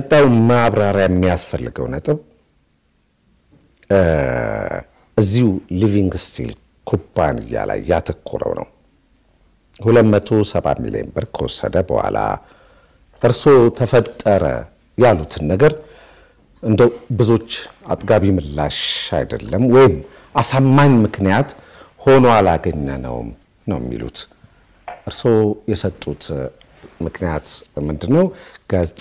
ቀጣዩ ማብራሪያ የሚያስፈልገው ነጥብ እዚሁ ሊቪንግ ስቲል ኩባንያ ላይ ያተኮረው ነው። 270 ሚሊዮን ብር ከወሰደ በኋላ እርስዎ ተፈጠረ ያሉትን ነገር እንደው ብዙዎች አጥጋቢ ምላሽ አይደለም ወይም አሳማኝ ምክንያት ሆኖ አላገኘነውም ነው የሚሉት። እርስዎ የሰጡት ምክንያት ምንድን ነው? ገጽ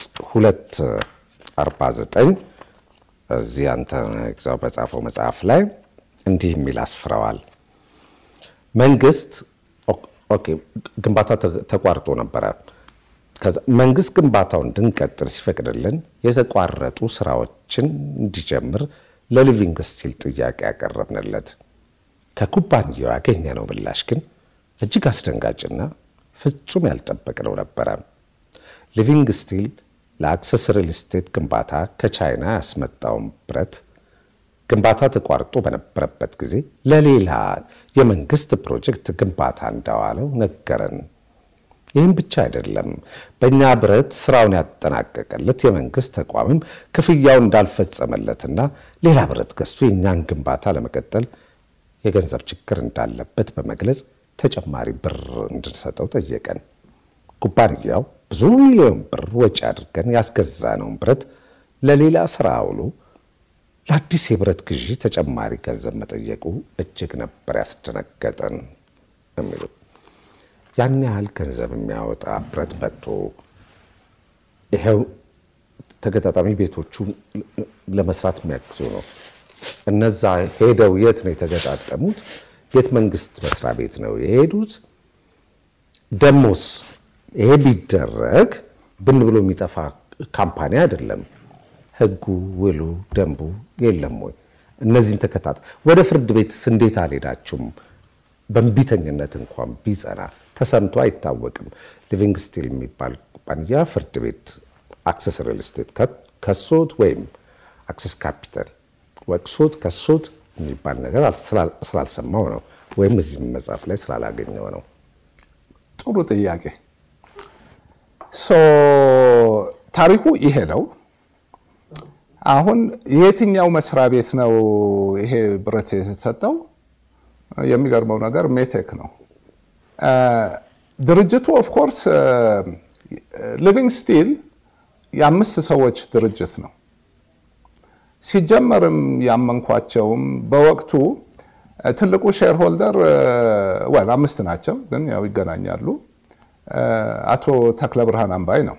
249 እዚህ አንተ ግዛው በጻፈው መጽሐፍ ላይ እንዲህ የሚል አስፍረዋል። መንግስት ኦኬ ግንባታ ተቋርጦ ነበረ። መንግስት ግንባታውን እንድንቀጥል ሲፈቅድልን የተቋረጡ ስራዎችን እንዲጀምር ለሊቪንግ ስቲል ጥያቄ ያቀረብንለት ከኩባንያው ያገኘነው ምላሽ ግን እጅግ አስደንጋጭና ፍጹም ያልጠበቅነው ነበረ። ሊቪንግ ስቲል ለአክሰስ ሪል ስቴት ግንባታ ከቻይና ያስመጣውን ብረት ግንባታ ተቋርጦ በነበረበት ጊዜ ለሌላ የመንግስት ፕሮጀክት ግንባታ እንዳዋለው ነገረን። ይህም ብቻ አይደለም፣ በእኛ ብረት ስራውን ያጠናቀቀለት የመንግስት ተቋምም ክፍያውን እንዳልፈጸመለትና ሌላ ብረት ገዝቶ የእኛን ግንባታ ለመቀጠል የገንዘብ ችግር እንዳለበት በመግለጽ ተጨማሪ ብር እንድንሰጠው ጠየቀን። ኩባንያው ብዙ ሚሊዮን ብር ወጪ አድርገን ያስገዛነውን ብረት ለሌላ ስራ አውሎ ለአዲስ የብረት ግዢ ተጨማሪ ገንዘብ መጠየቁ እጅግ ነበር ያስደነገጠን የሚሉ ያን ያህል ገንዘብ የሚያወጣ ብረት መጥቶ ይኸው ተገጣጣሚ ቤቶቹ ለመስራት የሚያግዙ ነው። እነዛ ሄደው የት ነው የተገጣጠሙት? የት መንግስት መስሪያ ቤት ነው የሄዱት? ደሞስ ይሄ ቢደረግ ብን ብሎ የሚጠፋ ካምፓኒ አይደለም። ህጉ፣ ውሉ፣ ደንቡ የለም ወይ? እነዚህን ተከታተ ወደ ፍርድ ቤትስ እንዴት አልሄዳችሁም? በእንቢተኝነት እንኳን ቢጸና ተሰምቶ አይታወቅም። ሊቪንግ ስቲል የሚባል ኩባንያ ፍርድ ቤት አክሰስ ሪል ስቴት ከሶት ወይም አክሰስ ካፒታል ወቅሶት ከሶት የሚባል ነገር ስላልሰማው ነው፣ ወይም እዚህ መጽሐፍ ላይ ስላላገኘው ነው። ጥሩ ጥያቄ። ታሪኩ ይሄ ነው። አሁን የትኛው መስሪያ ቤት ነው ይሄ ብረት የተሰጠው? የሚገርመው ነገር ሜቴክ ነው። ድርጅቱ ኦፍኮርስ ሊቪንግ ስቲል የአምስት ሰዎች ድርጅት ነው። ሲጀመርም ያመንኳቸውም በወቅቱ ትልቁ ሼርሆልደር ወል አምስት ናቸው፣ ግን ያው ይገናኛሉ። አቶ ተክለ ብርሃን አምባይ ነው።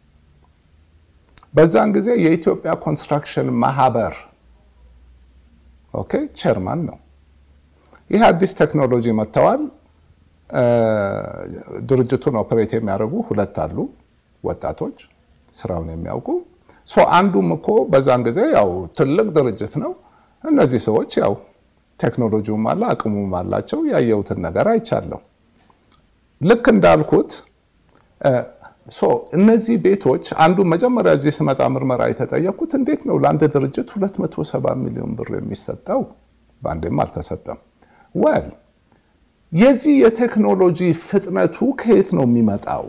በዛን ጊዜ የኢትዮጵያ ኮንስትራክሽን ማህበር ኦኬ ቼርማን ነው። ይህ አዲስ ቴክኖሎጂ መጥተዋል። ድርጅቱን ኦፕሬት የሚያደርጉ ሁለት አሉ ወጣቶች ስራውን የሚያውቁ አንዱም እኮ በዛን ጊዜ ያው ትልቅ ድርጅት ነው። እነዚህ ሰዎች ያው ቴክኖሎጂውም አለ አቅሙም አላቸው። ያየሁትን ነገር አይቻለሁ። ልክ እንዳልኩት እነዚህ ቤቶች አንዱ መጀመሪያ እዚህ ስመጣ ምርመራ የተጠየቅኩት እንዴት ነው ለአንድ ድርጅት 270 ሚሊዮን ብር የሚሰጠው? በአንዴም አልተሰጠም። ወል የዚህ የቴክኖሎጂ ፍጥነቱ ከየት ነው የሚመጣው?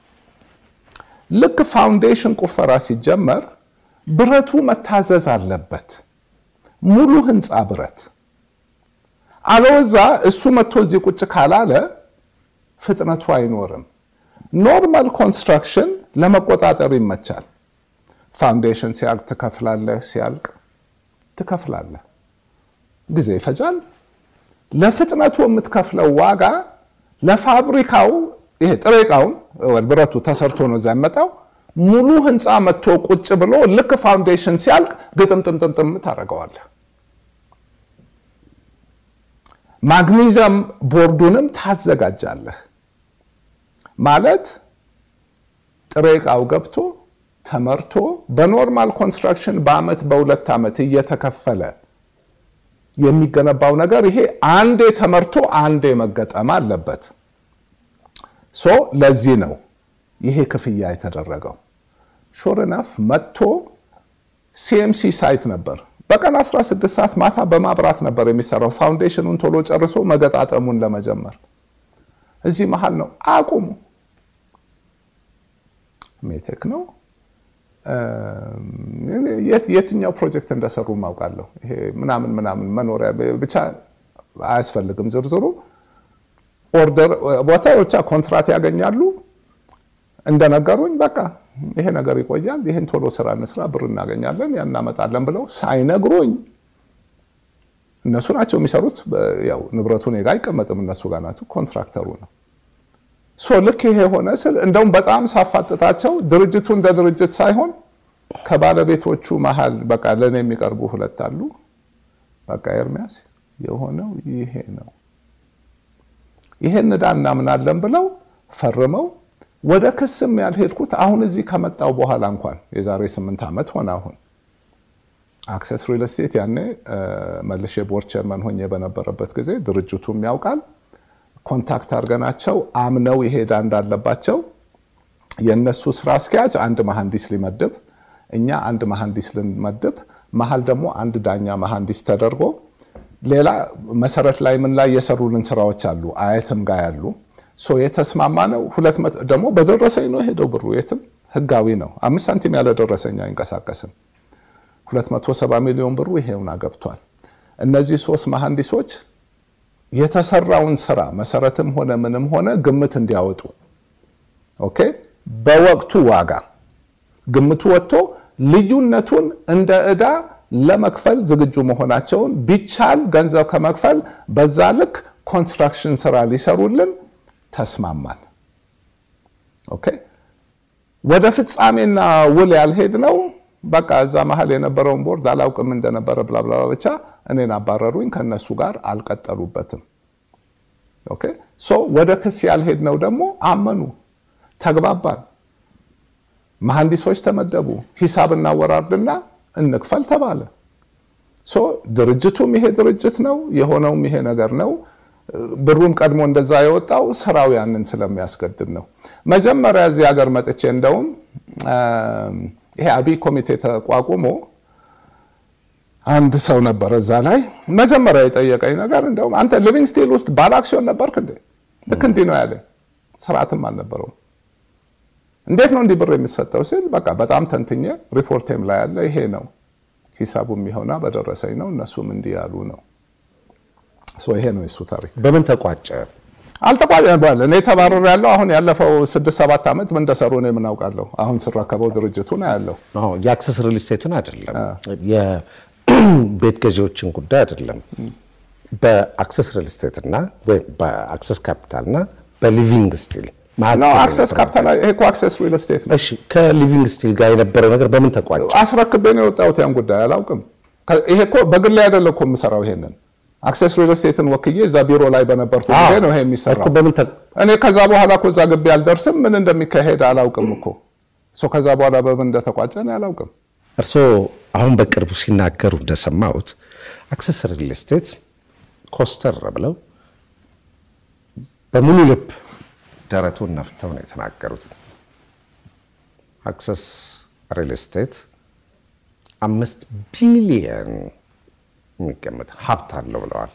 ልክ ፋውንዴሽን ቁፈራ ሲጀመር ብረቱ መታዘዝ አለበት። ሙሉ ህንፃ ብረት አለወዛ እሱ መጥቶ እዚህ ቁጭ ካላለ ፍጥነቱ አይኖርም። ኖርማል ኮንስትራክሽን ለመቆጣጠር ይመቻል። ፋውንዴሽን ሲያልቅ ትከፍላለህ፣ ሲያልቅ ትከፍላለህ። ጊዜ ይፈጃል። ለፍጥነቱ የምትከፍለው ዋጋ ለፋብሪካው ይሄ ጥሬ ዕቃውን ብረቱ ተሰርቶ ነው እዛ የሚመጣው። ሙሉ ህንፃ መጥቶ ቁጭ ብሎ ልክ ፋውንዴሽን ሲያልቅ ግጥምጥምጥምጥም ታደርገዋለህ። ማግኒዚየም ቦርዱንም ታዘጋጃለህ። ማለት ጥሬ ዕቃው ገብቶ ተመርቶ በኖርማል ኮንስትራክሽን በአመት በሁለት ዓመት እየተከፈለ የሚገነባው ነገር ይሄ አንዴ ተመርቶ አንዴ መገጠም አለበት። ሶ ለዚህ ነው ይሄ ክፍያ የተደረገው። ሾርናፍ መጥቶ ሲኤምሲ ሳይት ነበር። በቀን 16 ሰዓት ማታ በማብራት ነበር የሚሰራው ፋውንዴሽኑን ቶሎ ጨርሶ መገጣጠሙን ለመጀመር። እዚህ መሀል ነው አቁሙ። ሜቴክ ነው የትኛው ፕሮጀክት እንደሰሩ ማውቃለሁ። ይሄ ምናምን ምናምን መኖሪያ ብቻ አያስፈልግም ዝርዝሩ። ኦርደር ቦታ ብቻ ኮንትራት ያገኛሉ። እንደነገሩኝ በቃ ይሄ ነገር ይቆያል፣ ይህን ቶሎ ስራ እንስራ፣ ብር እናገኛለን፣ ያን እናመጣለን ብለው ሳይነግሩኝ እነሱ ናቸው የሚሰሩት። ያው ንብረቱ እኔ ጋ አይቀመጥም፣ እነሱ ጋር ናቸው። ኮንትራክተሩ ነው። ሶ ልክ ይሄ ሆነ ስል እንደውም በጣም ሳፋጥጣቸው ድርጅቱ እንደ ድርጅት ሳይሆን ከባለቤቶቹ መሀል በቃ ለእኔ የሚቀርቡ ሁለት አሉ። በቃ ኤርሚያስ የሆነው ይሄ ነው፣ ይሄን ዕዳ እናምናለን ብለው ፈርመው ወደ ክስም ያልሄድኩት አሁን እዚህ ከመጣው በኋላ እንኳን የዛሬ ስምንት ዓመት ሆነ አሁን አክሰስ ሪል ስቴት ያኔ መልሼ ቦርድ ቸርመን ሆኜ በነበረበት ጊዜ ድርጅቱም ያውቃል። ኮንታክት አድርገናቸው አምነው ይሄዳ እንዳለባቸው የእነሱ ስራ አስኪያጅ አንድ መሐንዲስ ሊመድብ፣ እኛ አንድ መሐንዲስ ልንመድብ፣ መሀል ደግሞ አንድ ዳኛ መሐንዲስ ተደርጎ ሌላ መሰረት ላይ ምን ላይ የሰሩልን ስራዎች አሉ አየትም ጋር ያሉ የተስማማ ነው። ሁለት ደግሞ በደረሰኝ ነው የሄደው ብሩ የትም ህጋዊ ነው። አምስት ሳንቲም ያለ ደረሰኝ አይንቀሳቀስም። 270 ሚሊዮን ብሩ ይሄውና ገብቷል። እነዚህ ሶስት መሐንዲሶች የተሰራውን ስራ መሰረትም ሆነ ምንም ሆነ ግምት እንዲያወጡ ኦኬ፣ በወቅቱ ዋጋ ግምቱ ወጥቶ ልዩነቱን እንደ ዕዳ ለመክፈል ዝግጁ መሆናቸውን ቢቻል ገንዘብ ከመክፈል በዛ ልክ ኮንስትራክሽን ስራ ሊሰሩልን ተስማማን። ኦኬ ወደ ፍጻሜና ውል ያልሄድ ነው። በቃ እዛ መሀል የነበረውን ቦርድ አላውቅም እንደነበረ ብላብላ ብቻ እኔን አባረሩኝ። ከነሱ ጋር አልቀጠሉበትም። ኦኬ ሶ ወደ ክስ ያልሄድ ነው ደግሞ አመኑ፣ ተግባባን። መሐንዲሶች ተመደቡ። ሂሳብ እናወራርድና እንክፈል ተባለ። ሶ ድርጅቱም ይሄ ድርጅት ነው የሆነውም ይሄ ነገር ነው። ብሩም ቀድሞ እንደዛ የወጣው ስራው ያንን ስለሚያስገድድ ነው። መጀመሪያ እዚህ ሀገር መጥቼ እንደውም ይሄ አብይ ኮሚቴ ተቋቁሞ አንድ ሰው ነበረ እዛ ላይ መጀመሪያ የጠየቀኝ ነገር እንደውም አንተ ሊቪንግ ስቲል ውስጥ ባለ አክሲዮን ነበርክ እንዴ? ልክ እንዲህ ነው ያለ። ስርዓትም አልነበረውም። እንዴት ነው እንዲህ ብር የሚሰጠው ሲል በቃ በጣም ተንትኜ ሪፖርቴም ላይ ያለ ይሄ ነው ሂሳቡም የሆና በደረሰኝ ነው እነሱም እንዲህ ያሉ ነው። ይሄ ነው የሱ ታሪክ። በምን ተቋጨ? አልተቋጨም። እኔ ተባረር ያለው አሁን ያለፈው ስድስት ሰባት ዓመት ምን እንደሰሩ ነው የምናውቃለሁ። አሁን ስረከበው ድርጅቱ ነው ያለው። የአክሰስ ሪል ስቴትን አይደለም የቤት ገዢዎችን ጉዳይ አይደለም። በአክሰስ ሪል ስቴት እና ወይም በአክሰስ ካፒታል እና በሊቪንግ ስቲል አክሰስ ካፒታል ይሄ እኮ አክሰስ ሪል ስቴት ነው። እሺ ከሊቪንግ ስቲል ጋር የነበረው ነገር በምን ተቋጨ? አስረክቤ ነው የወጣሁት። ያን ጉዳይ አላውቅም። ይሄ እኮ በግል ላይ አይደለም እኮ የምሰራው ይሄንን አክሰስ ሪል ስቴትን ወክዬ እዛ ቢሮ ላይ በነበርኩ ጊዜ ነው ይሄ የሚሰራው። እኔ ከዛ በኋላ እኮ እዛ ግቢ አልደርስም፣ ምን እንደሚካሄድ አላውቅም እኮ ከዛ በኋላ በምን እንደተቋጨ እኔ አላውቅም። እርስዎ አሁን በቅርቡ ሲናገሩ እንደሰማሁት አክሰስ ሪል ስቴት ኮስተር ብለው በሙሉ ልብ ደረቱን ነፍተው ነው የተናገሩት። አክሰስ ሪል ስቴት አምስት ቢሊየን የሚገመት ሀብት አለው ብለዋል።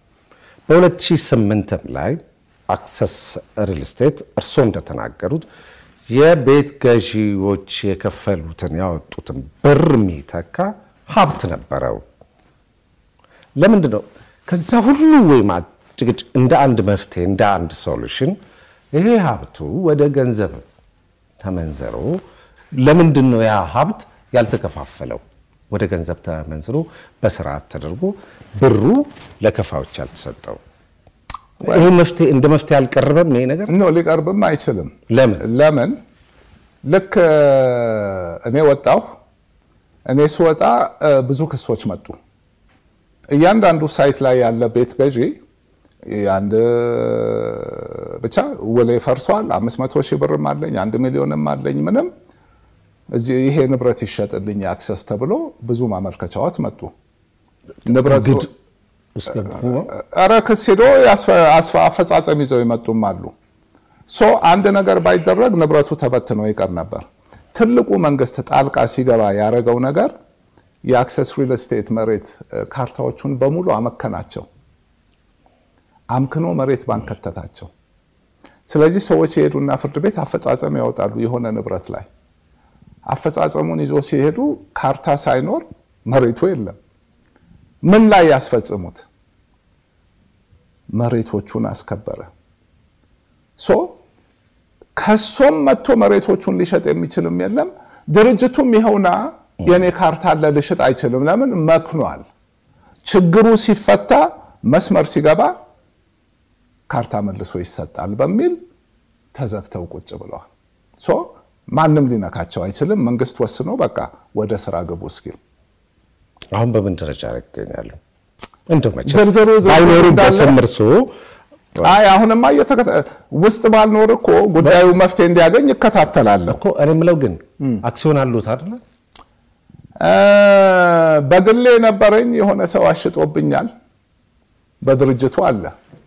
በ2008 ላይ አክሰስ ሪል ስቴት እርስዎ እንደተናገሩት የቤት ገዢዎች የከፈሉትን ያወጡትን ብር የሚተካ ሀብት ነበረው። ለምንድን ነው ከዛ ሁሉ ወይም ጭቅጭቅ እንደ አንድ መፍትሄ እንደ አንድ ሶሉሽን ይሄ ሀብቱ ወደ ገንዘብ ተመንዘሮ ለምንድን ነው ያ ሀብት ያልተከፋፈለው? ወደ ገንዘብ ተመንዝሮ በስርዓት ተደርጎ ብሩ ለከፋዮች ያልተሰጠው ይህ መፍትሄ እንደ መፍትሄ አልቀረበም። ይሄ ነገር ኖ ሊቀርብም አይችልም። ለምን ለምን ልክ እኔ ወጣሁ። እኔ ስወጣ ብዙ ክሶች መጡ። እያንዳንዱ ሳይት ላይ ያለ ቤት ገዢ አንድ ብቻ ውሌ ፈርሷል፣ አምስት መቶ ሺህ ብርም አለኝ፣ አንድ ሚሊዮንም አለኝ ምንም እዚህ ይሄ ንብረት ይሸጥልኝ አክሰስ ተብሎ ብዙ ማመልከቻዎች መጡ። ንብረቱ ኧረ ክስ ሄዶ አፈጻጸም ይዘው ይመጡም አሉ። ሶ አንድ ነገር ባይደረግ ንብረቱ ተበትኖ ይቀር ነበር። ትልቁ መንግስት ጣልቃ ሲገባ ያደረገው ነገር የአክሰስ ሪል ስቴት መሬት ካርታዎቹን በሙሉ አመከናቸው። አምክኖ መሬት ባንክ ከተታቸው። ስለዚህ ሰዎች የሄዱና ፍርድ ቤት አፈጻጸም ያወጣሉ የሆነ ንብረት ላይ አፈጻጸሙን ይዞ ሲሄዱ ካርታ ሳይኖር መሬቱ የለም። ምን ላይ ያስፈጽሙት? መሬቶቹን አስከበረ። ሶ ከሶም መጥቶ መሬቶቹን ሊሸጥ የሚችልም የለም። ድርጅቱም ይኸውና የኔ ካርታ አለ ልሽጥ አይችልም። ለምን መክኗል። ችግሩ ሲፈታ መስመር ሲገባ ካርታ መልሶ ይሰጣል በሚል ተዘግተው ቁጭ ብለዋል። ሶ ማንም ሊነካቸው አይችልም። መንግስት ወስኖ በቃ ወደ ስራ ግቡ እስኪል አሁን በምን ደረጃ ላይ ይገኛሉ? እንደው መቼስ ዝርዝሩ ዝርዝሩ ባይኖሩበትም እንዳለ- እርሶ አይ አሁንማ እየተከታ ውስጥ ባልኖር እኮ ጉዳዩ መፍትሄ እንዲያገኝ እከታተላለሁ። እኮ እኔ የምለው ግን አክሲዮን አሉት አይደለ? እ፣ በግሌ የነበረኝ የሆነ ሰው አሽጦብኛል። በድርጅቱ አለ።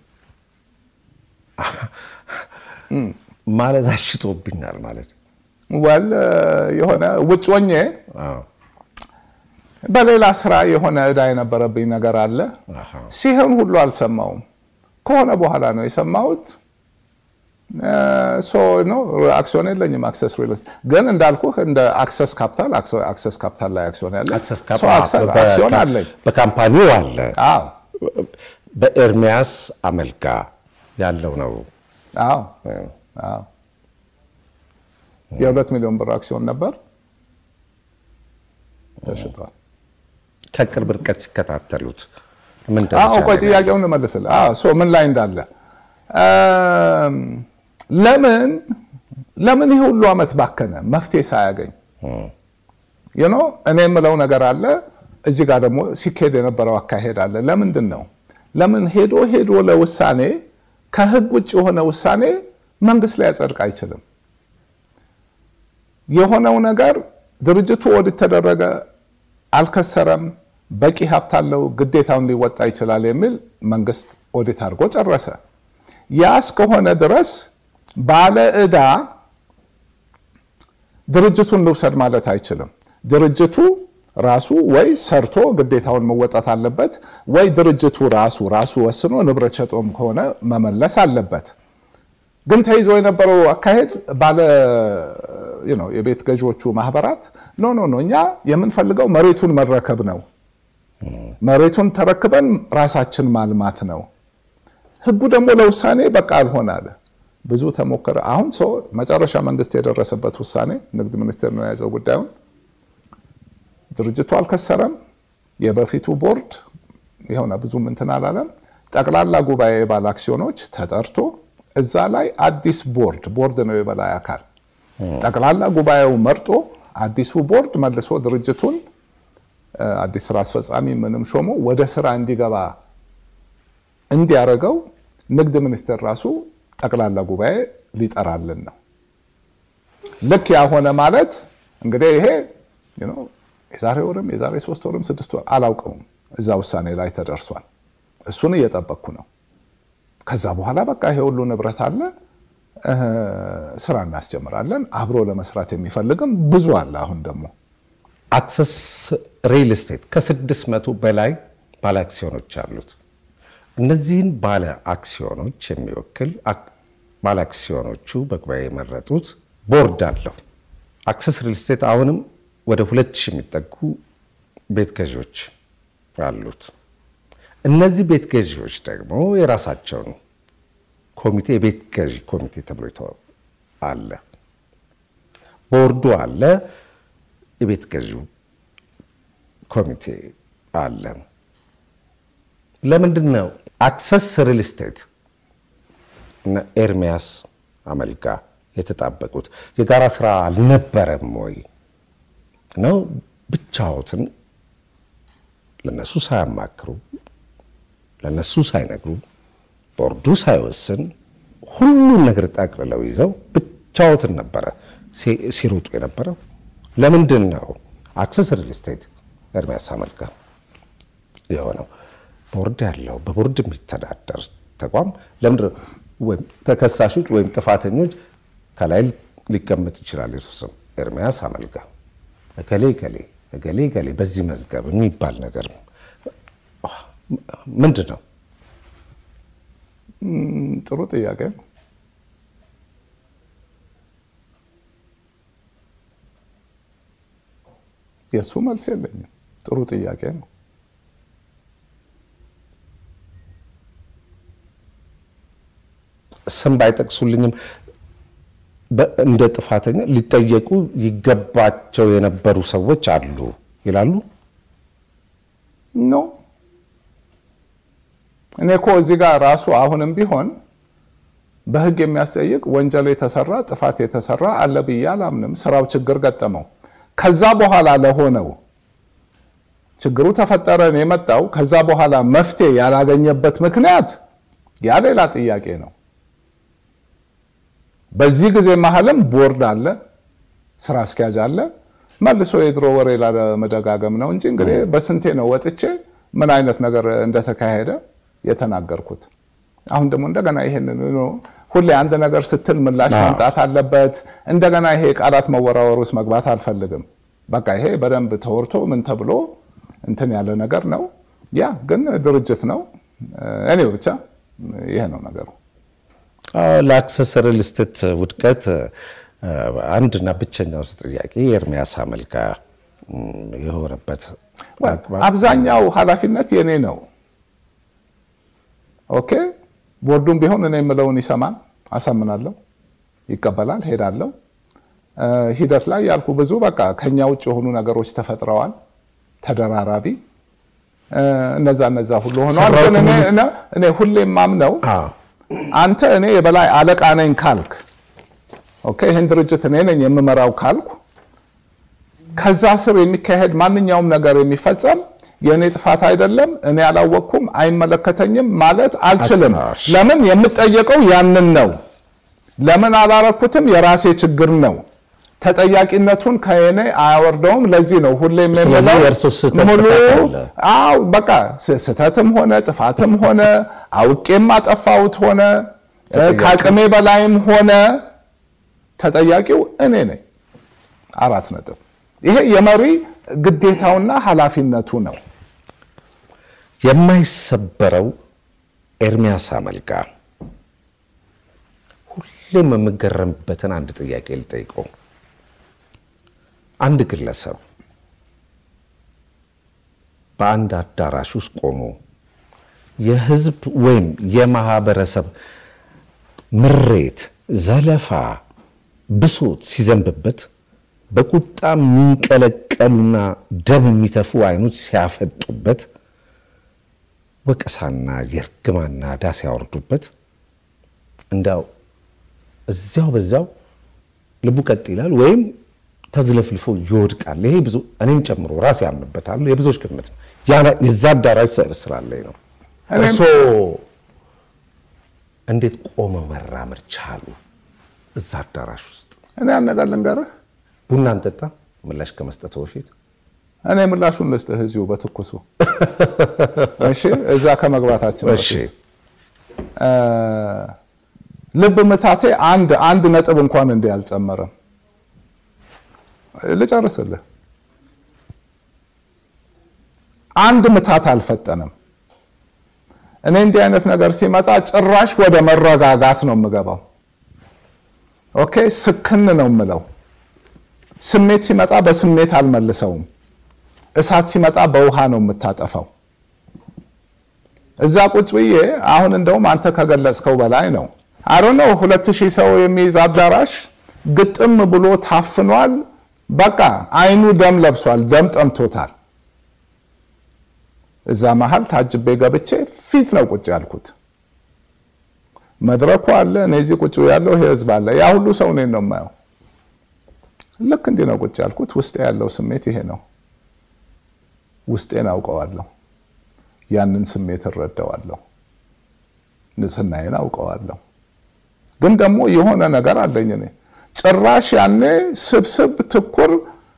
ማለት አሽጦብኛል ማለት ወል የሆነ ውጭ ሆኜ አዎ። በሌላ ስራ የሆነ እዳ የነበረብኝ ነገር አለ። አሃ። ሲሆን ሁሉ አልሰማውም። ከሆነ በኋላ ነው የሰማሁት። ሶ ነው አክሲዮን የለኝም። አክሰስ ሪል እስቴት ግን እንዳልኩህ እንደ አክሰስ ካፒታል አክሰስ ካፒታል ላይ አክሲዮን ያለ አክሰስ ሶ ካፒታል አክሰስ- በ- አክሲዮን አለኝ። በካምፓኒው አለ። አዎ በኤርሚያስ አመልጋ ያለው ነው። አዎ አዎ የሁለት ሚሊዮን ብር አክሲዮን ነበር ተሽጧል። ከቅርብ ርቀት ሲከታተሉት ምን አዎ ደረጃ ቆይ ላይ ነው? ጥያቄውን ልመልስልህ። አዎ ሶ ምን ላይ እንዳለ እም፣ ለምን ለምን ይህ ሁሉ ዓመት ባከነ መፍትሄ ሳያገኝ ዩኖ እኔ የምለው ነገር አለ። እዚህ ጋር ደግሞ ሲካሄድ የነበረው አካሄድ አለ። ለምንድን ነው ለምን ሄዶ ሄዶ ለውሳኔ ከህግ ውጭ የሆነ ውሳኔ መንግስት ላይ ያጸድቅ አይችልም? የሆነው ነገር ድርጅቱ ኦዲት ተደረገ፣ አልከሰረም፣ በቂ ሀብት አለው፣ ግዴታውን ሊወጣ ይችላል የሚል መንግስት ኦዲት አድርጎ ጨረሰ። ያ እስከሆነ ድረስ ባለ ዕዳ ድርጅቱን ልውሰድ ማለት አይችልም። ድርጅቱ ራሱ ወይ ሰርቶ ግዴታውን መወጣት አለበት፣ ወይ ድርጅቱ ራሱ ራሱ ወስኖ ንብረት ሸጦም ከሆነ መመለስ አለበት። ግን ተይዞ የነበረው አካሄድ ባለ you know የቤት ገዢዎቹ ማህበራት ኖ ኖ ኖ እኛ የምንፈልገው መሬቱን መረከብ ነው፣ መሬቱን ተረክበን ራሳችን ማልማት ነው። ህጉ ደግሞ ለውሳኔ በቃ አልሆን አለ። ብዙ ተሞከረ። አሁን ሰው መጨረሻ መንግስት የደረሰበት ውሳኔ ንግድ ሚኒስቴር ነው የያዘው ጉዳዩን። ድርጅቱ አልከሰረም። የበፊቱ ቦርድ የሆነ ብዙም እንትን አላለም። ጠቅላላ ጉባኤ ባለ አክሲዮኖች ተጠርቶ እዛ ላይ አዲስ ቦርድ ቦርድ ነው የበላይ አካል ጠቅላላ ጉባኤው መርጦ አዲሱ ቦርድ መልሶ ድርጅቱን እ፣ አዲስ ስራ አስፈጻሚ ምንም ሾሞ ወደ ስራ እንዲገባ እንዲያደርገው ንግድ ሚኒስቴር ራሱ ጠቅላላ ጉባኤ ሊጠራልን ነው። ልክ ያሆነ ማለት እንግዲህ ይሄ you know የዛሬ ወርም የዛሬ ሶስት ወርም ስድስት ወር አላውቀውም፣ እዛ ውሳኔ ላይ ተደርሷል። እሱን እየጠበቅኩ ነው። ከዛ በኋላ በቃ ይሄ ሁሉ ንብረት አለ እ፣ ስራ እናስጀምራለን። አብሮ ለመስራት የሚፈልግም ብዙ አለ። አሁን ደግሞ አክሰስ ሪል ስቴት ከስድስት መቶ በላይ ባለ አክሲዮኖች አሉት። እነዚህን ባለ አክሲዮኖች የሚወክል አክ- ባለ አክሲዮኖቹ በጉባኤ የመረጡት ቦርድ አለው። አክሰስ ሪል ስቴት አሁንም ወደ ሁለት ሺህ የሚጠጉ ቤት ገዢዎች አሉት። እነዚህ ቤት ገዢዎች ደግሞ የራሳቸውን ኮሚቴ የቤት ገዢ ኮሚቴ ተብሎ ይተዋ- አለ። ቦርዱ አለ። የቤት ገዢው ኮሚቴ አለ። ለምንድን ነው አክሰስ ሪል ስቴት እና ኤርሚያስ አመልጋ የተጣበቁት? የጋራ ስራ አልነበረም ወይ ነው? ብቻዎትን ለነሱ ሳያማክሩ ለነሱ ሳይነግሩ ቦርዱ ሳይወስን ሁሉን ነገር ጠቅልለው ይዘው ብቻዎትን ነበረ ሲ- ሲሮጡ የነበረው። ለምንድን ነው አክሰስ ሪል ስቴት ኤርሚያስ አመልጋ የሆነው? ቦርድ ያለው በቦርድ የሚተዳደር ተቋም ለምንድን ነው ወይም ተከሳሾች ወይም ጥፋተኞች ከላይ ሊቀመጥ ይችላል የእርሱ ስም ኤርሚያስ አመልጋ እገሌ እገሌ እገሌ እገሌ በዚህ መዝገብ የሚባል ነገር ምንድን ነው? ም፣ ጥሩ ጥያቄ ነው። የእሱ መልስ የለኝም። ጥሩ ጥያቄ ነው። ስም ባይጠቅሱልኝም እንደ ጥፋተኛ ሊጠየቁ ይገባቸው የነበሩ ሰዎች አሉ ይላሉ። ኖ እኔ እኮ እዚህ ጋር ራሱ አሁንም ቢሆን በሕግ የሚያስጠይቅ ወንጀል የተሰራ ጥፋት የተሰራ አለ ብዬ አላምንም። ስራው ችግር ገጠመው። ከዛ በኋላ ለሆነው ችግሩ ተፈጠረ ነው የመጣው። ከዛ በኋላ መፍትሄ ያላገኘበት ምክንያት ያ ሌላ ጥያቄ ነው። በዚህ ጊዜ መሀልም ቦርድ አለ፣ ስራ አስኪያጅ አለ። መልሶ የድሮ ወሬ ላለመደጋገም ነው እንጂ እንግዲህ በስንቴ ነው ወጥቼ ምን አይነት ነገር እንደተካሄደ የተናገርኩት። አሁን ደግሞ እንደገና ይሄንን ሁሌ አንድ ነገር ስትል ምላሽ መምጣት አለበት። እንደገና ይሄ ቃላት መወራወር ውስጥ መግባት አልፈልግም። በቃ ይሄ በደንብ ተወርቶ ምን ተብሎ እንትን ያለ ነገር ነው። ያ ግን ድርጅት ነው። እኔ ብቻ ይሄ ነው ነገሩ። ለአክሰስ ሪል ስቴት ውድቀት አንድና ብቸኛው ጥያቄ የኤርሚያስ አመልካ የሆነበት አብዛኛው ኃላፊነት የኔ ነው። ኦኬ ቦርዱም ቢሆን እኔ የምለውን ይሰማል፣ አሳምናለሁ፣ ይቀበላል፣ ሄዳለሁ። ሂደት ላይ ያልኩ ብዙ በቃ ከኛ ውጭ የሆኑ ነገሮች ተፈጥረዋል፣ ተደራራቢ እነዛ እነዛ ሁሉ ሆነዋል። ግን እኔ ሁሌም ማምነው አንተ እኔ የበላይ አለቃ ነኝ ካልክ፣ ኦኬ ይህን ድርጅት እኔ ነኝ የምመራው ካልኩ ከዛ ስር የሚካሄድ ማንኛውም ነገር የሚፈጸም የእኔ ጥፋት አይደለም፣ እኔ አላወቅኩም፣ አይመለከተኝም ማለት አልችልም። ለምን የምጠየቀው ያንን ነው። ለምን አላረኩትም የራሴ ችግር ነው። ተጠያቂነቱን ከእኔ አያወርደውም። ለዚህ ነው ሁሌም ሙሉ በቃ ስህተትም ሆነ ጥፋትም ሆነ አውቄም አጠፋሁት ሆነ ከአቅሜ በላይም ሆነ ተጠያቂው እኔ ነኝ። አራት ነጥብ። ይሄ የመሪ ግዴታውና ኃላፊነቱ ነው። የማይሰበረው ኤርሚያስ አመልካ ሁሌም የምገረምበትን አንድ ጥያቄ ልጠይቀው። አንድ ግለሰብ በአንድ አዳራሽ ውስጥ ቆሞ የህዝብ ወይም የማህበረሰብ ምሬት፣ ዘለፋ፣ ብሶት ሲዘንብበት በቁጣ የሚንቀለቀሉና ደም የሚተፉ አይኖች ሲያፈጡበት ወቀሳና የእርግማና ዳ ሲያወርዱበት እንዳው እዚያው በዛው ልቡ ቀጥ ይላል ወይም ተዝለፍልፎ ይወድቃል። ይሄ ብዙ እኔም ጨምሮ ራሴ ያምንበታለሁ። የብዙዎች ግምት ነው። የዛ አዳራሽ ስዕል ስላለኝ ነው። እርስዎ እንዴት ቆመው መራመድ ቻሉ? እዛ አዳራሽ ውስጥ እኔ ያን ነገር ልንገርህ ቡና እንጠጣ ምላሽ ከመስጠቱ በፊት እኔ ምላሹን ልስጥህ እዚሁ በትኩሱ እሺ። እዛ ከመግባታችን እሺ። ልብ ምታቴ አንድ አንድ ነጥብ እንኳን እንዲህ አልጨመረም። ልጨርስልህ። አንድ ምታት አልፈጠንም። እኔ እንዲህ አይነት ነገር ሲመጣ ጭራሽ ወደ መረጋጋት ነው የምገባው። ኦኬ፣ ስክን ነው የምለው። ስሜት ሲመጣ በስሜት አልመልሰውም። እሳት ሲመጣ በውሃ ነው የምታጠፋው። እዛ ቁጭ ብዬ አሁን እንደውም አንተ ከገለጽከው በላይ ነው። አሮ ነው ሁለት ሺህ ሰው የሚይዝ አዳራሽ ግጥም ብሎ ታፍኗል። በቃ አይኑ ደም ለብሷል፣ ደም ጠምቶታል። እዛ መሀል ታጅቤ ገብቼ ፊት ነው ቁጭ ያልኩት። መድረኩ አለ፣ እኔ እዚህ ቁጭ ያለው ይሄ ህዝብ አለ። ያ ሁሉ ሰው እኔን ነው የማየው። ልክ እንዲህ ነው ቁጭ ያልኩት። ውስጤ ያለው ስሜት ይሄ ነው። ውስጤን አውቀዋለሁ። ያንን ስሜት እረዳዋለሁ። ንጽህናዬን አውቀዋለሁ። ግን ደግሞ የሆነ ነገር አለኝ እኔ ጭራሽ ያኔ ስብስብ ትኩር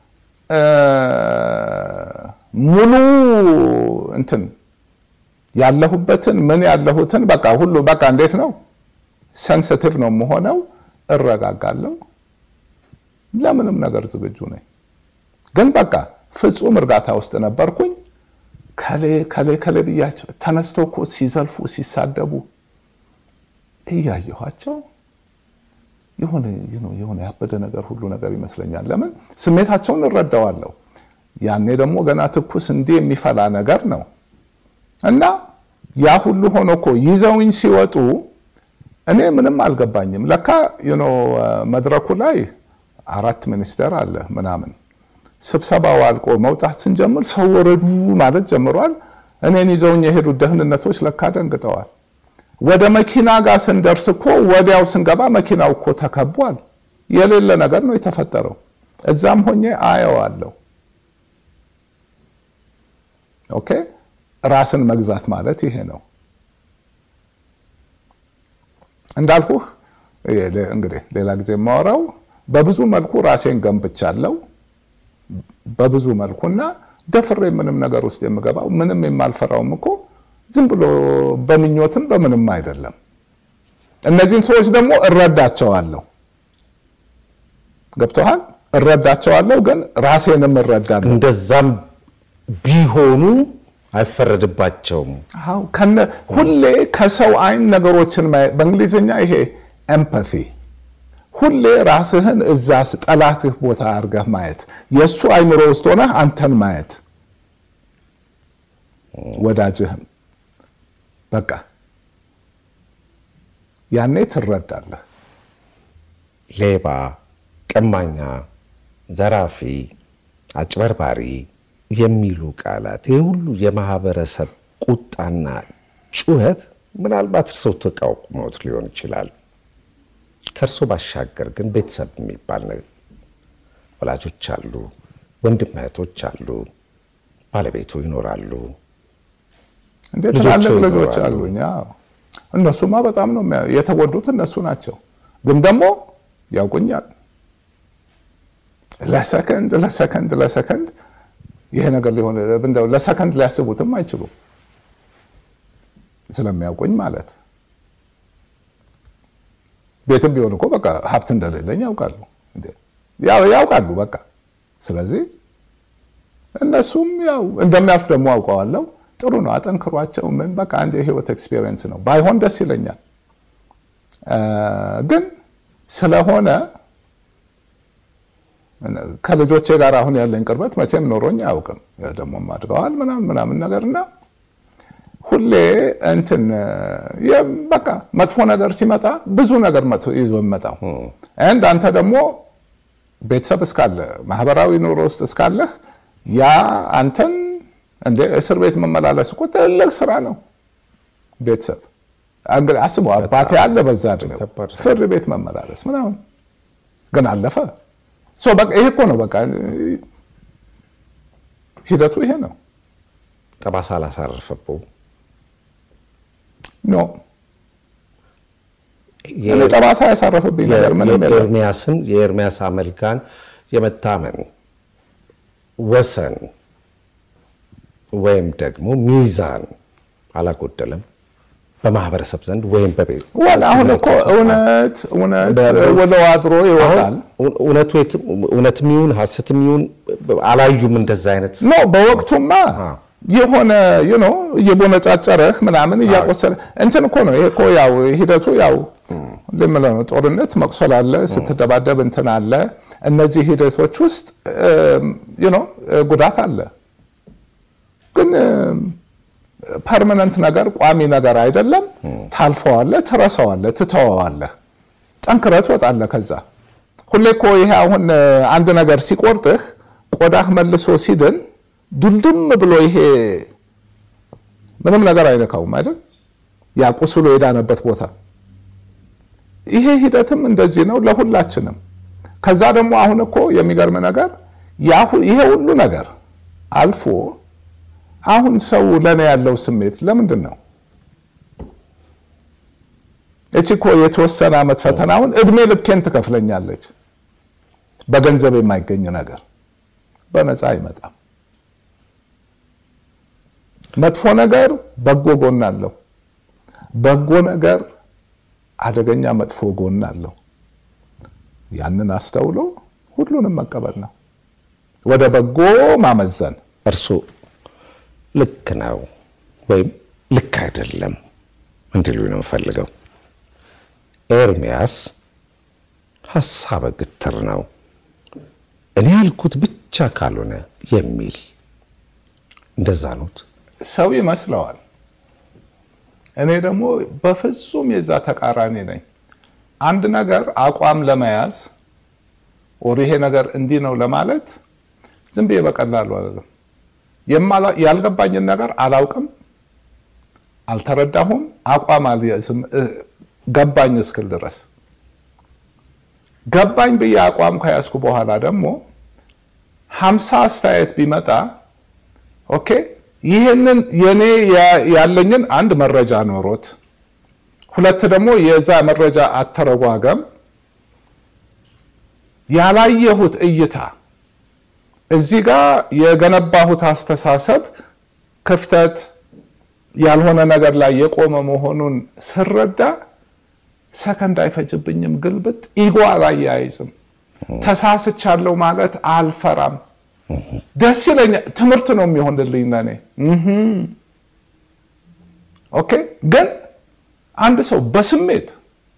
ሙሉ እንትን ያለሁበትን ምን ያለሁትን በቃ ሁሉ በቃ እንዴት ነው ሰንስቲቭ ነው የምሆነው። እረጋጋለሁ። ለምንም ነገር ዝግጁ ነኝ። ግን በቃ ፍጹም እርጋታ ውስጥ ነበርኩኝ። ከሌ ከሌ ከሌ ብያቸው ተነስተው እኮ ሲዘልፉ ሲሳደቡ እያየኋቸው የሆነ የሆነ ያበደ ነገር ሁሉ ነገር ይመስለኛል። ለምን ስሜታቸውን እረዳዋለሁ። ያኔ ደግሞ ገና ትኩስ እንዲህ የሚፈላ ነገር ነው እና ያ ሁሉ ሆኖ እኮ ይዘውኝ ሲወጡ እኔ ምንም አልገባኝም። ለካ ዩኖ መድረኩ ላይ አራት ሚኒስቴር አለ ምናምን። ስብሰባው አልቆ መውጣት ስንጀምር ሰው ወረዱ ማለት ጀምሯል። እኔን ይዘውኝ የሄዱት ደህንነቶች ለካ ደንግጠዋል። ወደ መኪና ጋር ስንደርስ እኮ ወዲያው ስንገባ መኪናው እኮ ተከቧል። የሌለ ነገር ነው የተፈጠረው። እዛም ሆኜ አየዋለሁ። ኦኬ ራስን መግዛት ማለት ይሄ ነው። እንዳልኩህ እንግዲህ ሌላ ጊዜ የማወራው በብዙ መልኩ ራሴን ገንብቻለሁ። በብዙ መልኩና ደፍሬ ምንም ነገር ውስጥ የምገባው ምንም የማልፈራውም እኮ ዝም ብሎ በምኞትም በምንም አይደለም። እነዚህን ሰዎች ደግሞ እረዳቸዋለሁ። ገብቶሃል? እረዳቸዋለሁ፣ ግን ራሴንም እረዳለሁ። እንደዛም ቢሆኑ አይፈረድባቸውም። አዎ ከነ ሁሌ ከሰው አይን ነገሮችን ማየት በእንግሊዝኛ ይሄ ኤምፓቲ ሁሌ ራስህን እዛ ጠላትህ ቦታ አድርገህ ማየት የእሱ አይምሮ ውስጥ ሆነህ አንተን ማየት ወዳጅህም በቃ ያኔ ትረዳለህ። ሌባ፣ ቀማኛ፣ ዘራፊ፣ አጭበርባሪ የሚሉ ቃላት ይህ ሁሉ የማህበረሰብ ቁጣና ጩኸት ምናልባት እርስዎ ተቃውሞት ሊሆን ይችላል። ከእርሶ ባሻገር ግን ቤተሰብ የሚባል ነገር ወላጆች አሉ፣ ወንድም እህቶች አሉ፣ ባለቤቱ ይኖራሉ። እንዴ ልጆች ትላልቅ ይኖራሉ። ልጆች አሉኝ። አዎ። እነሱማ በጣም ነው የሚያ- የተጎዱት እነሱ ናቸው። ግን ደግሞ ያውቁኛል። ለሰከንድ ለሰከንድ ለሰከንድ ይሄ ነገር ሊሆን እንደው ለሰከንድ ሊያስቡትም አይችሉም ስለሚያውቁኝ ማለት ቤትም ቢሆን እኮ በቃ ሀብት እንደሌለኝ ያውቃሉ እንዴ ያው ያውቃሉ በቃ ስለዚህ እነሱም ያው እንደሚያልፍ ደግሞ አውቀዋለሁ ጥሩ ነው አጠንክሯቸው ምን በቃ አንድ የህይወት ኤክስፒሪየንስ ነው ባይሆን ደስ ይለኛል እ ግን ስለሆነ ከልጆቼ ጋር አሁን ያለኝ ቅርበት መቼም ኖሮኝ አያውቅም ደግሞ አድገዋል ምናምን ምናምን ነገር እና ሁሌ እንትን የ- በቃ መጥፎ ነገር ሲመጣ ብዙ ነገር መጥፎ ይዞ የሚመጣው አንድ አንተ ደግሞ ቤተሰብ እስካለ ማህበራዊ ኑሮ ውስጥ እስካለህ ያ አንተን እንደ እስር ቤት መመላለስ እኮ ትልቅ ስራ ነው። ቤተሰብ እንግዲህ አስበው፣ አባቴ አለ በዛ እድሜው ከባድ ነው። ፍርድ ቤት መመላለስ ምናምን ግን አለፈ። ሶ በቃ ይሄ እኮ ነው በቃ ሂደቱ ይሄ ነው። ጠባሳ አላሳረፈብዎ? ኖ እኔ ጠባሳ ያሳረፍብኝ ነገር ምንም የለም። የኤርሚያስን የኤርሚያስ አመልካን የመታመን ወሰን ወይም ደግሞ ሚዛን አላጎደለም በማህበረሰብ ዘንድ ወይም በቤት ወል አሁን እኮ እውነት እውነት በ- ውለው አድሮ ይወጣል። አሁን እውነቱ የትም- እውነትም ይሁን ሐሰትም ይሁን አላዩም እንደዛ አይነት ኖ በወቅቱማ የሆነ ዩ ኖ እየቦነጫጨረህ ምናምን እያቆሰለ እንትን እኮ ነው። ይሄ እኮ ያው ሂደቱ ያው ልምለው ነው። ጦርነት መቁሰል አለ፣ ስትደባደብ እንትን አለ። እነዚህ ሂደቶች ውስጥ ዩ ኖ ጉዳት አለ። ግን ፐርማነንት ነገር ቋሚ ነገር አይደለም። ታልፈዋለህ፣ ትረሳዋለህ፣ ትተወዋለህ፣ ጠንክረህ ትወጣለህ። ከዛ ሁሌ እኮ ይሄ አሁን አንድ ነገር ሲቆርጥህ ቆዳህ መልሶ ሲድን ዱልድም ብሎ ይሄ ምንም ነገር አይነካውም አይደል? ያ ቁስሉ የዳነበት ቦታ። ይሄ ሂደትም እንደዚህ ነው ለሁላችንም። ከዛ ደግሞ አሁን እኮ የሚገርም ነገር ያ ሁ- ይሄ ሁሉ ነገር አልፎ አሁን ሰው ለኔ ያለው ስሜት ለምንድን ነው? እቺ እኮ የተወሰነ ዓመት ፈተና አሁን እድሜ ልኬን ትከፍለኛለች። በገንዘብ የማይገኝ ነገር በነፃ አይመጣም። መጥፎ ነገር በጎ ጎን አለው። በጎ ነገር አደገኛ መጥፎ ጎን አለው። ያንን አስተውሎ ሁሉንም መቀበል ነው፣ ወደ በጎ ማመዘን። እርሱ ልክ ነው ወይም ልክ አይደለም እንዲሉ ነው የምፈልገው። ኤርሚያስ ሀሳበ ግትር ነው። እኔ ያልኩት ብቻ ካልሆነ የሚል እንደዛ ኖት። ሰው ይመስለዋል። እኔ ደግሞ በፍጹም የዛ ተቃራኒ ነኝ። አንድ ነገር አቋም ለመያዝ ወር ይሄ ነገር እንዲህ ነው ለማለት ዝም ብዬ በቀላሉ አይደለም። ያልገባኝን ነገር አላውቅም፣ አልተረዳሁም፣ አቋም አልያዝም ገባኝ እስክል ድረስ ገባኝ ብዬ አቋም ከያዝኩ በኋላ ደግሞ ሀምሳ አስተያየት ቢመጣ ኦኬ ይህንን የኔ ያለኝን አንድ መረጃ ኖሮት፣ ሁለት ደግሞ የዛ መረጃ አተረጓገም ያላየሁት እይታ እዚህ ጋር የገነባሁት አስተሳሰብ ክፍተት ያልሆነ ነገር ላይ የቆመ መሆኑን ስረዳ ሰከንድ አይፈጅብኝም። ግልብጥ ኢጎ አላያይዝም። ተሳስቻለሁ ማለት አልፈራም። ደስ ይለኛል። ትምህርት ነው የሚሆንልኝ ለእኔ። ኦኬ። ግን አንድ ሰው በስሜት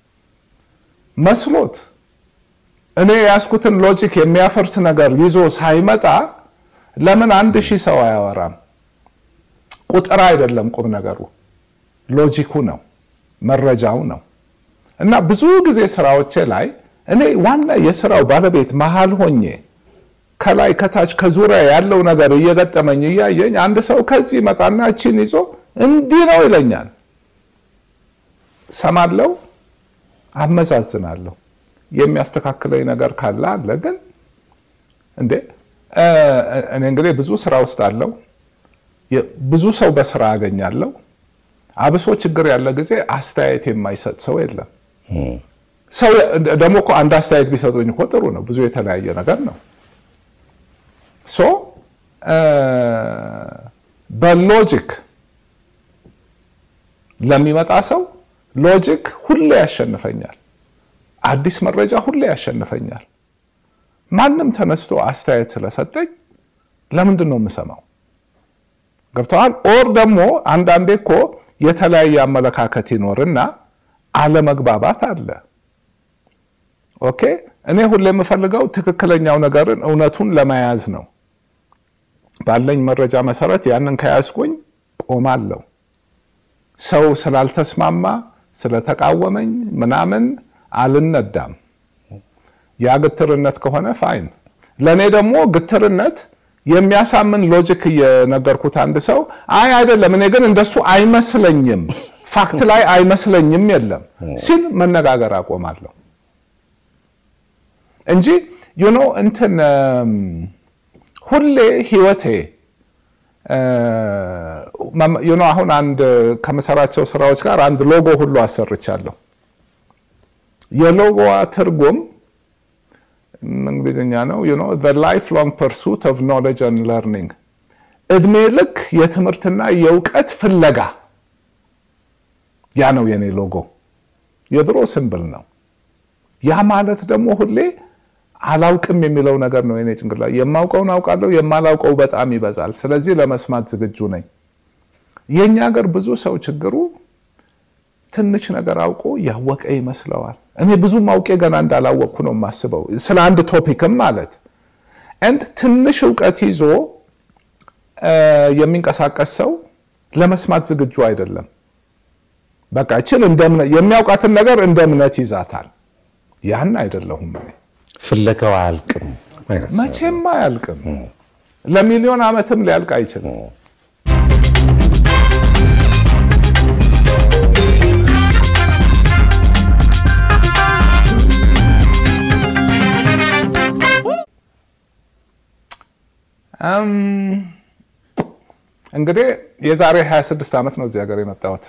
መስሎት እኔ የያዝኩትን ሎጂክ የሚያፈርስ ነገር ይዞ ሳይመጣ ለምን አንድ ሺህ ሰው አያወራም? ቁጥር አይደለም ቁም ነገሩ፣ ሎጂኩ ነው፣ መረጃው ነው። እና ብዙ ጊዜ ስራዎቼ ላይ እኔ ዋና የስራው ባለቤት መሀል ሆኜ ከላይ ከታች ከዙሪያ ያለው ነገር እየገጠመኝ እያየኝ አንድ ሰው ከዚህ መጣና እችን ይዞ እንዲህ ነው ይለኛል። ሰማለው፣ አመዛዝናለሁ። የሚያስተካክለኝ ነገር ካለ አለ። ግን እንዴ እኔ እንግዲህ ብዙ ስራ ውስጥ አለው ብዙ ሰው በስራ ያገኛለሁ። አብሶ ችግር ያለ ጊዜ አስተያየት የማይሰጥ ሰው የለም። ሰው ደግሞ እኮ አንድ አስተያየት ቢሰጡኝ እኮ ጥሩ ነው። ብዙ የተለያየ ነገር ነው። ሶ በሎጂክ ለሚመጣ ሰው ሎጂክ ሁሌ ያሸንፈኛል። አዲስ መረጃ ሁሌ ያሸንፈኛል። ማንም ተነስቶ አስተያየት ስለሰጠኝ ለምንድን ነው የምሰማው? ገብተዋል። ኦር ደግሞ አንዳንዴ እኮ የተለያየ አመለካከት ይኖርና አለመግባባት አለ። ኦኬ እኔ ሁሌ የምፈልገው ትክክለኛው ነገርን እውነቱን ለመያዝ ነው። ባለኝ መረጃ መሰረት ያንን ከያዝኩኝ ቆማለሁ። ሰው ስላልተስማማ ስለተቃወመኝ ምናምን አልነዳም። ያ ግትርነት ከሆነ ፋይን። ለእኔ ደግሞ ግትርነት የሚያሳምን ሎጂክ እየነገርኩት አንድ ሰው አይ አይደለም፣ እኔ ግን እንደሱ አይመስለኝም፣ ፋክት ላይ አይመስለኝም የለም ሲል መነጋገር አቆማለሁ እንጂ ዩኖ እንትን ሁሌ ህይወቴ ዩኖ አሁን አንድ ከምሰራቸው ስራዎች ጋር አንድ ሎጎ ሁሉ አሰርቻለሁ። የሎጎዋ ትርጉም እንግሊዝኛ ነው። ዩ ኖ ዘ ላይፍ ሎንግ ፐርሱት ኦፍ ኖሌጅ ኤንድ ለርኒንግ፣ እድሜ ልክ የትምህርትና የእውቀት ፍለጋ። ያ ነው የኔ ሎጎ። የድሮ ስምብል ነው። ያ ማለት ደግሞ ሁሌ አላውቅም የሚለው ነገር ነው የኔ ጭንቅላት። የማውቀውን አውቃለሁ፣ የማላውቀው በጣም ይበዛል። ስለዚህ ለመስማት ዝግጁ ነኝ። የእኛ ሀገር ብዙ ሰው ችግሩ ትንሽ ነገር አውቆ ያወቀ ይመስለዋል። እኔ ብዙም አውቄ ገና እንዳላወቅኩ ነው የማስበው፣ ስለ አንድ ቶፒክም ማለት እንድ ትንሽ እውቀት ይዞ የሚንቀሳቀስ ሰው ለመስማት ዝግጁ አይደለም። በቃ እችን የሚያውቃትን ነገር እንደ እምነት ይዛታል። ያን አይደለሁም እኔ። ፍለጋው አያልቅም፣ መቼም አያልቅም። ለሚሊዮን ዓመትም ሊያልቅ አይችልም። እንግዲህ የዛሬ 26 ዓመት ነው እዚህ ሀገር የመጣሁት።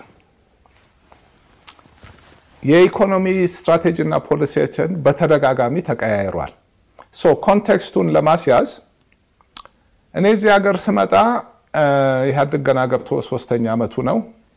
የኢኮኖሚ ስትራቴጂ እና ፖሊሲዎችን በተደጋጋሚ ተቀያይሯል። ሶ ኮንቴክስቱን ለማስያዝ እኔ እዚህ ሀገር ስመጣ ኢህአዴግ ገና ገብቶ ሶስተኛ ዓመቱ ነው።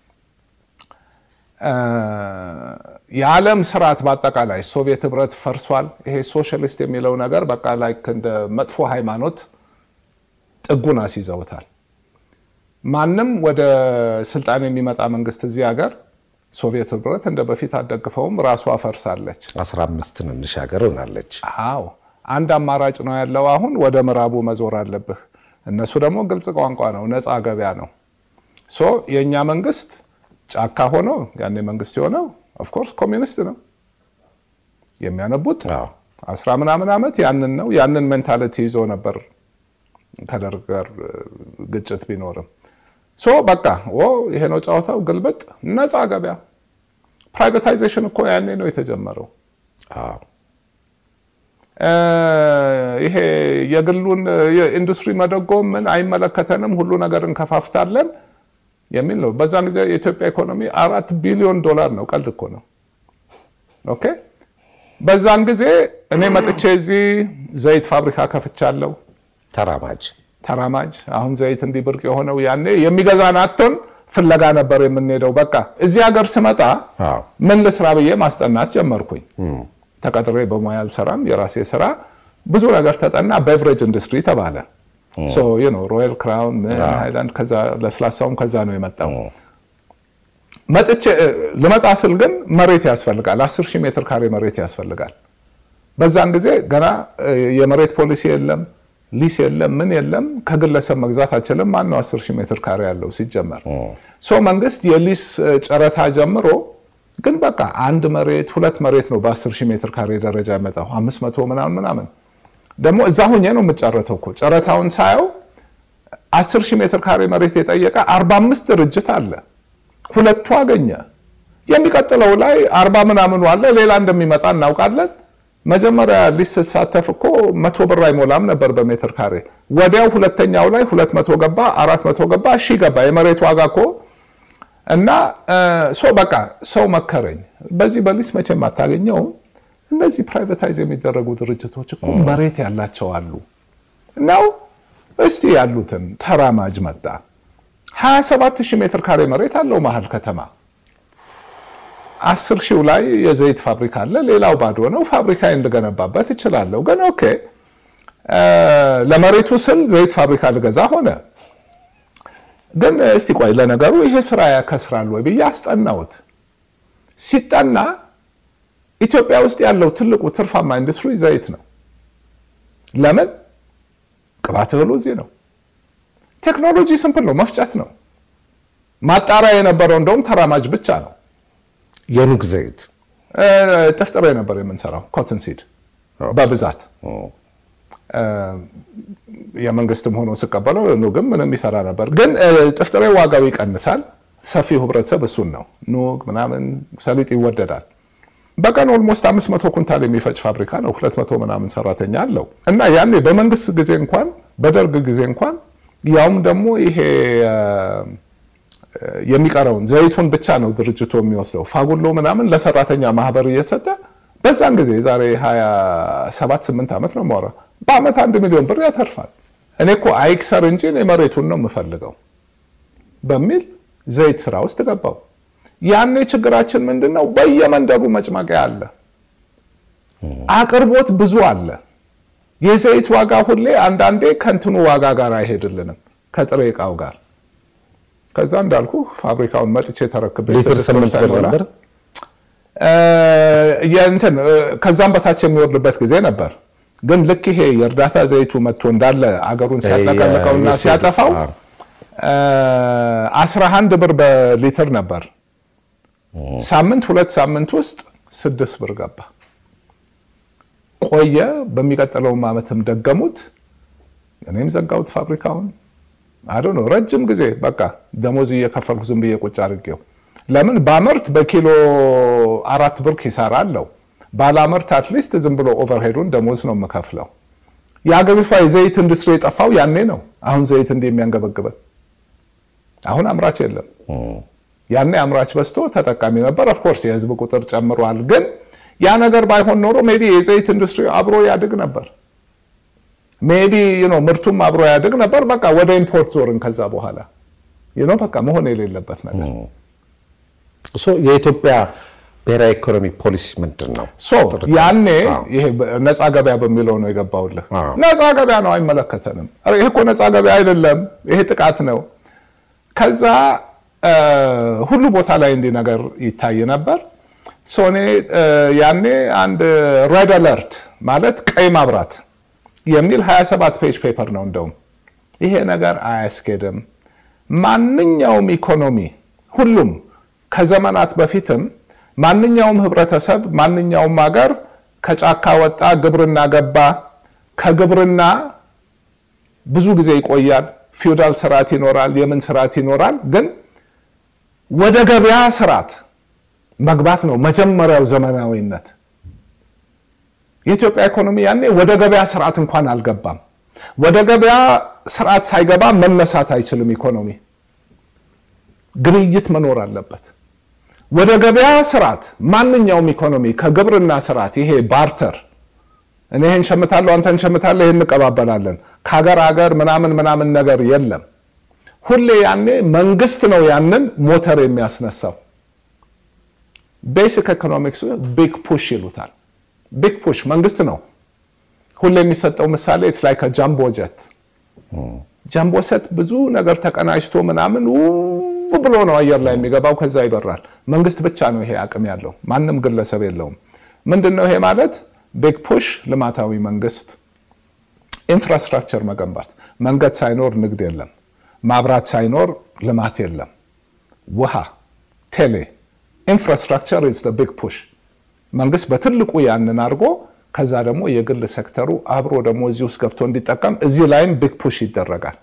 የዓለም ስርዓት በአጠቃላይ ሶቪየት ህብረት ፈርሷል። ይሄ ሶሻሊስት የሚለው ነገር በቃ ላይ እንደ መጥፎ ሃይማኖት ጥጉን አስይዘውታል። ማንም ወደ ስልጣን የሚመጣ መንግስት እዚህ ሀገር ሶቪየት ህብረት እንደ በፊት አደግፈውም ራሷ ፈርሳለች። 15 ትንንሽ ሀገር ሆናለች። አዎ አንድ አማራጭ ነው ያለው። አሁን ወደ ምዕራቡ መዞር አለብህ። እነሱ ደግሞ ግልጽ ቋንቋ ነው፣ ነፃ ገበያ ነው። ሶ የእኛ መንግስት ጫካ ሆኖ ያኔ መንግስት የሆነው ኦፍኮርስ ኮሚኒስት ነው የሚያነቡት አዎ። አስራ ምናምን ዓመት ያንን ነው ያንን ሜንታሊቲ ይዞ ነበር ከደርግ ጋር ግጭት ቢኖርም ሶ በቃ ኦ ይሄ ነው ጨዋታው፣ ግልብጥ፣ ነፃ ገበያ። ፕራይቬታይዜሽን እኮ ያኔ ነው የተጀመረው። አዎ። ይሄ የግሉን የኢንዱስትሪ መደጎም ምን አይመለከተንም፣ ሁሉ ነገር እንከፋፍታለን የሚል ነው። በዛን ጊዜ የኢትዮጵያ ኢኮኖሚ አራት ቢሊዮን ዶላር ነው። ቀልድ እኮ ነው። ኦኬ በዛን ጊዜ እኔ መጥቼ እዚህ ዘይት ፋብሪካ ከፍቻለሁ። ተራማጅ ተራማጅ አሁን ዘይት እንዲህ ብርቅ የሆነው ያኔ የሚገዛን አጥቶን ፍለጋ ነበር የምንሄደው። በቃ እዚህ ሀገር ስመጣ አዎ። ምን ልስራ ብዬ ማስጠናት ጀመርኩኝ። ተቀጥሬ በሙያ አልሰራም፣ የራሴ ስራ ብዙ ነገር ተጠና። ቤቨሬጅ ኢንዱስትሪ ተባለ። ሮያል ክራውን ምን ሃይላንድ፣ ከዛ ለስላሳውም ከዛ ነው የመጣው። መጥቼ ልመጣ ስል ግን መሬት ያስፈልጋል። 10 ሺህ ሜትር ካሬ መሬት ያስፈልጋል። በዛን ጊዜ ገና የመሬት ፖሊሲ የለም፣ ሊስ የለም፣ ምን የለም። ከግለሰብ መግዛት አችልም። ማን ነው 10 ሺህ ሜትር ካሬ ያለው ሲጀመር? ሶ መንግስት የሊስ ጨረታ ጀምሮ ግን በቃ አንድ መሬት ሁለት መሬት ነው በ10 ሺህ ሜትር ካሬ ደረጃ ያመጣው 500 ምናምን ምናምን። ደግሞ እዛ ሁኜ ነው የምጨረተው እኮ ጨረታውን ሳየው 10 ሺህ ሜትር ካሬ መሬት የጠየቀ 45 ድርጅት አለ። ሁለቱ አገኘ። የሚቀጥለው ላይ አርባ ምናምኑ አለ። ሌላ እንደሚመጣ እናውቃለን። መጀመሪያ ሊስ ስትሳተፍ እኮ መቶ ብር አይሞላም ነበር በሜትር ካሬ። ወዲያው ሁለተኛው ላይ ሁለት መቶ ገባ፣ አራት መቶ ገባ፣ ሺህ ገባ። የመሬት ዋጋ እኮ እና ሶ በቃ ሰው መከረኝ። በዚህ በሊስ መቼም አታገኘውም። እነዚህ ፕራይቬታይዝ የሚደረጉ ድርጅቶች እኮ መሬት ያላቸው አሉ። እናው እስቲ ያሉትን ተራማጅ መጣ 27 ሺህ ሜትር ካሬ መሬት አለው መሀል ከተማ። አስር ሺው ላይ የዘይት ፋብሪካ አለ፣ ሌላው ባዶ ነው። ፋብሪካ እንድገነባበት እችላለሁ። ግን ኦኬ ለመሬቱ ስል ዘይት ፋብሪካ ልገዛ ሆነ። ግን እስቲ ቆይ ለነገሩ ይሄ ስራ ያከስራል ወይ ብዬ አስጠናሁት። ሲጠና ኢትዮጵያ ውስጥ ያለው ትልቁ ትርፋማ ኢንዱስትሪ ዘይት ነው። ለምን? ቅባት እህሉ እዚህ ነው። ቴክኖሎጂ ስምፕል ነው፣ መፍጨት ነው። ማጣሪያ የነበረው እንደውም ተራማጅ ብቻ ነው። የኑግ ዘይት ጥፍጥሬ ነበር የምንሰራው ኮትን ሲድ በብዛት የመንግስትም ሆኖ ስቀበለው ኑግም ምንም ይሰራ ነበር። ግን ጥፍጥሬ ዋጋው ይቀንሳል። ሰፊው ህብረተሰብ እሱን ነው። ኑግ ምናምን ሰሊጥ ይወደዳል። በቀን ኦልሞስት አምስት መቶ ኩንታል የሚፈጭ ፋብሪካ ነው። ሁለት መቶ ምናምን ሰራተኛ አለው እና ያኔ በመንግስት ጊዜ እንኳን በደርግ ጊዜ እንኳን ያውም ደግሞ ይሄ የሚቀረውን ዘይቱን ብቻ ነው ድርጅቱ የሚወስደው። ፋጉሎ ምናምን ለሰራተኛ ማህበር እየሰጠ በዛን ጊዜ ዛሬ 27 8 ዓመት ነው የማወራ በአመት አንድ ሚሊዮን ብር ያተርፋል። እኔ እኮ አይክሰር እንጂ እኔ መሬቱን ነው የምፈልገው በሚል ዘይት ስራ ውስጥ ገባው። ያኔ ችግራችን ምንድን ነው? በየመንደሩ መጭመቂያ አለ፣ አቅርቦት ብዙ አለ። የዘይት ዋጋ ሁሌ አንዳንዴ ከእንትኑ ዋጋ ጋር አይሄድልንም ከጥሬ እቃው ጋር ከዛ እንዳልኩ ፋብሪካውን መጥቼ ተረክቤ ሊትር ስምንት ብር ነበር። እንትን ከዛም በታች የሚወርድበት ጊዜ ነበር። ግን ልክ ይሄ የእርዳታ ዘይቱ መጥቶ እንዳለ አገሩን ሲያጠቀልቀውና ሲያጠፋው አስራ አንድ ብር በሊትር ነበር። ሳምንት ሁለት ሳምንት ውስጥ ስድስት ብር ገባ። ቆየ። በሚቀጥለውም ዓመትም ደገሙት። እኔም ዘጋሁት ፋብሪካውን። አዶ ነው ረጅም ጊዜ በቃ ደሞዝ እየከፈልኩ ዝም ብዬ ቁጭ አድርጌው። ለምን ባመርት በኪሎ አራት ብር ኪሳራ አለው። ባላመርት አትሊስት ዝም ብሎ ኦቨርሄዱን ደሞዝ ነው የምከፍለው። የአገሪቷ የዘይት ኢንዱስትሪ የጠፋው ያኔ ነው። አሁን ዘይት እንዲህ የሚያንገበግበን አሁን አምራች የለም። ያኔ አምራች በዝቶ ተጠቃሚ ነበር። ኦፍኮርስ የህዝብ ቁጥር ጨምሯል። ግን ያ ነገር ባይሆን ኖሮ ሜይ ቢ የዘይት ኢንዱስትሪ አብሮ ያድግ ነበር። ሜቢ ዩኖ ምርቱም አብሮ ያድግ ነበር። በቃ ወደ ኢምፖርት ዞርን። ከዛ በኋላ ዩኖ በቃ መሆን የሌለበት ነገር። የኢትዮጵያ ብሔራዊ ኢኮኖሚ ፖሊሲ ምንድን ነው? ሶ ያኔ ይሄ ነፃ ገበያ በሚለው ነው የገባውልህ። ነፃ ገበያ ነው አይመለከተንም። ይሄ እኮ ነፃ ገበያ አይደለም፣ ይሄ ጥቃት ነው። ከዛ ሁሉ ቦታ ላይ እንዲህ ነገር ይታይ ነበር። ሶኔ ያኔ አንድ ሬድ አለርት ማለት ቀይ ማብራት የሚል 27 ፔጅ ፔፐር ነው። እንደውም ይሄ ነገር አያስኬድም። ማንኛውም ኢኮኖሚ ሁሉም ከዘመናት በፊትም ማንኛውም ህብረተሰብ ማንኛውም ሀገር ከጫካ ወጣ፣ ግብርና ገባ። ከግብርና ብዙ ጊዜ ይቆያል። ፊውዳል ስርዓት ይኖራል፣ የምን ስርዓት ይኖራል። ግን ወደ ገበያ ስርዓት መግባት ነው መጀመሪያው ዘመናዊነት። የኢትዮጵያ ኢኮኖሚ ያኔ ወደ ገበያ ስርዓት እንኳን አልገባም። ወደ ገበያ ስርዓት ሳይገባ መነሳት አይችልም። ኢኮኖሚ ግብይት መኖር አለበት። ወደ ገበያ ስርዓት ማንኛውም ኢኮኖሚ ከግብርና ስርዓት ይሄ ባርተር፣ እኔ ይህን ሸምታለሁ፣ አንተ እንሸምታለህ፣ ይህን እንቀባበላለን፣ ከሀገር ሀገር ምናምን ምናምን ነገር የለም። ሁሌ ያኔ መንግስት ነው ያንን ሞተር የሚያስነሳው። ቤሲክ ኢኮኖሚክስ ቢግ ፑሽ ይሉታል። ቢግ ፑሽ መንግስት ነው። ሁሌ የሚሰጠው ምሳሌ ኢትስ ላይክ ጃምቦ ጀት። ጃምቦ ሴት ብዙ ነገር ተቀናጅቶ ምናምን ውብ ብሎ ነው አየር ላይ የሚገባው፣ ከዛ ይበራል። መንግስት ብቻ ነው ይሄ አቅም ያለው፣ ማንም ግለሰብ የለውም። ምንድን ነው ይሄ ማለት? ቢግ ፑሽ ልማታዊ መንግስት፣ ኢንፍራስትራክቸር መገንባት። መንገድ ሳይኖር ንግድ የለም፣ ማብራት ሳይኖር ልማት የለም፣ ውሃ፣ ቴሌ ኢንፍራስትራክቸር ኢዝ ቢግ ፑሽ። መንግስት በትልቁ ያንን አድርጎ ከዛ ደግሞ የግል ሴክተሩ አብሮ ደግሞ እዚህ ውስጥ ገብቶ እንዲጠቀም እዚህ ላይም ቢግ ፑሽ ይደረጋል።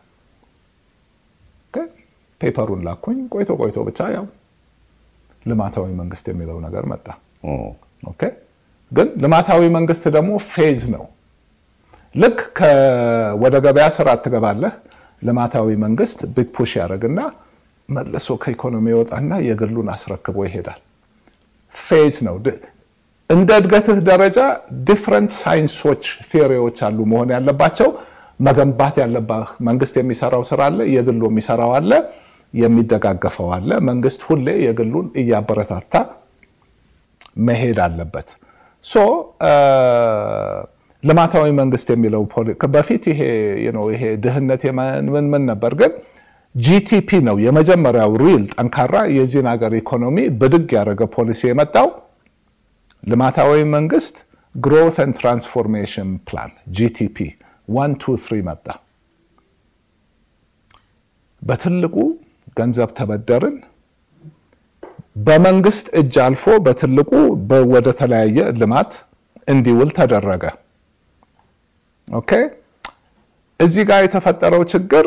ፔፐሩን ላኩኝ። ቆይቶ ቆይቶ ብቻ ያው ልማታዊ መንግስት የሚለው ነገር መጣ። ኦኬ ግን ልማታዊ መንግስት ደግሞ ፌዝ ነው። ልክ ወደ ገበያ ስርዓት ትገባለህ። ልማታዊ መንግስት ቢግ ፑሽ ያደርግና መልሶ ከኢኮኖሚ ይወጣና የግሉን አስረክቦ ይሄዳል። ፌዝ ነው። እንደ እድገትህ ደረጃ ዲፍረንት ሳይንሶች ቴዎሪዎች አሉ መሆን ያለባቸው። መገንባት ያለባህ መንግስት የሚሰራው ስራ አለ፣ የግሉ የሚሰራው አለ፣ የሚደጋገፈው አለ። መንግስት ሁሌ የግሉን እያበረታታ መሄድ አለበት። ሶ ልማታዊ መንግስት የሚለው በፊት ይሄ ይሄ ድህነት ምን ምን ነበር ግን ጂቲፒ ነው የመጀመሪያው ሪል ጠንካራ የዚህን ሀገር ኢኮኖሚ ብድግ ያደረገ ፖሊሲ የመጣው ልማታዊ መንግስት ግሮት ኤንድ ትራንስፎርሜሽን ፕላን ጂቲፒ ዋን ቱ ትሪ መጣ። በትልቁ ገንዘብ ተበደርን። በመንግስት እጅ አልፎ በትልቁ ወደ ተለያየ ልማት እንዲውል ተደረገ። ኦኬ እዚህ ጋር የተፈጠረው ችግር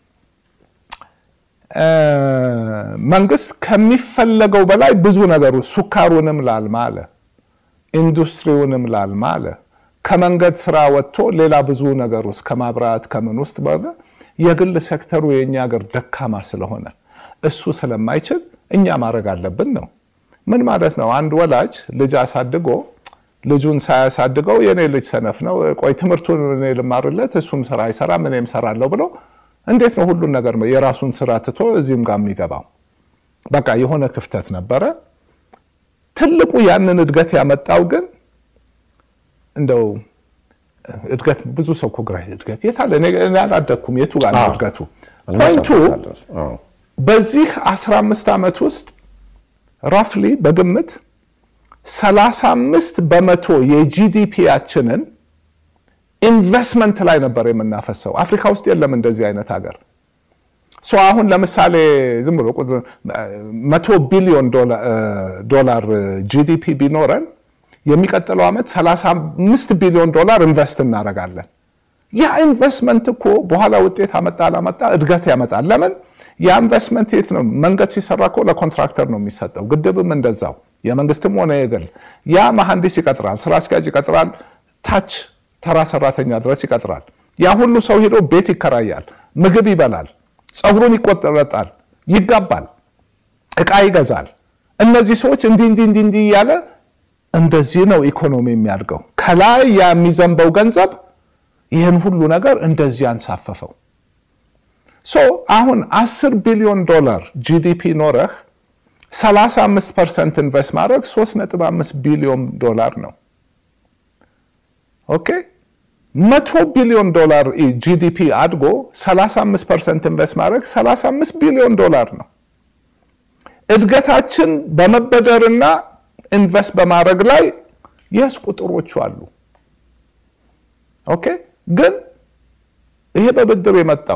መንግስት ከሚፈለገው በላይ ብዙ ነገሩ ሱካሩንም ላልማ አለ፣ ኢንዱስትሪውንም ላልማ አለ። ከመንገድ ስራ ወጥቶ ሌላ ብዙ ነገር ውስጥ ከማብራት ከምን ውስጥ የግል ሴክተሩ የእኛ ሀገር ደካማ ስለሆነ እሱ ስለማይችል እኛ ማድረግ አለብን ነው። ምን ማለት ነው? አንድ ወላጅ ልጅ አሳድጎ ልጁን ሳያሳድገው የኔ ልጅ ሰነፍ ነው፣ ቆይ ትምህርቱን እኔ ልማርለት፣ እሱም ስራ አይሰራም፣ እኔም ሰራለሁ ብሎ እንዴት ነው ሁሉን ነገር የራሱን ስራ ትቶ እዚህም ጋር የሚገባው? በቃ የሆነ ክፍተት ነበረ። ትልቁ ያንን እድገት ያመጣው ግን እንደው እድገት ብዙ ሰው እኮ ግራ እድገት የት አለ? እኔ አላደግኩም። የቱ ጋር ነው እድገቱ? ፖይንቱ በዚህ 15 ዓመት ውስጥ ራፍሊ በግምት 35 በመቶ የጂዲፒያችንን ኢንቨስትመንት ላይ ነበር የምናፈሰው። አፍሪካ ውስጥ የለም እንደዚህ አይነት ሀገር። ሶ አሁን ለምሳሌ ዝም ብሎ መቶ ቢሊዮን ዶላር ጂዲፒ ቢኖረን የሚቀጥለው ዓመት 35 ቢሊዮን ዶላር ኢንቨስት እናደርጋለን። ያ ኢንቨስትመንት እኮ በኋላ ውጤት አመጣ አላመጣ እድገት ያመጣል። ለምን ያ ኢንቨስትመንት የት ነው? መንገድ ሲሰራ እኮ ለኮንትራክተር ነው የሚሰጠው። ግድብም እንደዛው፣ የመንግስትም ሆነ የግል ያ መሐንዲስ ይቀጥራል፣ ስራ አስኪያጅ ይቀጥራል፣ ታች ተራ ሰራተኛ ድረስ ይቀጥራል። ያ ሁሉ ሰው ሄዶ ቤት ይከራያል፣ ምግብ ይበላል፣ ፀጉሩን ይቆረጣል፣ ይጋባል፣ እቃ ይገዛል። እነዚህ ሰዎች እንዲህ እንዲህ እንዲህ እንዲህ እያለ እንደዚህ ነው ኢኮኖሚ የሚያድገው። ከላይ ያ የሚዘንበው ገንዘብ ይህን ሁሉ ነገር እንደዚህ አንሳፈፈው። ሶ አሁን 10 ቢሊዮን ዶላር ጂዲፒ ኖረህ 35 ፐርሰንት ኢንቨስት ማድረግ 3.5 ቢሊዮን ዶላር ነው። ኦኬ መቶ ቢሊዮን ዶላር ጂዲፒ አድጎ 35 ፐርሰንት ኢንቨስት ማድረግ 35 ቢሊዮን ዶላር ነው። እድገታችን በመበደርና ኢንቨስት በማድረግ ላይ የስ ቁጥሮቹ አሉ። ኦኬ ግን ይሄ በብድር የመጣው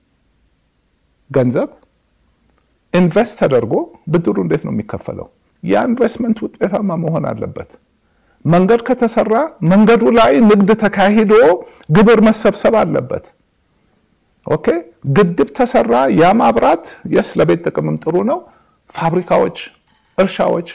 ገንዘብ ኢንቨስት ተደርጎ ብድሩ እንዴት ነው የሚከፈለው? ያ ኢንቨስትመንት ውጤታማ መሆን አለበት። መንገድ ከተሰራ መንገዱ ላይ ንግድ ተካሂዶ ግብር መሰብሰብ አለበት። ኦኬ ግድብ ተሰራ፣ ያ ማብራት የስ ለቤት ጥቅምም ጥሩ ነው። ፋብሪካዎች፣ እርሻዎች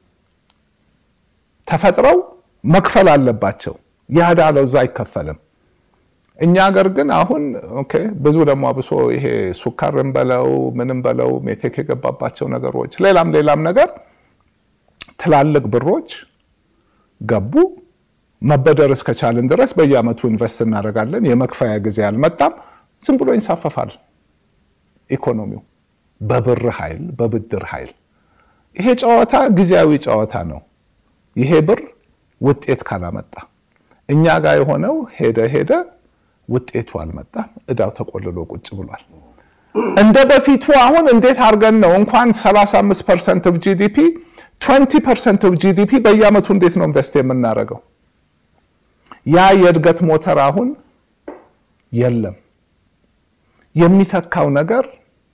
ተፈጥረው መክፈል አለባቸው። ያ ዕዳ ለዛ አይከፈልም። እኛ ሀገር ግን አሁን ኦኬ ብዙ ደግሞ አብሶ ይሄ ሱካርን በለው ምንም በለው ሜቴክ የገባባቸው ነገሮች ሌላም ሌላም ነገር ትላልቅ ብሮች ገቡ። መበደር እስከቻልን ድረስ በየአመቱ ኢንቨስት እናደርጋለን። የመክፈያ ጊዜ አልመጣም። ዝም ብሎ ይንሳፈፋል ኢኮኖሚው በብር ኃይል በብድር ኃይል። ይሄ ጨዋታ ጊዜያዊ ጨዋታ ነው። ይሄ ብር ውጤት ካላመጣ እኛ ጋር የሆነው ሄደ ሄደ ውጤቱ አልመጣም። እዳው ተቆልሎ ቁጭ ብሏል። እንደ በፊቱ አሁን እንዴት አድርገን ነው እንኳን 35 ፐርሰንት ኦፍ ጂዲፒ 20 ፐርሰንት ኦፍ ጂዲፒ በየአመቱ እንዴት ነው ኢንቨስት የምናደርገው? ያ የእድገት ሞተር አሁን የለም። የሚተካው ነገር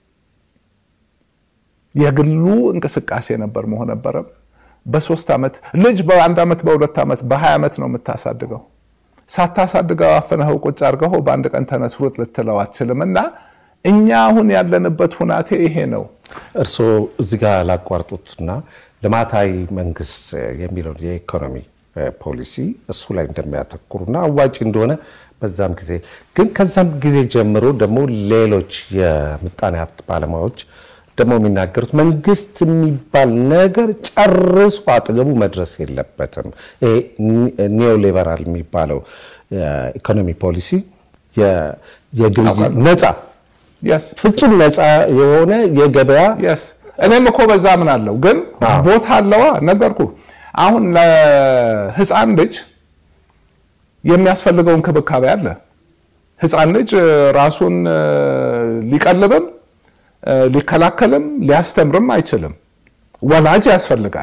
የግሉ እንቅስቃሴ ነበር መሆን ነበረም። በሶስት ዓመት ልጅ በአንድ ዓመት በሁለት ዓመት በሀያ ዓመት ነው የምታሳድገው። ሳታሳድገው አፍነኸው ቁጭ አድርገው በአንድ ቀን ተነስ ሩጥ ልትለው አትችልም። እና እኛ አሁን ያለንበት ሁናቴ ይሄ ነው። እርስዎ እዚህ ጋር ላቋርጡትና ልማታዊ መንግስት የሚለውን የኢኮኖሚ ፖሊሲ እሱ ላይ እንደሚያተኩሩና አዋጭ እንደሆነ በዛም ጊዜ ግን ከዛም ጊዜ ጀምሮ ደግሞ ሌሎች የምጣኔ ሀብት ባለሙያዎች ደግሞ የሚናገሩት መንግስት የሚባል ነገር ጨርሶ አጠገቡ መድረስ የለበትም። ይሄ ኒዮ ሊበራል የሚባለው ኢኮኖሚ ፖሊሲ የግብይት ነፃ የስ ፍጹም ነፃ የሆነ የገበያ የስ እኔም እኮ በዛ ምን አለው ግን ቦታ አለዋ ነገርኩ። አሁን ለህፃን ልጅ የሚያስፈልገው እንክብካቤ አለ። ህፃን ልጅ ራሱን ሊቀልብም ሊከላከልም ሊያስተምርም አይችልም። ወላጅ ያስፈልጋል።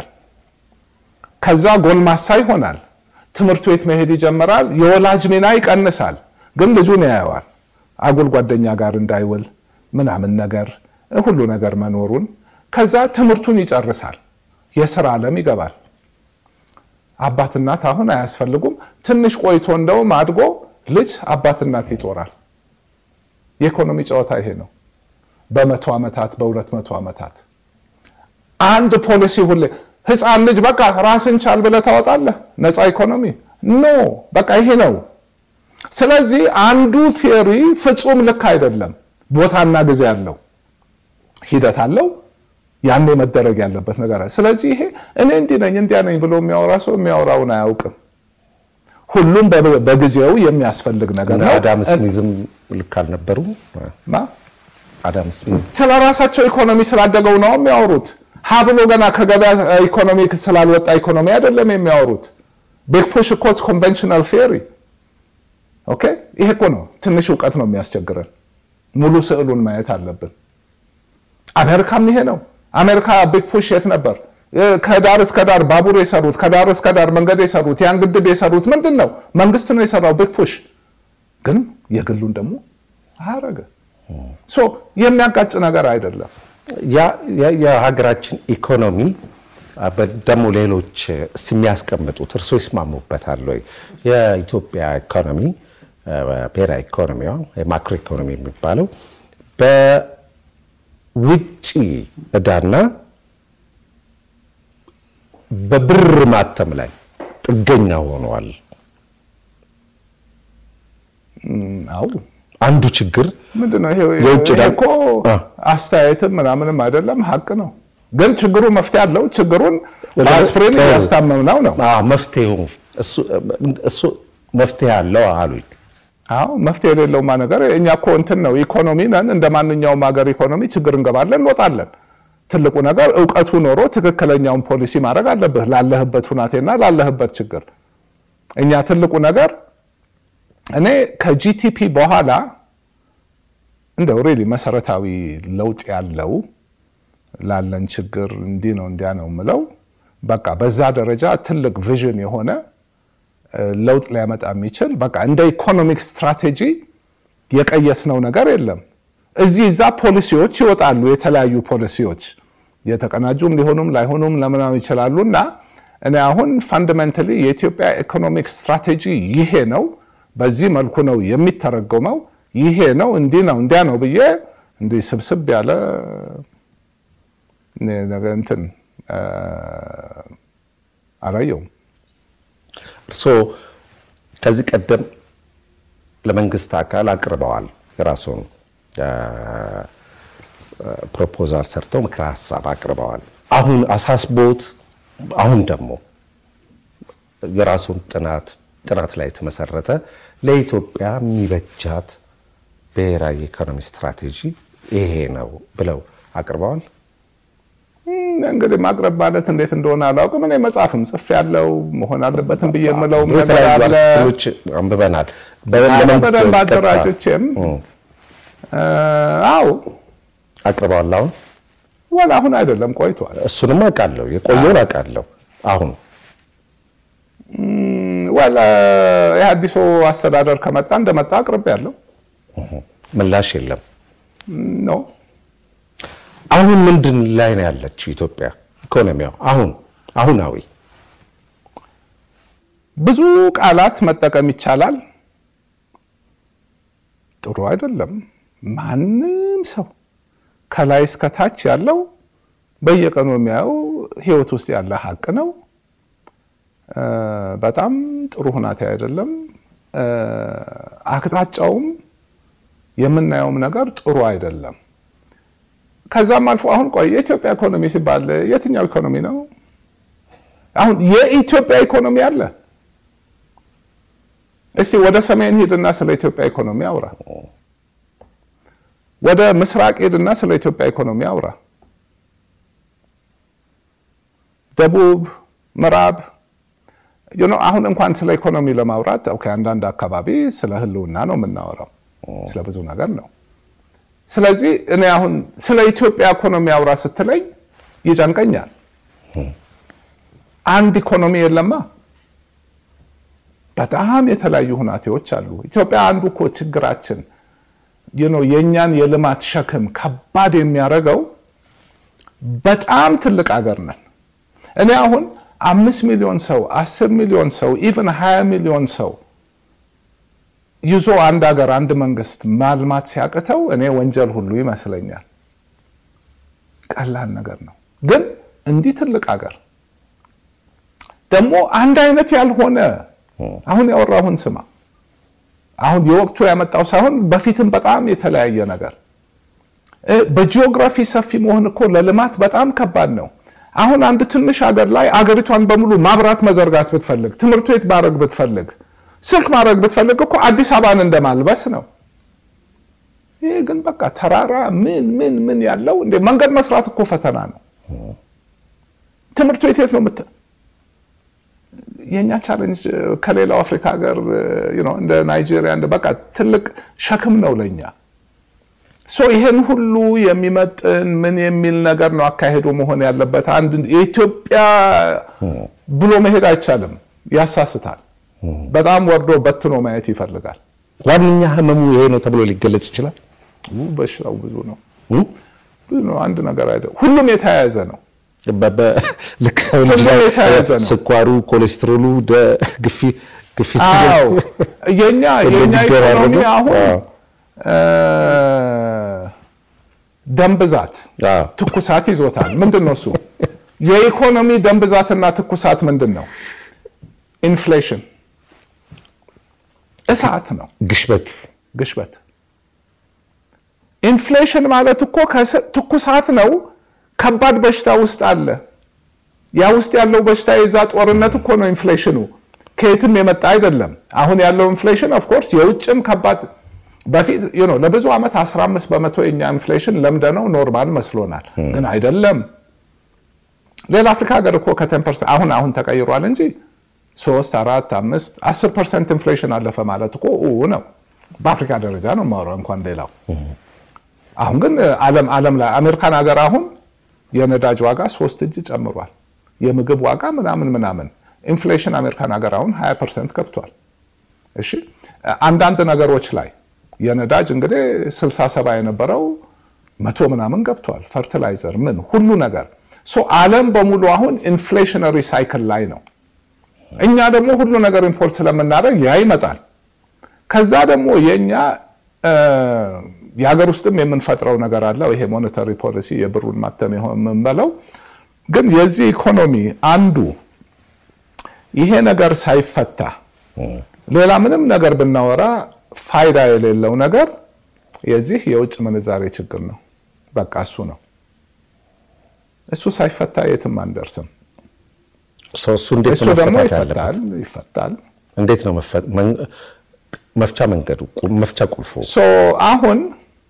ከዛ ጎልማሳ ይሆናል። ትምህርት ቤት መሄድ ይጀምራል። የወላጅ ሚና ይቀንሳል። ግን ልጁን ያየዋል። አጉል ጓደኛ ጋር እንዳይውል ምናምን ነገር ሁሉ ነገር መኖሩን ከዛ ትምህርቱን ይጨርሳል። የስራ ዓለም ይገባል። አባት እናት አሁን አያስፈልጉም። ትንሽ ቆይቶ እንደውም አድጎ ልጅ አባት እናት ይጦራል። የኢኮኖሚ ጨዋታ ይሄ ነው። በመቶ ዓመታት በሁለት መቶ ዓመታት አንድ ፖሊሲ ሁሌ ህፃን ልጅ በቃ ራስን ቻል ብለህ ታወጣለህ። ነፃ ኢኮኖሚ ኖ በቃ ይሄ ነው። ስለዚህ አንዱ ቴዎሪ ፍጹም ልክ አይደለም። ቦታና ጊዜ አለው፣ ሂደት አለው። ያኔ መደረግ ያለበት ነገር አለ። ስለዚህ ይሄ እኔ እንዲህ ነኝ እንዲያ ነኝ ብሎ የሚያወራ ሰው የሚያወራውን አያውቅም። ሁሉም በጊዜው የሚያስፈልግ ነገር ነው። አዳም ስሚዝም ልክ አልነበሩም። ማ አዳም ስሚዝ ስለ ራሳቸው ኢኮኖሚ ስላደገው ነው የሚያወሩት። ሀ ብሎ ገና ከገበያ ኢኮኖሚ ስላልወጣ ኢኮኖሚ አይደለም የሚያወሩት። ቢግ ፑሽ እኮ ኮንቨንሽናል ቴዎሪ ኦኬ። ይሄ እኮ ነው ትንሽ እውቀት ነው የሚያስቸግረን። ሙሉ ስዕሉን ማየት አለብን። አሜሪካም ይሄ ነው። አሜሪካ ቢግ ፑሽ የት ነበር? ከዳር እስከ ዳር ባቡር የሰሩት ከዳር እስከ ዳር መንገድ የሰሩት ያን ግድብ የሰሩት ምንድን ነው? መንግስት ነው የሰራው ቢግ ፑሽ። ግን የግሉን ደግሞ አረገ። ሶ የሚያጋጭ ነገር አይደለም። የሀገራችን ኢኮኖሚ ደግሞ ሌሎች እስቲ የሚያስቀምጡት እርሶ ይስማሙበታል ወይ? የኢትዮጵያ ኢኮኖሚ ብሔራዊ ኢኮኖሚዋ የማክሮ ኢኮኖሚ የሚባለው በውጭ ዕዳና በብር ማተም ላይ ጥገኛ ሆነዋል። አው አንዱ ችግር ምንድን ነው ይሄ? የውጭ ይሄ ዕዳ- እኮ አስተያየትም ምናምንም አይደለም፣ ሀቅ ነው። ግን ችግሩ መፍትሄ አለው። ችግሩን በአስፕሪን ጥሩ። እያስታመምነው ነው። አዎ፣ መፍትሄው እሱ- እሱ መፍትሄ አለው አሉኝ። አዎ መፍትሄ የሌለውማ ነገር እኛ እኮ እንትን ነው ኢኮኖሚ ነን። እንደ ማንኛውም ሀገር ኢኮኖሚ ችግር እንገባለን እንወጣለን። ትልቁ ነገር እውቀቱ ኖሮ ትክክለኛውን ፖሊሲ ማድረግ አለብህ ላለህበት ሁናቴና ላለህበት ችግር። እኛ ትልቁ ነገር እኔ ከጂቲፒ በኋላ እንደው ሪሊ መሰረታዊ ለውጥ ያለው ላለን ችግር እንዲህ ነው እንዲያ ነው የምለው በቃ በዛ ደረጃ ትልቅ ቪዥን የሆነ ለውጥ ሊያመጣ የሚችል በቃ እንደ ኢኮኖሚክ ስትራቴጂ የቀየስነው ነገር የለም። እዚህ እዛ ፖሊሲዎች ይወጣሉ፣ የተለያዩ ፖሊሲዎች የተቀናጁም ሊሆኑም ላይሆኑም ለምናም ይችላሉ እና እኔ አሁን ፋንዳሜንታሊ የኢትዮጵያ ኢኮኖሚክ ስትራቴጂ ይሄ ነው፣ በዚህ መልኩ ነው የሚተረጎመው፣ ይሄ ነው፣ እንዲህ ነው፣ እንዲያ ነው ብዬ እንዲህ ስብስብ ያለ እንትን አላየውም። እርስዎ ከዚህ ቀደም ለመንግስት አካል አቅርበዋል የራሱን ፕሮፖዛል ሰርተው ምክረ ሀሳብ አቅርበዋል። አሁን አሳስቦት አሁን ደግሞ የራሱን ጥናት ጥናት ላይ የተመሰረተ ለኢትዮጵያ የሚበጃት ብሔራዊ ኢኮኖሚ ስትራቴጂ ይሄ ነው ብለው አቅርበዋል። እንግዲህ ማቅረብ ማለት እንዴት እንደሆነ አላውቅም። እኔ መጽሐፍም ጽፍ ያለው መሆን አለበትም ብዬ የምለውም ነገር የተለያዩ አለ። አርቲክሎች አንብበናል። በደንብ አደራጆቼም አዎ አቅርበዋል። አሁን ወላ አሁን አይደለም ቆይቷል። እሱንም አውቃለሁ፣ የቆየውን አውቃለሁ። አሁን ወላ የአዲሱ አስተዳደር ከመጣ እንደመጣ አቅርቤ ያለው ምላሽ የለም። ነው። አሁን ምንድን ላይ ነው ያለችው ኢትዮጵያ ኢኮኖሚዋ? አሁን አሁናዊ ብዙ ቃላት መጠቀም ይቻላል። ጥሩ አይደለም። ማንም ሰው ከላይ እስከታች ያለው በየቀኑ የሚያየው ህይወት ውስጥ ያለ ሀቅ ነው። በጣም ጥሩ ሁናቴ አይደለም። አቅጣጫውም የምናየውም ነገር ጥሩ አይደለም። ከዛም አልፎ አሁን ቆይ የኢትዮጵያ ኢኮኖሚ ሲባል የትኛው ኢኮኖሚ ነው? አሁን የኢትዮጵያ ኢኮኖሚ አለ? እስቲ ወደ ሰሜን ሂድና ስለ ኢትዮጵያ ኢኮኖሚ አውራ። ወደ ምስራቅ ሂድና ስለ ኢትዮጵያ ኢኮኖሚ አውራ። ደቡብ፣ ምዕራብ አሁን እንኳን ስለ ኢኮኖሚ ለማውራት ኦኬ፣ አንዳንድ አካባቢ ስለ ህልውና ነው የምናወራው፣ ስለ ብዙ ነገር ነው። ስለዚህ እኔ አሁን ስለ ኢትዮጵያ ኢኮኖሚ አውራ ስትለኝ ይጨንቀኛል። አንድ ኢኮኖሚ የለማ። በጣም የተለያዩ ሁናቴዎች አሉ። ኢትዮጵያ አንዱ እኮ ችግራችን የእኛን የልማት ሸክም ከባድ የሚያደርገው በጣም ትልቅ ሀገር ነን። እኔ አሁን አምስት ሚሊዮን ሰው አስር ሚሊዮን ሰው ኢቨን ሀያ ሚሊዮን ሰው ይዞ አንድ ሀገር አንድ መንግስት ማልማት ሲያቅተው እኔ ወንጀል ሁሉ ይመስለኛል። ቀላል ነገር ነው። ግን እንዲህ ትልቅ ሀገር ደግሞ አንድ አይነት ያልሆነ አሁን ያወራሁን ስማ። አሁን የወቅቱ ያመጣው ሳይሆን በፊትም በጣም የተለያየ ነገር። በጂኦግራፊ ሰፊ መሆን እኮ ለልማት በጣም ከባድ ነው። አሁን አንድ ትንሽ ሀገር ላይ አገሪቷን በሙሉ ማብራት መዘርጋት ብትፈልግ፣ ትምህርት ቤት ማድረግ ብትፈልግ፣ ስልክ ማድረግ ብትፈልግ እኮ አዲስ አበባን እንደማልበስ ነው። ይህ ግን በቃ ተራራ ምን ምን ምን ያለው እንደ መንገድ መስራት እኮ ፈተና ነው። ትምህርት ቤት የት ነው ምት የእኛ ቻሌንጅ ከሌላው አፍሪካ ሀገር እንደ ናይጄሪያ እንደ በቃ ትልቅ ሸክም ነው ለእኛ። ሶ ይሄን ሁሉ የሚመጥን ምን የሚል ነገር ነው አካሄዱ መሆን ያለበት። አንድ የኢትዮጵያ ብሎ መሄድ አይቻልም፣ ያሳስታል። በጣም ወርዶ በትኖ ማየት ይፈልጋል። ዋነኛ ህመሙ ይሄ ነው ተብሎ ሊገለጽ ይችላል። በሽታው ብዙ ነው፣ ብዙ ነው። አንድ ነገር አይደለም፣ ሁሉም የተያያዘ ነው። ልክ ሰው ልጅ ስኳሩ፣ ኮሌስትሮሉ፣ ግፊት የኛ የኛ ኢኮኖሚ አሁን ደም ብዛት ትኩሳት ይዞታል። ምንድን ነው እሱ? የኢኮኖሚ ደም ብዛትና ትኩሳት ምንድን ነው? ኢንፍሌሽን እሳት ነው። ግሽበት ግሽበት ኢንፍሌሽን ማለት እኮ ትኩሳት ነው። ከባድ በሽታ ውስጥ አለ። ያ ውስጥ ያለው በሽታ የዛ ጦርነት እኮ ነው ኢንፍሌሽኑ። ከየትም የመጣ አይደለም። አሁን ያለው ኢንፍሌሽን ኦፍኮርስ የውጭም ከባድ በፊት ለብዙ ዓመት 15 በመቶ የኛ ኢንፍሌሽን ለምደነው ኖርማል መስሎናል፣ ግን አይደለም። ሌላ አፍሪካ ሀገር እኮ ከቴን ፐርሰንት አሁን አሁን ተቀይሯል እንጂ ሶስት አራት አምስት አስር ፐርሰንት ኢንፍሌሽን አለፈ ማለት እኮ ነው። በአፍሪካ ደረጃ ነው የማወራው እንኳን ሌላው። አሁን ግን ዓለም ዓለም ላይ አሜሪካን ሀገር አሁን የነዳጅ ዋጋ ሶስት እጅ ጨምሯል። የምግብ ዋጋ ምናምን ምናምን ኢንፍሌሽን አሜሪካን ሀገር አሁን 20 ፐርሰንት ገብቷል። እሺ አንዳንድ ነገሮች ላይ የነዳጅ እንግዲህ 60 ሰባ የነበረው መቶ ምናምን ገብቷል። ፈርቲላይዘር ምን ሁሉ ነገር ሶ ዓለም በሙሉ አሁን ኢንፍሌሽነሪ ሳይክል ላይ ነው። እኛ ደግሞ ሁሉ ነገር ኢምፖርት ስለምናደርግ ያ ይመጣል። ከዛ ደግሞ የእኛ የሀገር ውስጥም የምንፈጥረው ነገር አለው። ይሄ ሞኔታሪ ፖሊሲ የብሩን ማተም የምንበለው ግን የዚህ ኢኮኖሚ አንዱ ይሄ ነገር ሳይፈታ ሌላ ምንም ነገር ብናወራ ፋይዳ የሌለው ነገር የዚህ የውጭ ምንዛሬ ችግር ነው። በቃ እሱ ነው። እሱ ሳይፈታ የትም አንደርስም። እሱ እንዴት እሱ ነው ደግሞ መፈታት ያለበት? ይፈታል ይፈታል። እንዴት ነው መፈ- መን- መፍቻ መንገዱ ቁ- መፍቻ ቁልፉ? ሶ አሁን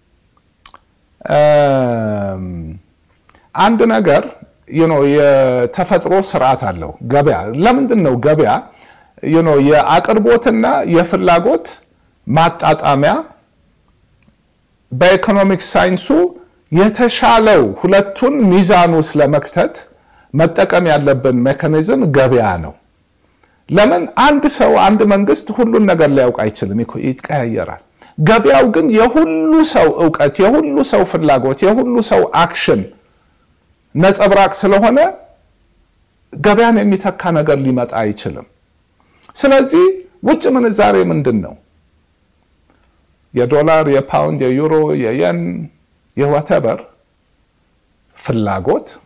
እም፣ አንድ ነገር you know የተፈጥሮ ስርዓት አለው ገበያ። ለምንድን ነው ገበያ you know የአቅርቦትና የፍላጎት ማጣጣሚያ በኢኮኖሚክስ ሳይንሱ የተሻለው ሁለቱን ሚዛን ውስጥ ለመክተት መጠቀም ያለብን ሜካኒዝም ገበያ ነው። ለምን አንድ ሰው አንድ መንግስት ሁሉን ነገር ሊያውቅ አይችልም፣ ይኮ- ይቀያየራል። ገበያው ግን የሁሉ ሰው እውቀት፣ የሁሉ ሰው ፍላጎት፣ የሁሉ ሰው አክሽን ነጸብራቅ ስለሆነ ገበያን የሚተካ ነገር ሊመጣ አይችልም። ስለዚህ ውጭ ምንዛሬ ምንድን ነው? የዶላር፣ የፓውንድ፣ የዩሮ፣ የየን፣ የዋተበር ፍላጎት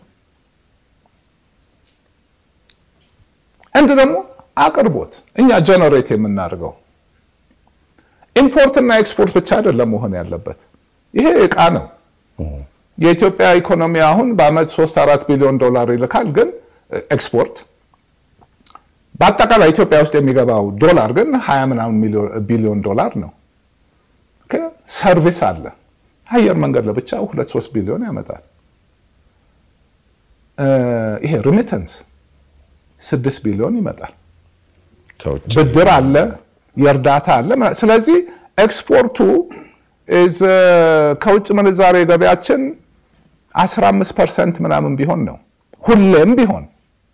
እንድ ደግሞ አቅርቦት እኛ ጀነሬት የምናደርገው ኢምፖርትና ኤክስፖርት ብቻ አይደለም መሆን ያለበት። ይሄ እቃ ነው። የኢትዮጵያ ኢኮኖሚ አሁን በአመት 3 4 ቢሊዮን ዶላር ይልካል፣ ግን ኤክስፖርት በአጠቃላይ ኢትዮጵያ ውስጥ የሚገባው ዶላር ግን 20 ምናምን ቢሊዮን ዶላር ነው። ኦኬ፣ ሰርቪስ አለ። አየር መንገድ ለብቻ 2 3 ቢሊዮን ያመጣል። እ፣ ይሄ ሪሚተንስ 6 ቢሊዮን ይመጣል። ከውጭ ብድር አለ፣ የእርዳታ አለ። ምና- ስለዚህ ኤክስፖርቱ is, እ፣ ከውጭ ምንዛሬ ገበያችን 15 ፐርሰንት ምናምን ቢሆን ነው ሁሌም ቢሆን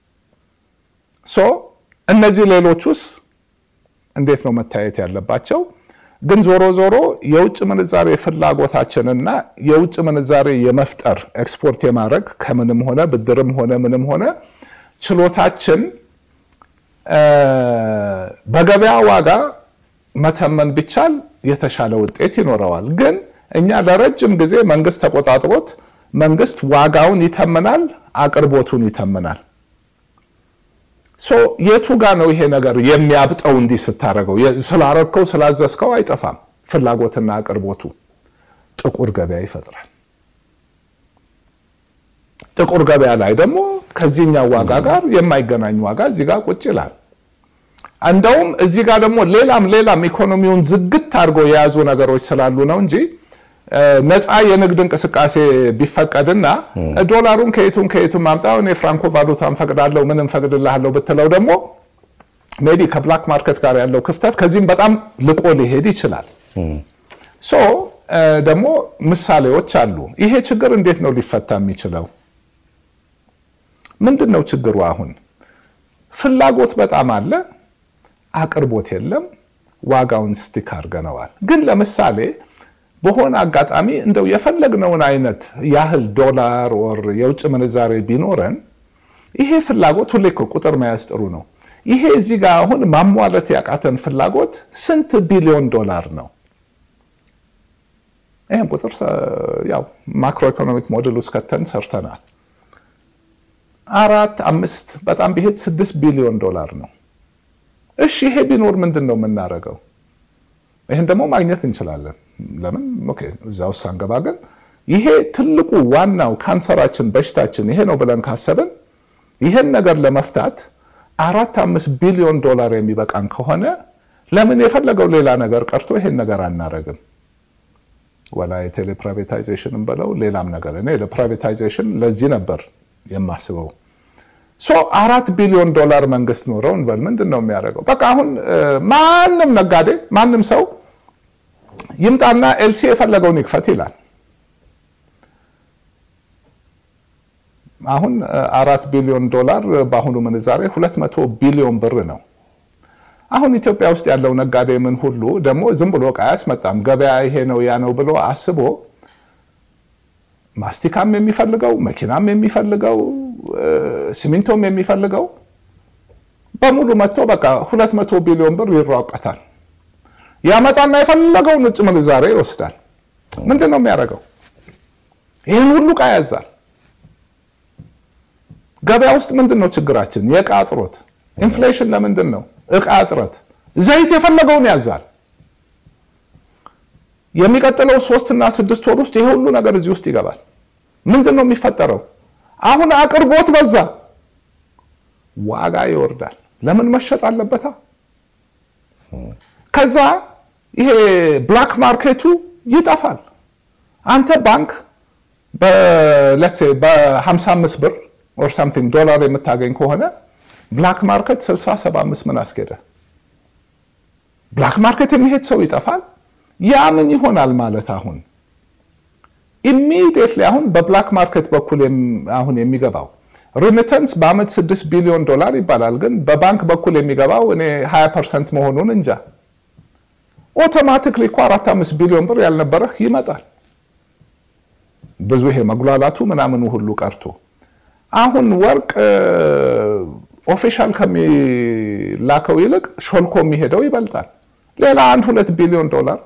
ሶ እነዚህ ሌሎቹስ እንዴት ነው መታየት ያለባቸው? ግን ዞሮ ዞሮ የውጭ ምንዛሬ ፍላጎታችንና የውጭ ምንዛሬ የመፍጠር ኤክስፖርት የማድረግ ከምንም ሆነ ብድርም ሆነ ምንም ሆነ ችሎታችን እ፣ በገበያ ዋጋ መተመን ቢቻል የተሻለ ውጤት ይኖረዋል። ግን እኛ ለረጅም ጊዜ መንግስት ተቆጣጥሮት መንግስት ዋጋውን ይተምናል፣ አቅርቦቱን ይተምናል። ሶ የቱ ጋ ነው ይሄ ነገር የሚያብጠው? እንዲህ ስታደርገው የ- ስላረግከው ስላዘዝከው አይጠፋም። ፍላጎትና አቅርቦቱ ጥቁር ገበያ ይፈጥራል። ጥቁር ገበያ ላይ ደግሞ ከዚህኛው ዋጋ ጋር የማይገናኝ ዋጋ እዚህ ጋር ቁጭ ይላል። እንደውም እዚህ ጋር ደግሞ ሌላም ሌላም ኢኮኖሚውን ዝግት አድርጎ የያዙ ነገሮች ስላሉ ነው እንጂ እ፣ ነፃ የንግድ እንቅስቃሴ ቢፈቀድና ዶላሩን ከየቱም ከየቱም ማምጣው እኔ ፍራንኮ ቫሉታን ፈቅዳለሁ ምንም ፈቅድልሃለሁ ብትለው ደግሞ ሜቢ ከብላክ ማርኬት ጋር ያለው ክፍተት ከዚህም በጣም ልቆ ሊሄድ ይችላል። ሶ እ፣ ደግሞ ምሳሌዎች አሉ። ይሄ ችግር እንዴት ነው ሊፈታ የሚችለው? ምንድን ነው ችግሩ? አሁን ፍላጎት በጣም አለ፣ አቅርቦት የለም። ዋጋውን ስቲክ አድርገነዋል። ግን ለምሳሌ በሆነ አጋጣሚ እንደው የፈለግነውን አይነት ያህል ዶላር ወር የውጭ ምንዛሬ ቢኖረን ይሄ ፍላጎት ሁሌ እኮ ቁጥር መያዝ ጥሩ ነው። ይሄ እዚህ ጋር አሁን ማሟላት ያቃተን ፍላጎት ስንት ቢሊዮን ዶላር ነው? ይህም ቁጥር ሰ- ያው ማክሮ ኢኮኖሚክ ሞዴል ውስጥ ከተን ሰርተናል። አራት አምስት በጣም ቢሄድ ስድስት ቢሊዮን ዶላር ነው። እሺ ይሄ ቢኖር ምንድን ነው የምናደርገው? ይህን ደግሞ ማግኘት እንችላለን። ለምን ኦኬ፣ እዛ ውስጥ ሳንገባ ግን ይሄ ትልቁ ዋናው ካንሰራችን በሽታችን ይሄ ነው ብለን ካሰብን ይሄን ነገር ለመፍታት አራት አምስት ቢሊዮን ዶላር የሚበቃን ከሆነ ለምን የፈለገው ሌላ ነገር ቀርቶ ይሄን ነገር አናረግም? ወላ የቴሌ ፕራይቬታይዜሽን በለው ሌላም ነገር እኔ ለፕራይቬታይዜሽን ለዚህ ነበር የማስበው። ሶ አራት ቢሊዮን ዶላር መንግስት ኖረው እንበል ምንድን ነው የሚያደርገው? በቃ አሁን እ፣ ማንም ነጋዴ ማንም ሰው ይምጣና ኤልሲ የፈለገውን ይክፈት ይላል። አሁን አራት ቢሊዮን ዶላር በአሁኑ ምንዛሬ 200 ቢሊዮን ብር ነው። አሁን ኢትዮጵያ ውስጥ ያለው ነጋዴ ምን ሁሉ ደግሞ ዝም ብሎ ዕቃ አያስመጣም። ገበያ ይሄ ነው ያ ነው ብሎ አስቦ ማስቲካም የሚፈልገው መኪናም የሚፈልገው ሲሚንቶም የሚፈልገው በሙሉ መጥቶ በቃ 200 ቢሊዮን ብር ይሯቀታል። ያመጣና የፈለገውን ውጭ ምንዛሬ ይወስዳል። ምንድን ነው የሚያደርገው? ይህን ሁሉ ዕቃ ያዛል። ገበያ ውስጥ ምንድን ነው ችግራችን? የዕቃ እጥሮት። ኢንፍሌሽን ለምንድን ነው? ዕቃ እጥረት። ዘይት የፈለገውን ያዛል። የሚቀጥለው ሶስትና ስድስት ወር ውስጥ ይሄ ሁሉ ነገር እዚህ ውስጥ ይገባል። ምንድን ነው የሚፈጠረው? አሁን አቅርቦት በዛ፣ ዋጋ ይወርዳል። ለምን መሸጥ አለበታ። ከዛ ይሄ ብላክ ማርኬቱ ይጠፋል። አንተ ባንክ በ55 ብር ኦር ሳምቲንግ ዶላር የምታገኝ ከሆነ ብላክ ማርኬት 60 75 ምን አስኬደ? ብላክ ማርኬት የሚሄድ ሰው ይጠፋል። ያ ምን ይሆናል ማለት አሁን ኢሚዲየትሊ አሁን በብላክ ማርኬት በኩል አሁን የሚገባው ሪሚተንስ በአመት 6 ቢሊዮን ዶላር ይባላል። ግን በባንክ በኩል የሚገባው እኔ 20 ፐርሰንት መሆኑን እንጃ። ኦቶማቲክሊ እኮ 4 5 ቢሊዮን ብር ያልነበረህ ይመጣል። ብዙ ይሄ መጉላላቱ ምናምኑ ሁሉ ቀርቶ አሁን ወርቅ ኦፊሻል ከሚላከው ይልቅ ሾልኮ የሚሄደው ይበልጣል። ሌላ አንድ ሁለት ቢሊዮን ዶላር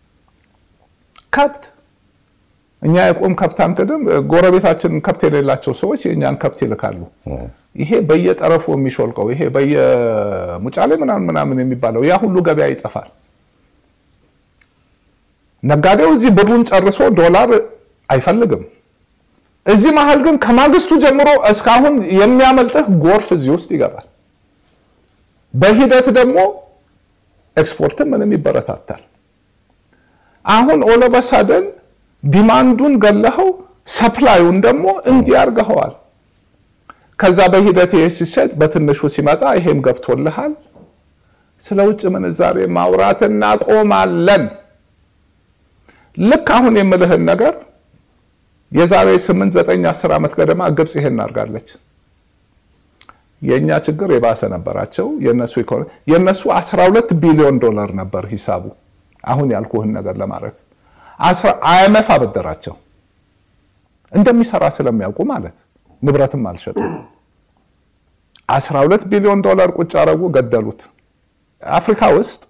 ከብት እኛ የቆም ከብት አንክድም። ጎረቤታችን ከብት የሌላቸው ሰዎች የእኛን ከብት ይልካሉ። ይሄ በየጠረፉ የሚሾልቀው ይሄ በየሙጫሌ ምናምን ምናምን የሚባለው ያ ሁሉ ገበያ ይጠፋል። ነጋዴው እዚህ ብሩን ጨርሶ ዶላር አይፈልግም። እዚህ መሀል ግን ከማግስቱ ጀምሮ እስካሁን የሚያመልጥህ ጎርፍ እዚህ ውስጥ ይገባል። በሂደት ደግሞ ኤክስፖርትም ምንም ይበረታታል። አሁን ኦሎበሳደን ዲማንዱን ገለኸው ሰፕላዩን ደግሞ እንዲህ አድርገኸዋል። ከዛ በሂደት ይሄ ሲሸጥ በትንሹ ሲመጣ ይሄም ገብቶልሃል። ስለ ውጭ ምንዛሬ ማውራት እናቆማለን። ልክ አሁን የምልህን ነገር የዛሬ 8 9 10 ዓመት ገደማ ግብፅ ይሄን አድርጋለች። የእኛ ችግር የባሰ ነበራቸው። የነሱ ኢኮኖሚ የነሱ 12 ቢሊዮን ዶላር ነበር ሂሳቡ። አሁን ያልኩህን ነገር ለማድረግ አይኤምኤፍ አበደራቸው እንደሚሰራ ስለሚያውቁ ማለት ንብረትም አልሸጡም። 12 ቢሊዮን ዶላር ቁጭ አረጉ፣ ገደሉት። አፍሪካ ውስጥ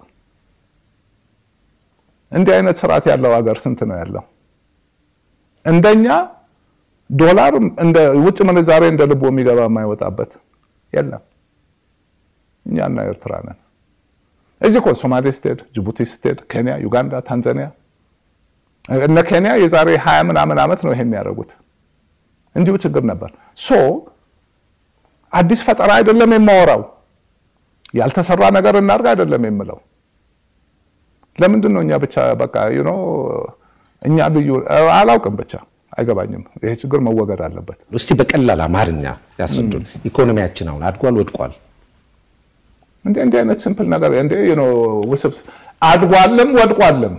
እንዲህ አይነት ስርዓት ያለው ሀገር ስንት ነው ያለው? እንደኛ ዶላር እንደ ውጭ ምንዛሬ እንደ ልቦ የሚገባ የማይወጣበት የለም። እኛና ኤርትራ ነን። እዚህ እኮ ሶማሌ ስትሄድ፣ ጅቡቲ ስትሄድ፣ ኬንያ፣ ዩጋንዳ፣ ታንዛኒያ እነ ኬንያ የዛሬ ሀያ ምናምን ዓመት ነው ይሄን ያደረጉት። እንዲሁ ችግር ነበር። ሶ አዲስ ፈጠራ አይደለም የማወራው፣ ያልተሰራ ነገር እናድርግ አይደለም የምለው። ለምንድን ነው እኛ ብቻ በቃ ዩኖ እኛ ልዩ አላውቅም፣ ብቻ አይገባኝም። ይሄ ችግር መወገድ አለበት። እስቲ በቀላል አማርኛ ያስረዱን። ኢኮኖሚያችን አሁን አድጓል ወድቋል? እንደ እንዲህ አይነት ሲምፕል ነገር እንደ ዩኖ ውስብስብ አድጓልም ወድቋልም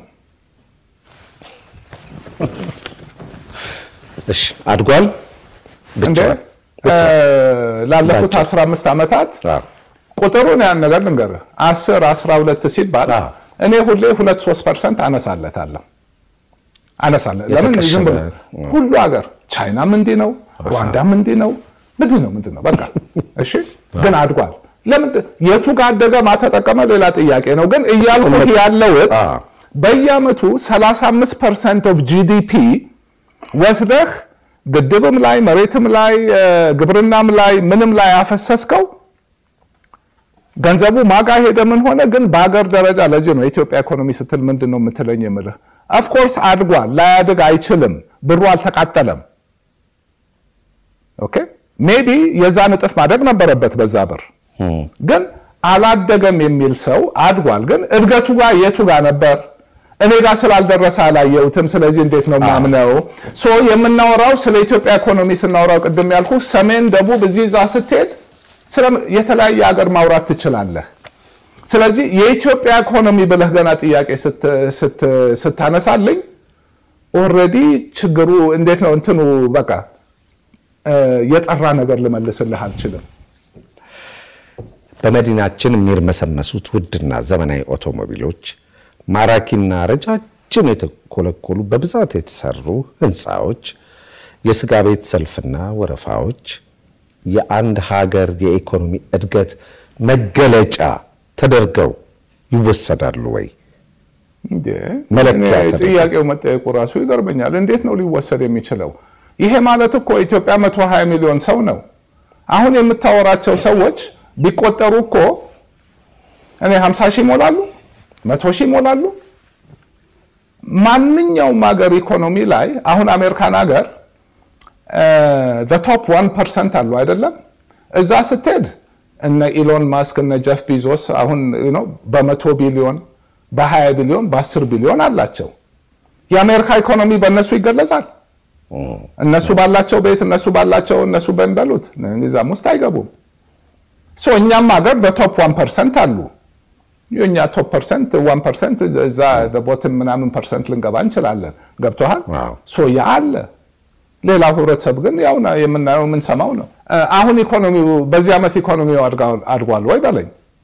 እሺ አድጓል እንደ ላለፉት 15 ዓመታት ቁጥሩን ያን ነገር ልንገርህ 10 12 ሲባል እኔ ሁሌ 2 3 ፐርሰንት አነሳለታለሁ አነሳለ ለምን ዝም ብሎ ሁሉ ሀገር ቻይናም እንዲህ ነው፣ ሩዋንዳም እንዲህ ነው። ምንድን ነው ምንድን ነው በቃ እሺ። ግን አድጓል። ለምን የቱ ጋር አደገ ማተጠቀመ ሌላ ጥያቄ ነው። ግን እያልኩህ ያለውት በየአመቱ 35 ፐርሰንት ኦፍ ጂዲፒ ወስደህ ግድብም ላይ መሬትም ላይ ግብርናም ላይ ምንም ላይ ያፈሰስከው ገንዘቡ ማጋ ሄደ ምን ሆነ። ግን በሀገር ደረጃ ለዚህ ነው የኢትዮጵያ ኢኮኖሚ ስትል ምንድን ነው የምትለኝ የምልህ ኦፍኮርስ አድጓል። ላያድግ አይችልም። ብሩ አልተቃጠለም። ኦኬ ሜቢ የዛን እጥፍ ማደግ ነበረበት በዛ ብር ግን አላደገም የሚል ሰው አድጓል። ግን እድገቱ ጋር የቱ ጋር ነበር? እኔ ጋር ስላልደረሰ አላየሁትም። ስለዚህ እንዴት ነው ማምነው? ሶ የምናወራው ስለ ኢትዮጵያ ኢኮኖሚ ስናወራው ቅድም ያልኩ ሰሜን፣ ደቡብ እዚህ እዛ ስትሄድ የተለያየ ሀገር ማውራት ትችላለህ። ስለዚህ የኢትዮጵያ ኢኮኖሚ ብለህ ገና ጥያቄ ስታነሳልኝ ኦልሬዲ ችግሩ እንዴት ነው እንትኑ በቃ የጠራ ነገር ልመልስልህ አልችልም። በመዲናችን የሚርመሰመሱት ውድና ዘመናዊ አውቶሞቢሎች፣ ማራኪና ረጃጅም የተኮለኮሉ በብዛት የተሰሩ ህንፃዎች፣ የስጋ ቤት ሰልፍና ወረፋዎች የአንድ ሀገር የኢኮኖሚ እድገት መገለጫ ተደርገው ይወሰዳሉ ወይ? መለኪያ ተደርጎ። ጥያቄው መጠየቁ ራሱ ይገርመኛል። እንዴት ነው ሊወሰድ የሚችለው? ይሄ ማለት እኮ ኢትዮጵያ 120 ሚሊዮን ሰው ነው። አሁን የምታወራቸው ሰዎች ቢቆጠሩ እኮ እኔ 50 ሺህ ይሞላሉ፣ መቶ ሺህ ይሞላሉ። ማንኛውም ሀገር ኢኮኖሚ ላይ አሁን አሜሪካን ሀገር ቶፕ ዋን ፐርሰንት አሉ አይደለም? እዛ ስትሄድ እነ ኢሎን ማስክ እነ ጀፍ ቢዞስ አሁን ነው በመቶ ቢሊዮን በ20 ቢሊዮን በ10 ቢሊዮን አላቸው። የአሜሪካ ኢኮኖሚ በእነሱ ይገለጻል። እነሱ ባላቸው ቤት እነሱ ባላቸው እነሱ በሚበሉት እዛም ውስጥ አይገቡም። ሶ እኛም ሀገር በቶፕ ዋን ፐርሰንት አሉ። የእኛ ቶፕ ፐርሰንት ዋን ፐርሰንት እዛ ቦትም ምናምን ፐርሰንት ልንገባ እንችላለን። ገብቶሃል? አዎ። ሶ ያ አለ። ሌላው ህብረተሰብ ግን ያው ና- የምናየው የምንሰማው ነው። አሁን ኢኮኖሚው በዚህ ዓመት ኢኮኖሚው አድጋ- አድጓል ወይ በለኝ።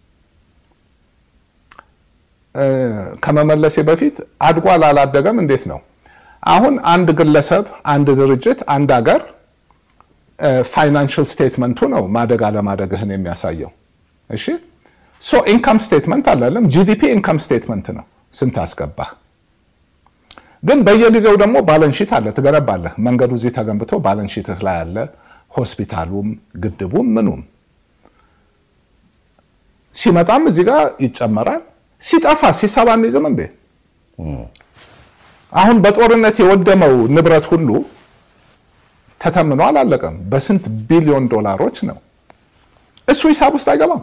ከመመለሴ በፊት አድጓል አላደገም እንዴት ነው? አሁን አንድ ግለሰብ፣ አንድ ድርጅት፣ አንድ ሀገር ፋይናንሽል ስቴትመንቱ ነው ማደግ አለማደግህን የሚያሳየው። እሺ ሶ ኢንካም ስቴትመንት አላለም። ጂዲፒ ኢንካም ስቴትመንት ነው፣ ስንት አስገባህ። ግን በየጊዜው ደግሞ ባለንሺት አለ፣ ትገነባለህ። መንገዱ እዚህ ተገንብቶ ባለንሺትህ ላይ አለ፣ ሆስፒታሉም፣ ግድቡም፣ ምኑም ሲመጣም እዚህ ጋር ይጨመራል። ሲጠፋ ሲሰባ እንይዝም እንዴ? አሁን በጦርነት የወደመው ንብረት ሁሉ ተተምኖ አላለቀም። በስንት ቢሊዮን ዶላሮች ነው። እሱ ሂሳብ ውስጥ አይገባም።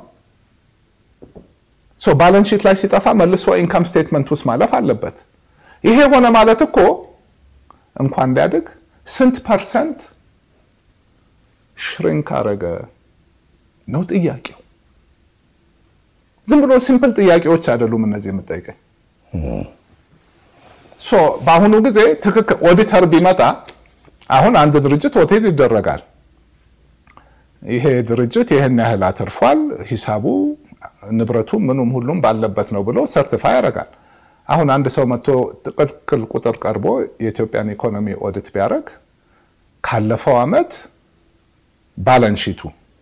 ሶ ባላንስ ሺት ላይ ሲጠፋ መልሶ ኢንካም ስቴትመንት ውስጥ ማለፍ አለበት። ይሄ ሆነ ማለት እኮ እንኳን ሊያድግ ስንት ፐርሰንት ሽሪንክ አረገ ነው ጥያቄው። ዝም ብሎ ሲምፕል ጥያቄዎች አይደሉም እነዚህ የምጠይቀኝ። ሶ በአሁኑ ጊዜ ትክክል ኦዲተር ቢመጣ አሁን አንድ ድርጅት ኦዲት ይደረጋል። ይሄ ድርጅት ይህን ያህል አትርፏል፣ ሂሳቡ ንብረቱ ምኑም ሁሉም ባለበት ነው ብሎ ሰርቲፋይ ያደርጋል። አሁን አንድ ሰው መጥቶ ትክክል ቁጥር ቀርቦ የኢትዮጵያን ኢኮኖሚ ኦዲት ቢያደርግ ካለፈው ዓመት ባላንሺቱ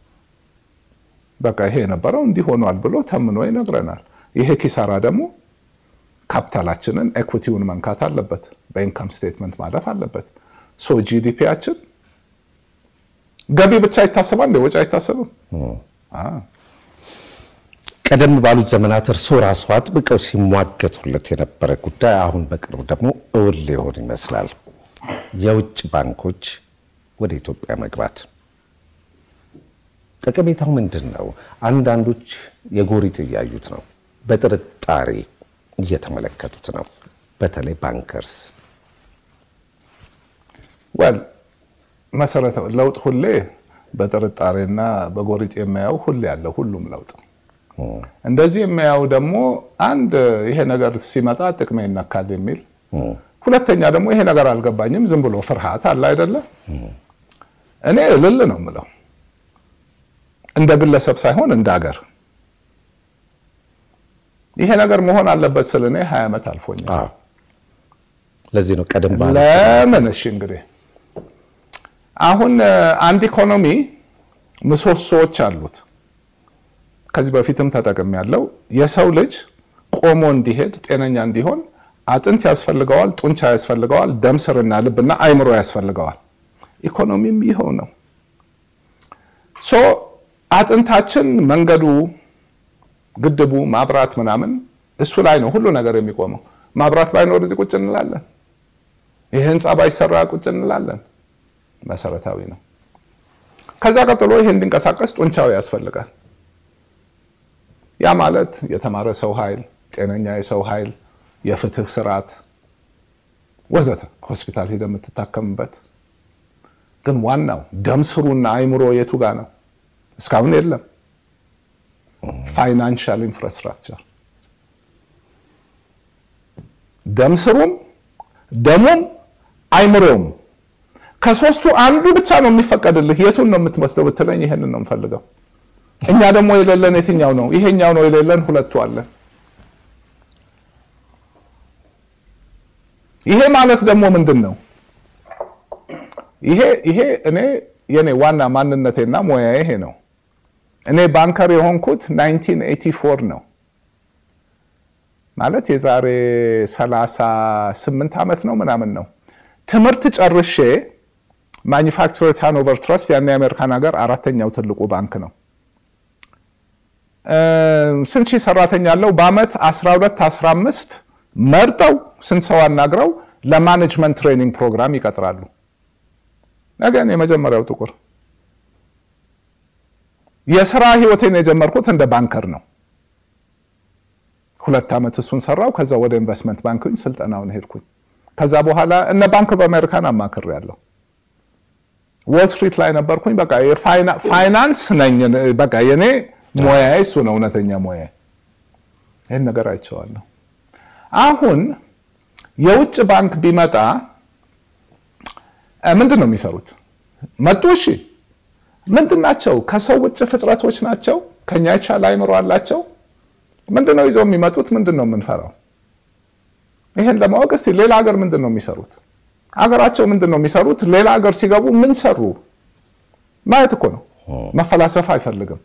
በቃ ይሄ የነበረው እንዲህ ሆኗል ብሎ ተምኖ ይነግረናል። ይሄ ኪሳራ ደግሞ ካፒታላችንን ኤኩቲውን መንካት አለበት፣ በኢንካም ስቴትመንት ማለፍ አለበት። ሶ ጂዲፒያችን ገቢ ብቻ ይታሰባል እንደ ወጪ አይታሰብም። ቀደም ባሉት ዘመናት እርስዎ ራሱ አጥብቀው ሲሟገቱለት የነበረ ጉዳይ አሁን በቅርቡ ደግሞ እውን ሊሆን ይመስላል። የውጭ ባንኮች ወደ ኢትዮጵያ መግባት ጠቀሜታው ምንድን ነው? አንዳንዶች የጎሪጥ እያዩት ነው፣ በጥርጣሬ እየተመለከቱት ነው። በተለይ ባንከርስ ወል መሰረታዊ ለውጥ ሁሌ በጥርጣሬና በጎሪጥ የሚያየው ሁሌ ያለ ሁሉም ለውጥ እንደዚህ የሚያየው ደግሞ አንድ ይሄ ነገር ሲመጣ ጥቅሜ ይነካል የሚል ሁለተኛ ደግሞ ይሄ ነገር አልገባኝም ዝም ብሎ ፍርሃት አለ አይደለ እኔ እልል ነው የምለው እንደ ግለሰብ ሳይሆን እንደ ሀገር ይሄ ነገር መሆን አለበት ስል እኔ ሀያ ዓመት አልፎኛል ለዚህ ነው ቀደም ባለ ለምን እሺ እንግዲህ አሁን አንድ ኢኮኖሚ ምሰሶዎች አሉት ከዚህ በፊትም ተጠቅም ያለው የሰው ልጅ ቆሞ እንዲሄድ ጤነኛ እንዲሆን አጥንት ያስፈልገዋል፣ ጡንቻ ያስፈልገዋል፣ ደም ስርና ልብና አይምሮ ያስፈልገዋል። ኢኮኖሚም ይኸው ነው። ሶ አጥንታችን መንገዱ፣ ግድቡ፣ ማብራት ምናምን እሱ ላይ ነው ሁሉ ነገር የሚቆመው። ማብራት ባይኖር እዚህ ቁጭ እንላለን። ይህ ህንፃ ባይሰራ ቁጭ እንላለን። መሰረታዊ ነው። ከዛ ቀጥሎ ይሄ እንዲንቀሳቀስ ጡንቻው ያስፈልጋል። ያ ማለት የተማረ ሰው ኃይል፣ ጤነኛ የሰው ኃይል፣ የፍትህ ስርዓት ወዘተ፣ ሆስፒታል ሄደ የምትታከምበት። ግን ዋናው ደም ስሩና አይምሮ የቱ ጋር ነው? እስካሁን የለም። ፋይናንሻል ኢንፍራስትራክቸር ደም ስሩም ደሙም አይምሮውም ከሶስቱ አንዱ ብቻ ነው የሚፈቀድልህ። የቱን ነው የምትወስደው ብትለኝ ይሄንን ነው የምፈልገው። እኛ ደግሞ የሌለን የትኛው ነው? ይሄኛው ነው የሌለን፣ ሁለቱ አለን። ይሄ ማለት ደግሞ ምንድን ነው? ይሄ ይሄ እኔ የኔ ዋና ማንነቴና ሙያዬ ይሄ ነው። እኔ ባንከር የሆንኩት 1984 ነው ማለት የዛሬ 38 ዓመት ነው ምናምን ነው። ትምህርት ጨርሼ ማኒፋክቸረርስ ሃኖቨር ትረስት ያን የአሜሪካን ሀገር አራተኛው ትልቁ ባንክ ነው። ስንት ሺህ ሰራተኛ አለው? በአመት 12 15 መርጠው ስንት ሰው አናግረው ለማኔጅመንት ትሬኒንግ ፕሮግራም ይቀጥራሉ። ነገን የመጀመሪያው ጥቁር የስራ ህይወቴን የጀመርኩት እንደ ባንከር ነው። ሁለት ዓመት እሱን ሰራው። ከዛ ወደ ኢንቨስትመንት ባንክኝ ስልጠናውን ሄድኩኝ። ከዛ በኋላ እነ ባንክ በአሜሪካን አማክር ያለው ዎል ስትሪት ላይ ነበርኩኝ። በቃ ፋይናንስ ነኝ። በቃ የኔ ሙያዬ እሱ ነው፣ እውነተኛ ሙያዬ። ይህን ነገር አይቼዋለሁ። አሁን የውጭ ባንክ ቢመጣ ምንድን ነው የሚሰሩት? መጡ። እሺ ምንድን ናቸው? ከሰው ውጭ ፍጥረቶች ናቸው። ከኛ የቻለ አይምሮ አላቸው። ምንድን ነው ይዘው የሚመጡት? ምንድን ነው የምንፈራው? ይሄን ለማወቅ እስቲ ሌላ ሀገር ምንድን ነው የሚሰሩት? ሀገራቸው ምንድን ነው የሚሰሩት? ሌላ ሀገር ሲገቡ ምን ሰሩ ማየት እኮ ነው። መፈላሰፍ አይፈልግም።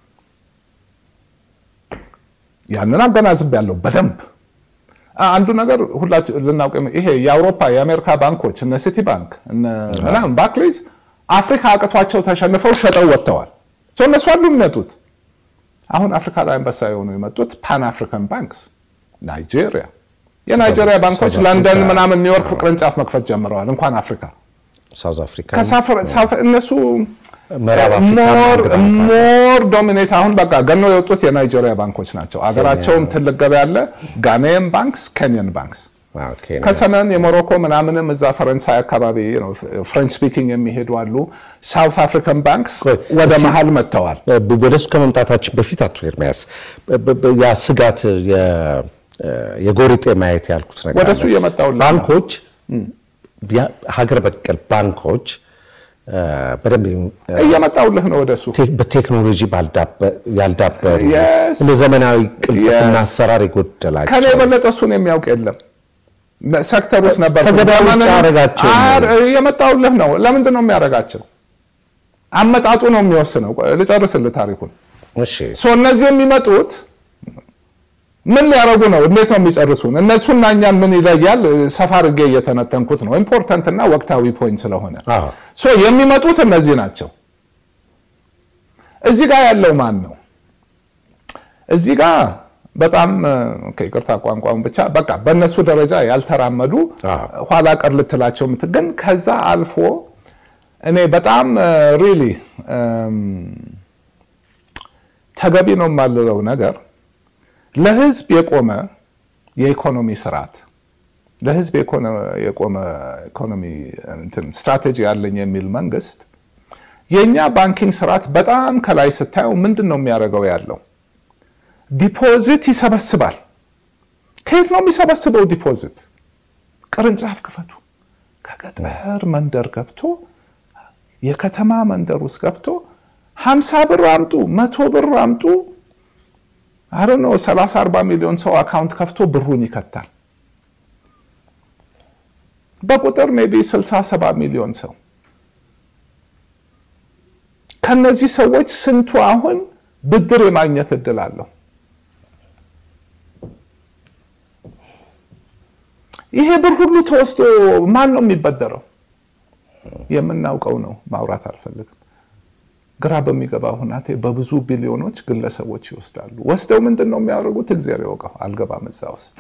ያንን አገናዝብ ያለው በደንብ አንዱ ነገር ሁላችን ልናውቅ ይሄ የአውሮፓ የአሜሪካ ባንኮች እነ ሲቲ ባንክ ምናምን ባክሌዝ አፍሪካ አቅቷቸው ተሸንፈው ሸጠው ወጥተዋል። እነሱ አሉ የሚመጡት አሁን አፍሪካ ላይ አንበሳ የሆኑ የመጡት ፓን አፍሪካን ባንክስ ናይጄሪያ፣ የናይጄሪያ ባንኮች ለንደን ምናምን ኒውዮርክ ቅርንጫፍ መክፈት ጀምረዋል። እንኳን አፍሪካ ሳውዝ አፍሪካ እነሱ ሞር ዶሚኔት አሁን በቃ ገኖ የወጡት የናይጄሪያ ባንኮች ናቸው። አገራቸውም ትልቅ ገበያ አለ። ጋኔን ባንክስ፣ ኬንያን ባንክስ ከሰሜን የሞሮኮ ምናምንም እዛ ፈረንሳይ አካባቢ ፍሬንች ስፒኪንግ የሚሄዱ አሉ። ሳውት አፍሪካን ባንክስ ወደ መሀል መጥተዋል። ወደሱ ከመምጣታችን በፊት አቶ ኤርሚያስ ያ ስጋት የጎሪጤ ማየት ያልኩት ነገር ወደሱ እየመጣሁ ባንኮች ሀገር በቀል ባንኮች በደንብ እየመጣሁልህ ነው። ወደሱ በቴክኖሎጂ ያልዳበሩ እንደ ዘመናዊ ቅልጥፍና አሰራር የጎደላቸው ከኔ የበለጠ እሱን የሚያውቅ የለም። ሴክተር ውስጥ ነበር ያደረጋቸው እየመጣሁልህ ነው። ለምንድን ነው የሚያደርጋቸው? አመጣጡ ነው የሚወስነው። ልጨርስልህ ታሪኩን። እነዚህ የሚመጡት ምን ሊያደርጉ ነው? እንዴት ነው የሚጨርሱን? እነሱና እኛን ምን ይለያል? ሰፋ አድርጌ እየተነተንኩት ነው። ኢምፖርታንት እና ወቅታዊ ፖይንት ስለሆነ የሚመጡት እነዚህ ናቸው። እዚህ ጋር ያለው ማን ነው? እዚህ ጋር በጣም ይቅርታ ቋንቋውን ብቻ በቃ በእነሱ ደረጃ ያልተራመዱ ኋላ ቀር ልትላቸው ግን ከዛ አልፎ እኔ በጣም ሪሊ ተገቢ ነው የማልለው ነገር ለህዝብ የቆመ የኢኮኖሚ ስርዓት ለህዝብ የቆመ ኢኮኖሚ ስትራቴጂ ያለኝ የሚል መንግስት የእኛ ባንኪንግ ስርዓት በጣም ከላይ ስታየው ምንድን ነው የሚያደርገው ያለው ዲፖዚት ይሰበስባል። ከየት ነው የሚሰበስበው ዲፖዚት? ቅርንጫፍ ክፈቱ። ከገጠር መንደር ገብቶ የከተማ መንደር ውስጥ ገብቶ ሀምሳ ብር አምጡ፣ መቶ ብር አምጡ አረ ነው 30 40 ሚሊዮን ሰው አካውንት ከፍቶ ብሩን ይከታል። በቁጥር ሜይ ቢ 60 70 ሚሊዮን ሰው ከነዚህ ሰዎች ስንቱ አሁን ብድር የማግኘት እድል አለው? ይሄ ብር ሁሉ ተወስዶ ማን ነው የሚበደረው? የምናውቀው ነው፣ ማውራት አልፈልግም። ግራ በሚገባ ሁናቴ በብዙ ቢሊዮኖች ግለሰቦች ይወስዳሉ። ወስደው ምንድን ነው የሚያደርጉት? እግዚአብሔር ያውቀው። አልገባም እዛ ውስጥ።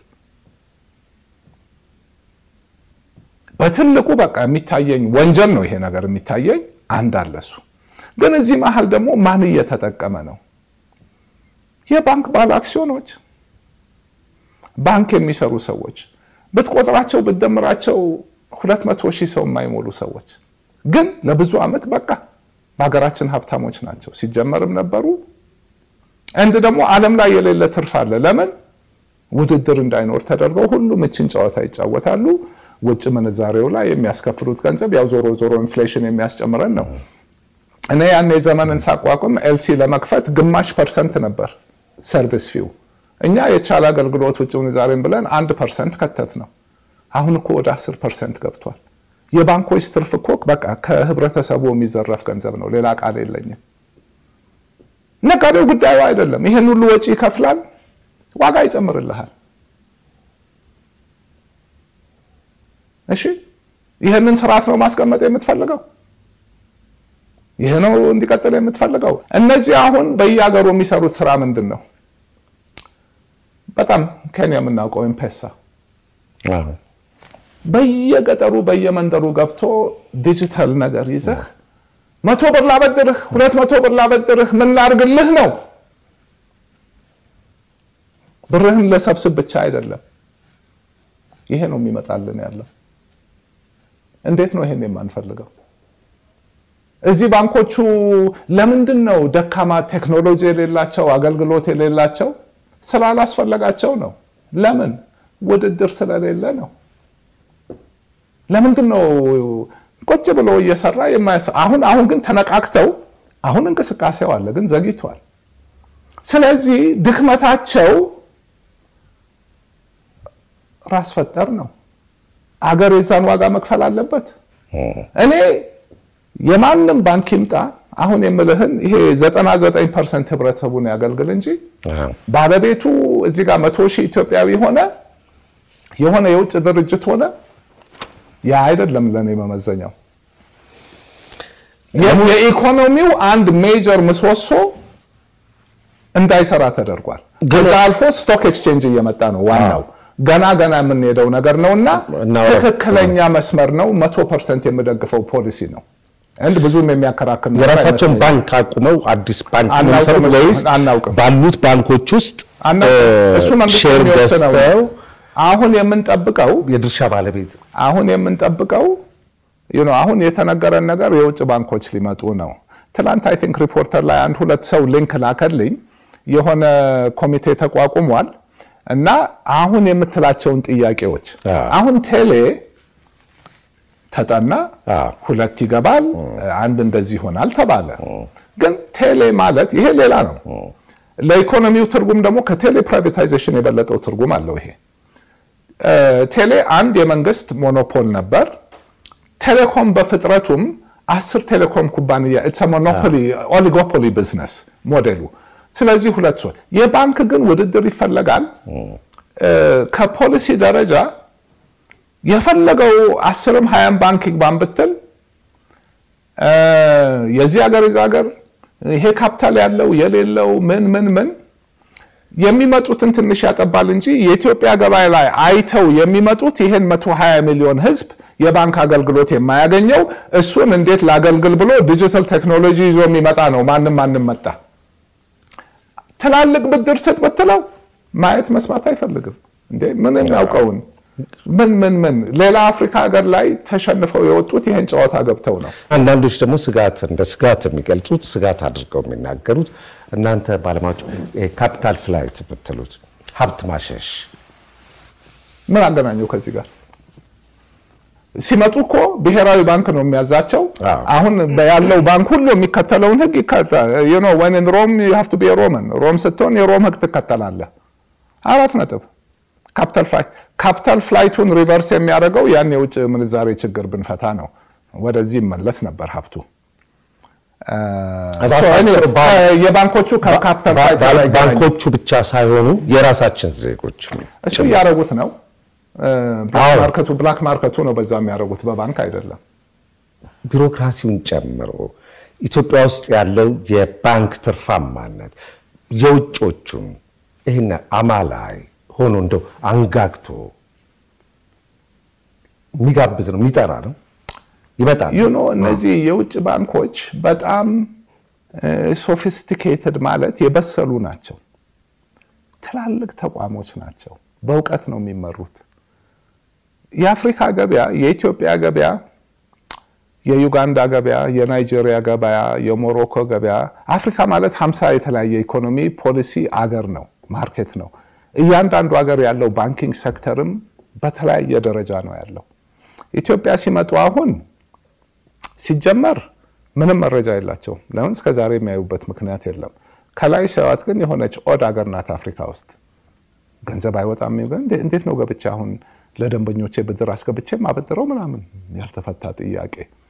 በትልቁ በቃ የሚታየኝ ወንጀል ነው ይሄ ነገር የሚታየኝ አንድ አለ እሱ። ግን እዚህ መሀል ደግሞ ማን እየተጠቀመ ነው? የባንክ ባለ አክሲዮኖች፣ ባንክ የሚሰሩ ሰዎች ብትቆጥራቸው ብትደምራቸው ሁለት መቶ ሺህ ሰው የማይሞሉ ሰዎች ግን ለብዙ ዓመት በቃ በሀገራችን ሀብታሞች ናቸው። ሲጀመርም ነበሩ። እንድ ደግሞ ዓለም ላይ የሌለ ትርፍ አለ። ለምን ውድድር እንዳይኖር ተደርገው ሁሉም እችን ጨዋታ ይጫወታሉ። ውጭ ምንዛሬው ላይ የሚያስከፍሉት ገንዘብ ያው ዞሮ ዞሮ ኢንፍሌሽን የሚያስጨምረን ነው። እኔ ያኔ ዘመንን ሳቋቁም ኤልሲ ለመክፈት ግማሽ ፐርሰንት ነበር ሰርቪስ ፊው። እኛ የተሻለ አገልግሎት ውጭ ምንዛሬን ብለን አንድ ፐርሰንት ከተት ነው። አሁን እኮ ወደ አስር ፐርሰንት ገብቷል። የባንኮች ትርፍ እኮ በቃ ከህብረተሰቡ የሚዘረፍ ገንዘብ ነው። ሌላ ቃል የለኝም። ነጋዴው ጉዳዩ አይደለም። ይሄን ሁሉ ወጪ ይከፍላል፣ ዋጋ ይጨምርልሃል። እሺ ይህንን ስርዓት ነው ማስቀመጥ የምትፈልገው? ይህ ነው እንዲቀጥል የምትፈልገው? እነዚህ አሁን በየሀገሩ የሚሰሩት ስራ ምንድን ነው? በጣም ኬንያ የምናውቀው ኤምፔሳ በየገጠሩ በየመንደሩ ገብቶ ዲጂታል ነገር ይዘህ መቶ ብር ላበድርህ፣ ሁለት መቶ ብር ላበድርህ፣ ምን ላርግልህ ነው። ብርህን ለሰብስብ ብቻ አይደለም። ይሄ ነው የሚመጣልን ያለው። እንዴት ነው ይሄን የማንፈልገው? እዚህ ባንኮቹ ለምንድን ነው ደካማ ቴክኖሎጂ የሌላቸው አገልግሎት የሌላቸው? ስላላስፈለጋቸው ነው። ለምን? ውድድር ስለሌለ ነው። ለምንድን ነው ቁጭ ብሎ እየሰራ የማያስ አሁን አሁን ግን ተነቃክተው አሁን እንቅስቃሴው አለ፣ ግን ዘግይቷል። ስለዚህ ድክመታቸው ራስ ፈጠር ነው። አገር የዛን ዋጋ መክፈል አለበት። እኔ የማንም ባንክ ይምጣ አሁን የምልህን ይሄ 99 ፐርሰንት ህብረተሰቡን ያገልግል እንጂ ባለቤቱ እዚህ ጋር መቶ ሺህ ኢትዮጵያዊ ሆነ የሆነ የውጭ ድርጅት ሆነ ያ አይደለም ለእኔ መመዘኛው። የኢኮኖሚው አንድ ሜጀር ምሰሶ እንዳይሰራ ተደርጓል። ከዛ አልፎ ስቶክ ኤክስቼንጅ እየመጣ ነው። ዋናው ገና ገና የምንሄደው ነገር ነው እና ትክክለኛ መስመር ነው። መቶ ፐርሰንት የምደግፈው ፖሊሲ ነው። እንድ ብዙም የሚያከራክር የራሳቸውን ባንክ አቁመው አዲስ ባንክ መሰረት ወይስ አናውቅም ባሉት ባንኮች ውስጥ እሱ መንግስት ሼር የሚወስነው ገዝተው አሁን የምንጠብቀው የድርሻ ባለቤት አሁን የምንጠብቀው ነው። አሁን የተነገረን ነገር የውጭ ባንኮች ሊመጡ ነው። ትላንት አይ ቲንክ ሪፖርተር ላይ አንድ ሁለት ሰው ሊንክ ላከልኝ። የሆነ ኮሚቴ ተቋቁሟል እና አሁን የምትላቸውን ጥያቄዎች አሁን ቴሌ ተጠና፣ ሁለት ይገባል፣ አንድ እንደዚህ ይሆናል ተባለ። ግን ቴሌ ማለት ይሄ ሌላ ነው። ለኢኮኖሚው ትርጉም ደግሞ ከቴሌ ፕራይቬታይዜሽን የበለጠው ትርጉም አለው ይሄ ቴሌ አንድ የመንግስት ሞኖፖል ነበር። ቴሌኮም በፍጥረቱም አስር ቴሌኮም ኩባንያ ኢትስ ሞኖፖሊ ኦሊጎፖሊ ቢዝነስ ሞዴሉ። ስለዚህ ሁለት ሰው የባንክ ግን ውድድር ይፈለጋል። ከፖሊሲ ደረጃ የፈለገው አስርም ሀያም ባንክ ይግባን ብትል የዚህ ሀገር የዚ ሀገር ይሄ ካፒታል ያለው የሌለው ምን ምን ምን የሚመጡትን ትንሽ ያጠባል እንጂ የኢትዮጵያ ገበያ ላይ አይተው የሚመጡት ይሄን 120 ሚሊዮን ህዝብ የባንክ አገልግሎት የማያገኘው እሱን እንዴት ላገልግል ብሎ ዲጂታል ቴክኖሎጂ ይዞ የሚመጣ ነው። ማንም ማንም መጣ ትላልቅ ብድር ስጥ ብትለው ማየት መስማት አይፈልግም። እንዴ ምን የሚያውቀውን ምን ምን ምን ሌላ አፍሪካ ሀገር ላይ ተሸንፈው የወጡት ይህን ጨዋታ ገብተው ነው። አንዳንዶች ደግሞ ስጋት እንደ ስጋት የሚገልጹት ስጋት አድርገው የሚናገሩት እናንተ ባለሙያዎች ካፒታል ፍላይት ብትሉት ሀብት ማሸሽ ምን አገናኘው ከዚህ ጋር? ሲመጡ እኮ ብሔራዊ ባንክ ነው የሚያዛቸው። አሁን ያለው ባንክ ሁሉ የሚከተለውን ህግ ወን ሮም ሀፍቱ ቢ ሮመን ሮም ስትሆን የሮም ህግ ትከተላለህ። አራት ነጥብ። ካፒታል ፍላይት ካፒታል ፍላይቱን ሪቨርስ የሚያደርገው ያን የውጭ ምንዛሬ ችግር ብንፈታ ነው። ወደዚህ ይመለስ ነበር ሀብቱ። የባንኮቹ ከካፒታል ፍላይት ባንኮቹ ብቻ ሳይሆኑ የራሳችን ዜጎች እሱ እያደረጉት ነው። ማርከቱ ብላክ ማርከቱ ነው በዛ የሚያደርጉት በባንክ አይደለም። ቢሮክራሲውን ጨምሮ ኢትዮጵያ ውስጥ ያለው የባንክ ትርፋማነት የውጮቹን ይህን አማላይ ሆኖ እንደው አንጋግቶ የሚጋብዝ ነው፣ የሚጠራ ነው፣ ይመጣል። ዩኖ እነዚህ የውጭ ባንኮች በጣም ሶፊስቲኬትድ ማለት የበሰሉ ናቸው። ትላልቅ ተቋሞች ናቸው። በእውቀት ነው የሚመሩት። የአፍሪካ ገበያ፣ የኢትዮጵያ ገበያ፣ የዩጋንዳ ገበያ፣ የናይጄሪያ ገበያ፣ የሞሮኮ ገበያ፣ አፍሪካ ማለት ሀምሳ የተለያየ ኢኮኖሚ ፖሊሲ አገር ነው፣ ማርኬት ነው። እያንዳንዱ ሀገር ያለው ባንኪንግ ሴክተርም በተለያየ ደረጃ ነው ያለው። ኢትዮጵያ ሲመጡ አሁን ሲጀመር ምንም መረጃ የላቸውም። ለምን እስከዛሬ የሚያዩበት ምክንያት የለም። ከላይ ሲያዋት ግን የሆነች ኦድ ሀገር ናት አፍሪካ ውስጥ ገንዘብ አይወጣም። እንዴት ነው ገብቼ አሁን ለደንበኞቼ ብድር አስገብቼ ማበድረው ምናምን ያልተፈታ ጥያቄ።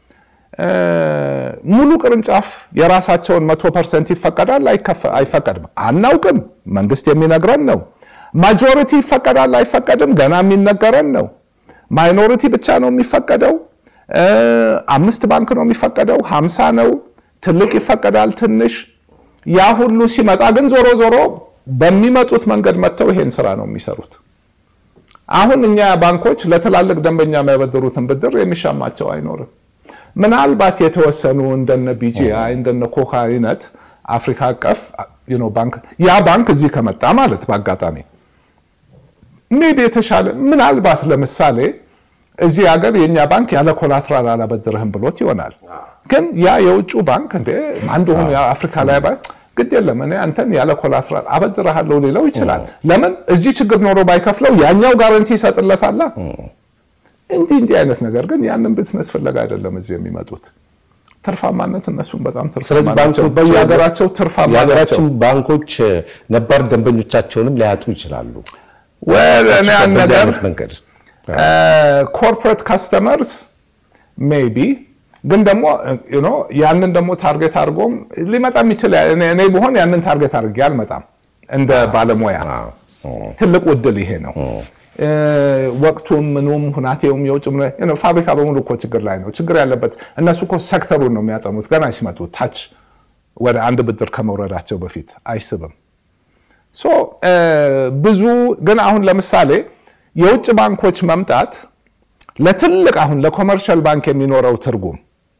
ሙሉ ቅርንጫፍ የራሳቸውን መቶ ፐርሰንት ይፈቀዳል አይፈቀድም አናውቅም። መንግስት የሚነግረን ነው። ማጆሪቲ ይፈቀዳል አይፈቀድም ገና የሚነገረን ነው። ማይኖሪቲ ብቻ ነው የሚፈቀደው። አምስት ባንክ ነው የሚፈቀደው፣ ሀምሳ ነው። ትልቅ ይፈቀዳል፣ ትንሽ ያ ሁሉ ሲመጣ ግን ዞሮ ዞሮ በሚመጡት መንገድ መጥተው ይሄን ስራ ነው የሚሰሩት። አሁን እኛ ባንኮች ለትላልቅ ደንበኛ የሚያበድሩትን ብድር የሚሻማቸው አይኖርም። ምናልባት የተወሰኑ እንደነ ቢጂአይ እንደነ ኮካ አይነት አፍሪካ አቀፍ ባንክ ያ ባንክ እዚህ ከመጣ ማለት በአጋጣሚ ሜቢ የተሻለ ምናልባት ለምሳሌ እዚህ ሀገር የእኛ ባንክ ያለ ኮላትራል አላበድርህም ብሎት ይሆናል። ግን ያ የውጭ ባንክ እንደ አንድ ሆኑ የአፍሪካ ላይ ባንክ ግድ የለም እኔ አንተን ያለ ኮላትራል አበድርሃለሁ ሊለው ይችላል። ለምን እዚህ ችግር ኖሮ ባይከፍለው ያኛው ጋረንቲ ይሰጥለታላ። እንዲህ እንዲህ አይነት ነገር ግን ያንን ቢዝነስ ፍለጋ አይደለም እዚህ የሚመጡት ትርፋማነት እነሱም በጣም ትርፋማ ናቸው። በየሀገራቸው ትርፋማ ናቸው። የሀገራችን ባንኮች ነባር ደንበኞቻቸውንም ሊያጡ ይችላሉ። እኔ ያን በዚህ ነገር አይነት መንገድ ኮርፖሬት ካስተመርስ ሜቢ ግን ደግሞ ያንን ደግሞ ታርጌት አድርጎም ሊመጣ የሚችል እኔ ብሆን ያንን ታርጌት አድርጌ አልመጣም። እንደ ባለሙያ ትልቅ ውድል ይሄ ነው። ወቅቱም ምኑም ሁናቴውም የውጭ ፋብሪካ በሙሉ እኮ ችግር ላይ ነው። ችግር ያለበት እነሱ እኮ ሴክተሩን ነው የሚያጠኑት። ገና ሲመጡ ታች ወደ አንድ ብድር ከመውረዳቸው በፊት አይስብም። ሶ ብዙ ግን አሁን ለምሳሌ የውጭ ባንኮች መምጣት ለትልቅ አሁን ለኮመርሻል ባንክ የሚኖረው ትርጉም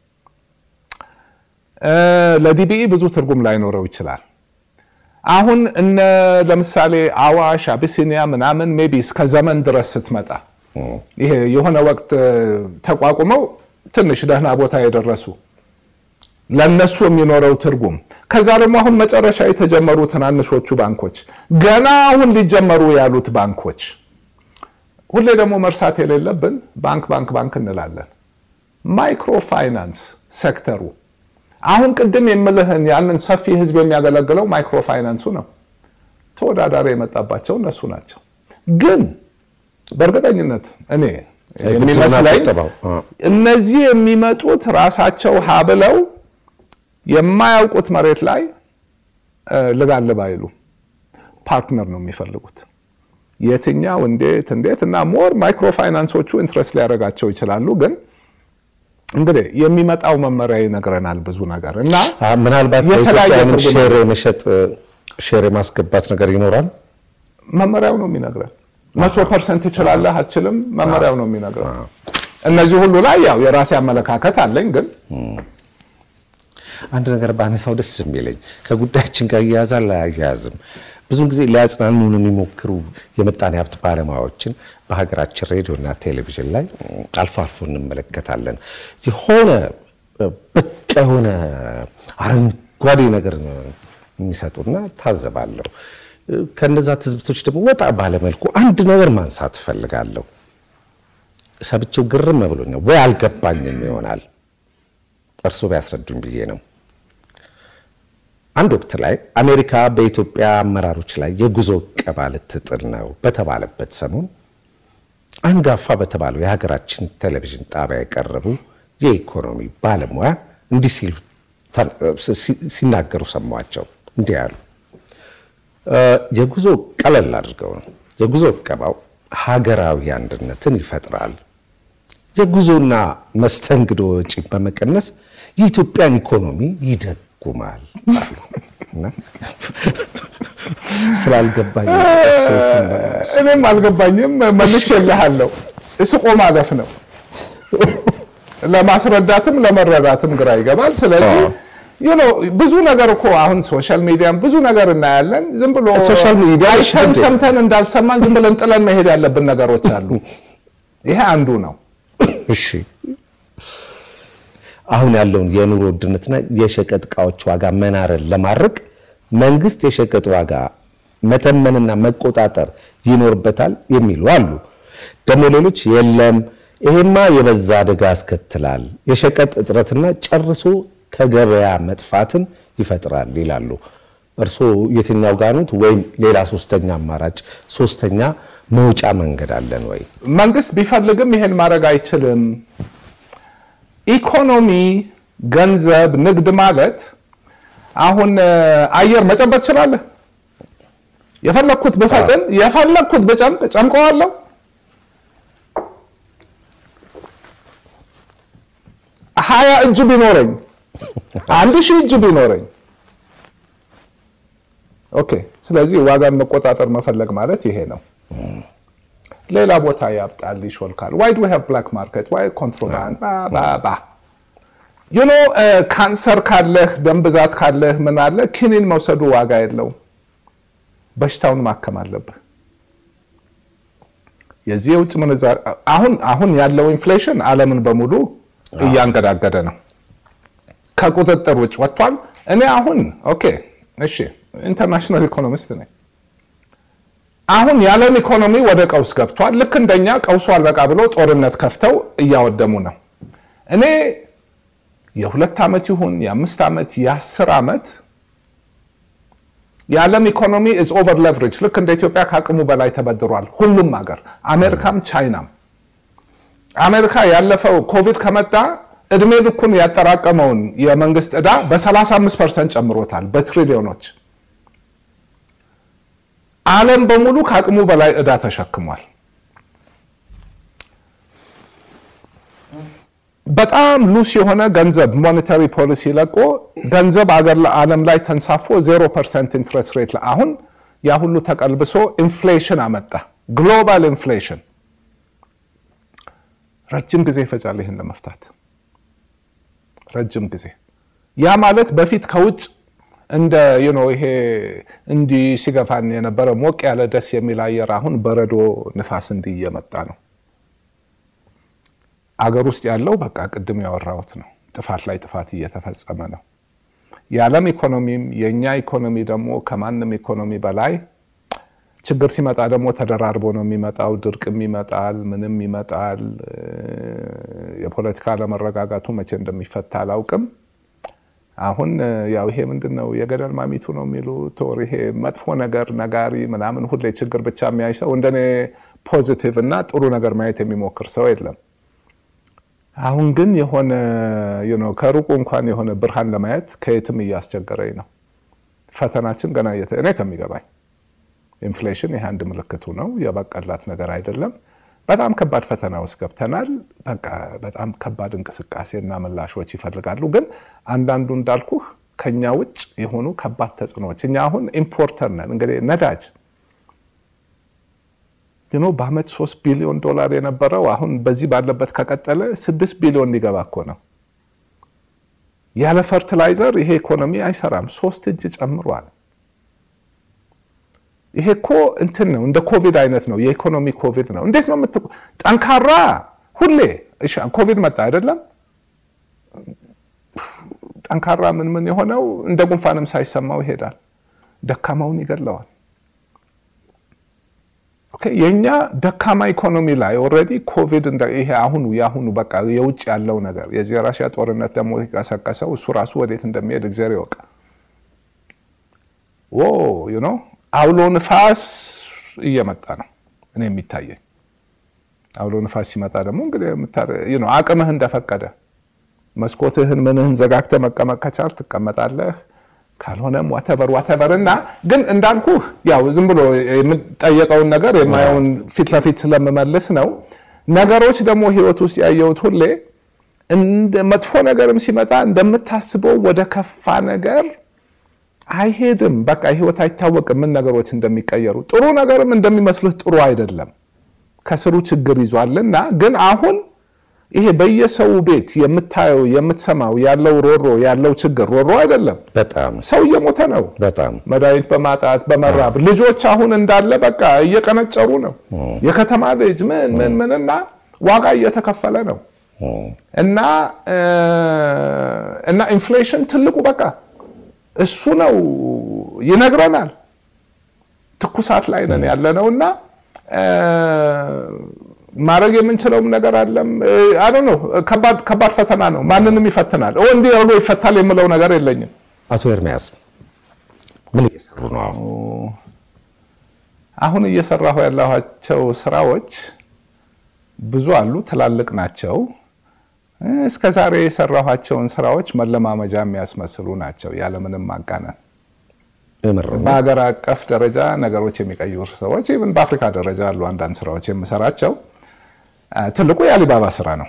ለዲቢኢ ብዙ ትርጉም ላይኖረው ይችላል። አሁን እነ ለምሳሌ አዋሽ፣ አቢሲኒያ ምናምን ሜቢ እስከ ዘመን ድረስ ስትመጣ ይሄ የሆነ ወቅት ተቋቁመው ትንሽ ደህና ቦታ የደረሱ ለነሱ የሚኖረው ትርጉም ከዛ ደግሞ አሁን መጨረሻ የተጀመሩ ትናንሾቹ ባንኮች ገና አሁን ሊጀመሩ ያሉት ባንኮች ሁሌ ደግሞ መርሳት የሌለብን ባንክ ባንክ ባንክ እንላለን። ማይክሮ ፋይናንስ ሴክተሩ አሁን ቅድም የምልህን ያንን ሰፊ ህዝብ የሚያገለግለው ማይክሮ ፋይናንሱ ነው። ተወዳዳሪ የመጣባቸው እነሱ ናቸው። ግን በእርግጠኝነት እኔ የሚመስለኝ እነዚህ የሚመጡት ራሳቸው ሀብለው የማያውቁት መሬት ላይ ልጋልብ አይሉ ፓርትነር ነው የሚፈልጉት። የትኛው እንዴት እንዴት እና ሞር ማይክሮ ፋይናንሶቹ ኢንትረስት ሊያደርጋቸው ይችላሉ። ግን እንግዲህ የሚመጣው መመሪያ ይነግረናል ብዙ ነገር እና ምናልባት የተለያየ በኢትዮጵያንም ትርጉም ሼር የመሸጥ ሼር የማስገባት ነገር ይኖራል። መመሪያው ነው የሚነግረን። መቶ ፐርሰንት ትችላለህ አትችልም፣ መመሪያው ነው የሚነግረን። እነዚህ ሁሉ ላይ ያው የራሴ አመለካከት አለኝ ግን አንድ ነገር በአነሳው ደስ የሚለኝ ከጉዳያችን ጋር እያያዛል አያያዝም ብዙ ጊዜ ሊያጽናኑን የሚሞክሩ የምጣኔ ሀብት ባለሙያዎችን በሀገራችን ሬዲዮና ቴሌቪዥን ላይ አልፎ አልፎ እንመለከታለን። የሆነ በቃ የሆነ አረንጓዴ ነገር የሚሰጡና ታዘባለሁ። ከነዛ ትዝብቶች ደግሞ ወጣ ባለመልኩ አንድ ነገር ማንሳት እፈልጋለሁ። ሰብቼው ግርም ብሎኛል ወይ አልገባኝም ይሆናል እርስዎ ቢያስረዱኝ ብዬ ነው። አንድ ወቅት ላይ አሜሪካ በኢትዮጵያ አመራሮች ላይ የጉዞ እቀባ ልትጥል ነው በተባለበት ሰሞን አንጋፋ በተባለው የሀገራችን ቴሌቪዥን ጣቢያ የቀረቡ የኢኮኖሚ ባለሙያ እንዲህ ሲሉ ሲናገሩ ሰማቸው። እንዲህ ያሉ የጉዞ ቀለል አድርገው ነው የጉዞ እቀባው ሀገራዊ አንድነትን ይፈጥራል፣ የጉዞና መስተንግዶ ወጪ በመቀነስ የኢትዮጵያን ኢኮኖሚ ይደጉማል አሉ። እና ስላልገባኝ እኔም አልገባኝም። መልሼልሃለሁ። እስቆ ማለፍ ነው። ለማስረዳትም ለመረዳትም ግራ ይገባል። ስለዚህ ብዙ ነገር እኮ አሁን ሶሻል ሚዲያም ብዙ ነገር እናያለን። ዝም ብሎ ሶሻል ሚዲያ አይተን ሰምተን እንዳልሰማን ዝም ብለን ጥለን መሄድ ያለብን ነገሮች አሉ። ይሄ አንዱ ነው። እሺ አሁን ያለውን የኑሮ ውድነትና የሸቀጥ እቃዎች ዋጋ መናርን ለማድረግ መንግስት የሸቀጥ ዋጋ መተመንና መቆጣጠር ይኖርበታል የሚሉ አሉ። ደግሞ ሌሎች የለም ይሄማ የበዛ አደጋ ያስከትላል፣ የሸቀጥ እጥረትና ጨርሶ ከገበያ መጥፋትን ይፈጥራል ይላሉ። እርስዎ የትኛው ጋኑት? ወይም ሌላ ሶስተኛ አማራጭ ሶስተኛ መውጫ መንገድ አለን ወይ? መንግስት ቢፈልግም ይሄን ማድረግ አይችልም። ኢኮኖሚ፣ ገንዘብ፣ ንግድ ማለት አሁን አየር መጨበጥ ትችላለህ። የፈለግኩት ብፈጥን የፈለግኩት ብጨምቅ ጨምቀዋለሁ። ሀያ እጅ ቢኖረኝ አንድ ሺህ እጅ ቢኖረኝ ኦኬ። ስለዚህ ዋጋን መቆጣጠር መፈለግ ማለት ይሄ ነው። ሌላ ቦታ ያብጣል፣ ይሾልካል። ዋይ ዱ ሃቭ ብላክ ማርኬት ዋይ ኮንትሮባንድ ባባ ዩኖ ካንሰር ካለህ ደም ብዛት ካለህ ምን አለ ኪኒን መውሰዱ ዋጋ የለውም። በሽታውን ማከም አለብህ። የዚህ የውጭ ምንዛሪ አሁን አሁን ያለው ኢንፍሌሽን ዓለምን በሙሉ እያንገዳገደ ነው። ከቁጥጥር ውጭ ወጥቷል። እኔ አሁን ኦኬ እሺ ኢንተርናሽናል ኢኮኖሚስት ነኝ። አሁን የዓለም ኢኮኖሚ ወደ ቀውስ ገብቷል። ልክ እንደኛ ቀውሱ አልበቃ ብሎ ጦርነት ከፍተው እያወደሙ ነው። እኔ የሁለት ዓመት ይሁን የአምስት ዓመት የአስር ዓመት የዓለም ኢኮኖሚ ኢዝ ኦቨር ሌቨሬጅ ልክ እንደ ኢትዮጵያ ከአቅሙ በላይ ተበድሯል። ሁሉም ሀገር አሜሪካም ቻይናም። አሜሪካ ያለፈው ኮቪድ ከመጣ እድሜ ልኩን ያጠራቀመውን የመንግስት ዕዳ በ35 ፐርሰንት ጨምሮታል በትሪሊዮኖች። ዓለም በሙሉ ከአቅሙ በላይ ዕዳ ተሸክሟል። በጣም ሉስ የሆነ ገንዘብ ሞኔታሪ ፖሊሲ ለቆ ገንዘብ አገር ዓለም ላይ ተንሳፎ ዜሮ ፐርሰንት ኢንትረስት ሬት አሁን ያ ሁሉ ተቀልብሶ ኢንፍሌሽን አመጣ። ግሎባል ኢንፍሌሽን ረጅም ጊዜ ይፈጃል ይህን ለመፍታት ረጅም ጊዜ። ያ ማለት በፊት ከውጭ እንደ ይሄ እንዲህ ሲገፋን የነበረ ሞቅ ያለ ደስ የሚል አየር አሁን በረዶ ንፋስ እንዲህ እየመጣ ነው። አገር ውስጥ ያለው በቃ ቅድም ያወራሁት ነው። ጥፋት ላይ ጥፋት እየተፈጸመ ነው። የዓለም ኢኮኖሚም የእኛ ኢኮኖሚ ደግሞ ከማንም ኢኮኖሚ በላይ ችግር ሲመጣ ደግሞ ተደራርቦ ነው የሚመጣው። ድርቅም ይመጣል፣ ምንም ይመጣል። የፖለቲካ አለመረጋጋቱ መቼ እንደሚፈታ አላውቅም። አሁን ያው ይሄ ምንድን ነው የገደል ማሚቱ ነው የሚሉት ወር ይሄ መጥፎ ነገር ነጋሪ ምናምን ሁሌ ችግር ብቻ የሚያይ ሰው እንደኔ ፖዚቲቭ እና ጥሩ ነገር ማየት የሚሞክር ሰው የለም። አሁን ግን የሆነ ከሩቁ እንኳን የሆነ ብርሃን ለማየት ከየትም እያስቸገረኝ ነው። ፈተናችን ገና እኔ ከሚገባኝ ኢንፍሌሽን ይህ አንድ ምልክቱ ነው። የበቀላት ነገር አይደለም። በጣም ከባድ ፈተና ውስጥ ገብተናል። በቃ በጣም ከባድ እንቅስቃሴና ምላሾች ይፈልጋሉ። ግን አንዳንዱ እንዳልኩህ ከኛ ውጭ የሆኑ ከባድ ተጽዕኖዎች እኛ አሁን ኢምፖርተር ነን። እንግዲህ ነዳጅ ኖ በአመት ሶስት ቢሊዮን ዶላር የነበረው አሁን በዚህ ባለበት ከቀጠለ ስድስት ቢሊዮን ሊገባ እኮ ነው። ያለ ፈርቲላይዘር ይሄ ኢኮኖሚ አይሰራም። ሶስት እጅ ጨምሯል። ይሄ እኮ እንትን ነው፣ እንደ ኮቪድ አይነት ነው። የኢኮኖሚ ኮቪድ ነው። እንዴት ነው የምት ጠንካራ ሁሌ ኮቪድ መጣ አይደለም ጠንካራ ምን ምን የሆነው እንደ ጉንፋንም ሳይሰማው ይሄዳል። ደካማውን ይገለዋል። የእኛ ደካማ ኢኮኖሚ ላይ ኦልሬዲ ኮቪድ ይሄ አሁኑ የአሁኑ በቃ የውጭ ያለው ነገር የዚህ ራሽያ ጦርነት ደግሞ የቀሰቀሰው እሱ ራሱ ወዴት እንደሚሄድ እግዚአብሔር ይወቅ። ኖ አውሎ ንፋስ እየመጣ ነው እኔ የሚታየኝ። አውሎ ንፋስ ሲመጣ ደግሞ እንግዲህ አቅምህ እንደፈቀደ መስኮትህን ምንህን ዘጋግተህ መቀመጥ ከቻል ትቀመጣለህ። ካልሆነም ዋተቨር ዋተቨር እና ግን እንዳልኩህ ያው ዝም ብሎ የምጠየቀውን ነገር የማየውን ፊት ለፊት ስለምመልስ ነው። ነገሮች ደግሞ ህይወት ውስጥ ያየሁት ሁሌ እንደ መጥፎ ነገርም ሲመጣ እንደምታስበው ወደ ከፋ ነገር አይሄድም። በቃ ህይወት አይታወቅም ምን ነገሮች እንደሚቀየሩ። ጥሩ ነገርም እንደሚመስልህ ጥሩ አይደለም፣ ከስሩ ችግር ይዟልና ግን አሁን ይሄ በየሰው ቤት የምታየው የምትሰማው ያለው ሮሮ ያለው ችግር ሮሮ አይደለም። በጣም ሰው እየሞተ ነው። በጣም መድኃኒት በማጣት በመራብ ልጆች አሁን እንዳለ በቃ እየቀነጨሩ ነው። የከተማ ልጅ ምን ምን ምንና ዋጋ እየተከፈለ ነው እና እና ኢንፍሌሽን ትልቁ በቃ እሱ ነው ይነግረናል። ትኩሳት ላይ ነን ያለ ነው እና ማድረግ የምንችለውም ነገር አለም አይ ነው። ከባድ ፈተና ነው። ማንንም ይፈትናል። እንዲህ አድርጎ ይፈታል የምለው ነገር የለኝም። አቶ ኤርሚያስ ምን እየሰሩ ነው? አሁን አሁን እየሰራሁ ያለኋቸው ስራዎች ብዙ አሉ፣ ትላልቅ ናቸው። እስከ ዛሬ የሰራኋቸውን ስራዎች መለማመጃ የሚያስመስሉ ናቸው፣ ያለምንም ማጋነን። በሀገር አቀፍ ደረጃ ነገሮች የሚቀይሩ ሰዎች ኢቭን በአፍሪካ ደረጃ ያሉ አንዳንድ ስራዎች የምሰራቸው ትልቁ የአሊባባ ስራ ነው።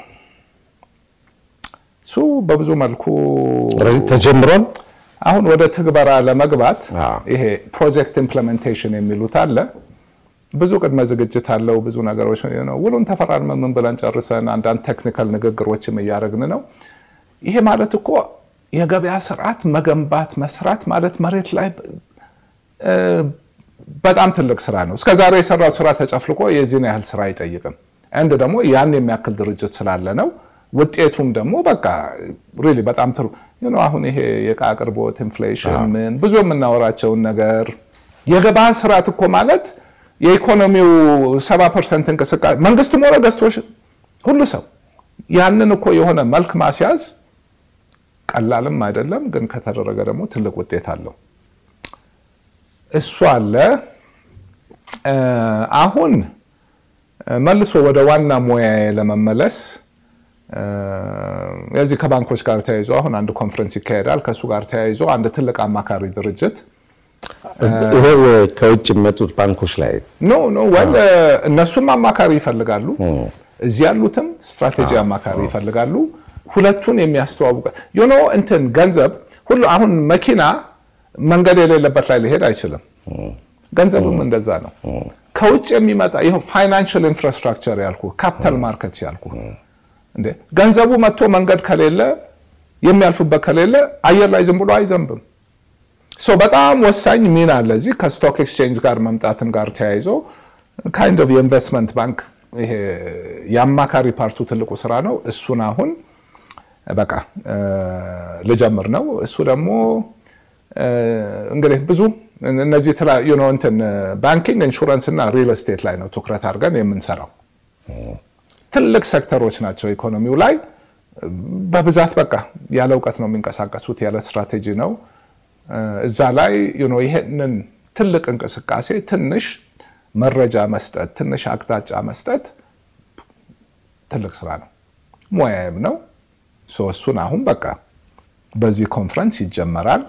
እሱ በብዙ መልኩ ተጀምሯል። አሁን ወደ ትግበራ ለመግባት ይሄ ፕሮጀክት ኢምፕሌሜንቴሽን የሚሉት አለ። ብዙ ቅድመ ዝግጅት አለው። ብዙ ነገሮች ውሉን ተፈራርመን ምን ብለን ጨርሰን አንዳንድ ቴክኒካል ንግግሮችም እያደረግን ነው። ይሄ ማለት እኮ የገበያ ስርዓት መገንባት መስራት ማለት መሬት ላይ በጣም ትልቅ ስራ ነው። እስከዛሬ የሰራው ስራ ተጨፍልቆ የዚህን ያህል ስራ አይጠይቅም። አንድ ደግሞ ያን የሚያክል ድርጅት ስላለ ነው። ውጤቱም ደግሞ በቃ ሪሊ በጣም ትሩ አሁን ይሄ የዕቃ አቅርቦት ኢንፍሌሽን፣ ምን ብዙ የምናወራቸውን ነገር የገበያ ስርዓት እኮ ማለት የኢኮኖሚው ሰባ ፐርሰንት እንቅስቃሴ መንግስትም ሆነ ገዝቶሽ ሁሉ ሰው ያንን እኮ የሆነ መልክ ማስያዝ ቀላልም አይደለም፣ ግን ከተደረገ ደግሞ ትልቅ ውጤት አለው። እሱ አለ። አሁን መልሶ ወደ ዋና ሙያዬ ለመመለስ የዚህ ከባንኮች ጋር ተያይዞ አሁን አንድ ኮንፈረንስ ይካሄዳል። ከእሱ ጋር ተያይዞ አንድ ትልቅ አማካሪ ድርጅት ይሄ ከውጭ የሚመጡት ባንኮች ላይ ኖ ኖ ወል እነሱም አማካሪ ይፈልጋሉ። እዚህ ያሉትም ስትራቴጂ አማካሪ ይፈልጋሉ። ሁለቱን የሚያስተዋውቀ ዩኖ እንትን ገንዘብ ሁሉ አሁን መኪና መንገድ የሌለበት ላይ ሊሄድ አይችልም። ገንዘብም እንደዛ ነው። ከውጭ የሚመጣ ይህ ፋይናንሽል ኢንፍራስትራክቸር ያልኩ ካፒታል ማርኬት ያልኩ እንዴ ገንዘቡ መጥቶ መንገድ ከሌለ የሚያልፉበት ከሌለ አየር ላይ ዝም ብሎ አይዘንብም። ሶ በጣም ወሳኝ ሚና አለ እዚህ ከስቶክ ኤክስቼንጅ ጋር መምጣትም ጋር ተያይዞ ካይንድ ኦፍ የኢንቨስትመንት ባንክ ይሄ የአማካሪ ፓርቱ ትልቁ ስራ ነው። እሱን አሁን በቃ ልጀምር ነው። እሱ ደግሞ እንግዲህ ብዙ እነዚህ እንትን ባንኪንግ፣ ኢንሹራንስ እና ሪል ስቴት ላይ ነው ትኩረት አድርገን የምንሰራው። ትልቅ ሴክተሮች ናቸው ኢኮኖሚው ላይ በብዛት በቃ ያለ እውቀት ነው የሚንቀሳቀሱት፣ ያለ ስትራቴጂ ነው። እዛ ላይ ይሄንን ትልቅ እንቅስቃሴ ትንሽ መረጃ መስጠት፣ ትንሽ አቅጣጫ መስጠት ትልቅ ስራ ነው፣ ሙያዬም ነው። እሱን አሁን በቃ በዚህ ኮንፈረንስ ይጀመራል።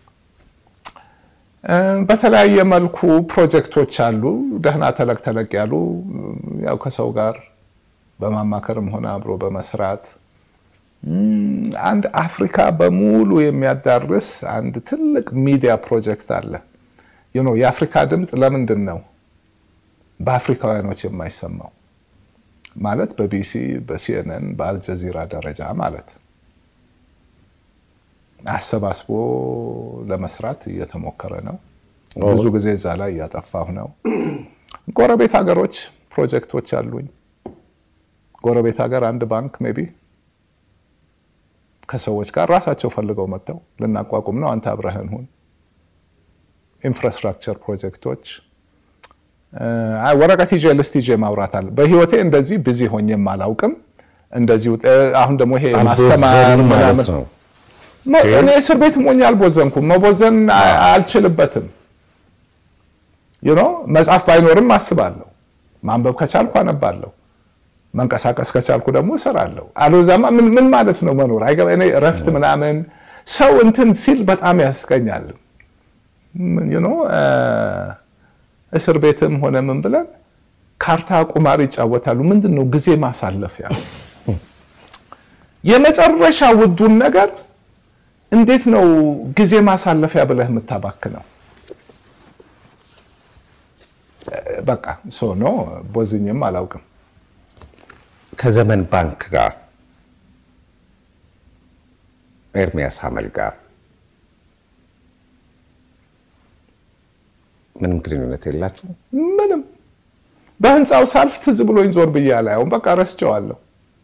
በተለያየ መልኩ ፕሮጀክቶች አሉ፣ ደህና ተለቅ ተለቅ ያሉ ያው ከሰው ጋር በማማከርም ሆነ አብሮ በመስራት አንድ አፍሪካ በሙሉ የሚያዳርስ አንድ ትልቅ ሚዲያ ፕሮጀክት አለ። የአፍሪካ ድምፅ ለምንድን ነው በአፍሪካውያኖች የማይሰማው? ማለት በቢሲ በሲኤንኤን በአልጀዚራ ደረጃ ማለት አሰባስቦ ለመስራት እየተሞከረ ነው። ብዙ ጊዜ እዛ ላይ እያጠፋሁ ነው። ጎረቤት ሀገሮች ፕሮጀክቶች አሉኝ። ጎረቤት ሀገር አንድ ባንክ ሜይ ቢ ከሰዎች ጋር ራሳቸው ፈልገው መጥተው ልናቋቁም ነው፣ አንተ አብረህን ሁን። ኢንፍራስትራክቸር ፕሮጀክቶች ወረቀት ይዤ ልስት ይዤ ማውራት አለ። በህይወቴ እንደዚህ ቢዚ ሆኜም አላውቅም። እንደዚህ አሁን ደግሞ ይሄ ማስተማር ምናምን እኔ እስር ቤት ሞኝ አልቦዘንኩም። መቦዘን አልችልበትም። ዩኖ መጽሐፍ ባይኖርም አስባለሁ። ማንበብ ከቻልኩ አነባለሁ። መንቀሳቀስ ከቻልኩ ደግሞ እሰራለሁ። አልወዛማ ምን ማለት ነው መኖር አይገባ። እኔ እረፍት ምናምን ሰው እንትን ሲል በጣም ያስቀኛል። ዩኖ እስር ቤትም ሆነ ምን ብለን ካርታ ቁማር ይጫወታሉ። ምንድን ነው ጊዜ ማሳለፊያ። የመጨረሻ ውዱን ነገር እንዴት ነው ጊዜ ማሳለፊያ ብለህ የምታባክነው? በቃ ሶ ኖ ቦዝኝም አላውቅም። ከዘመን ባንክ ጋር ኤርሚያስ አመል ጋር ምንም ግንኙነት የላችሁ? ምንም። በህንፃው ሳልፍ ትዝ ብሎኝ ዞር ብዬ አላየውም። በቃ ረስቸዋለሁ።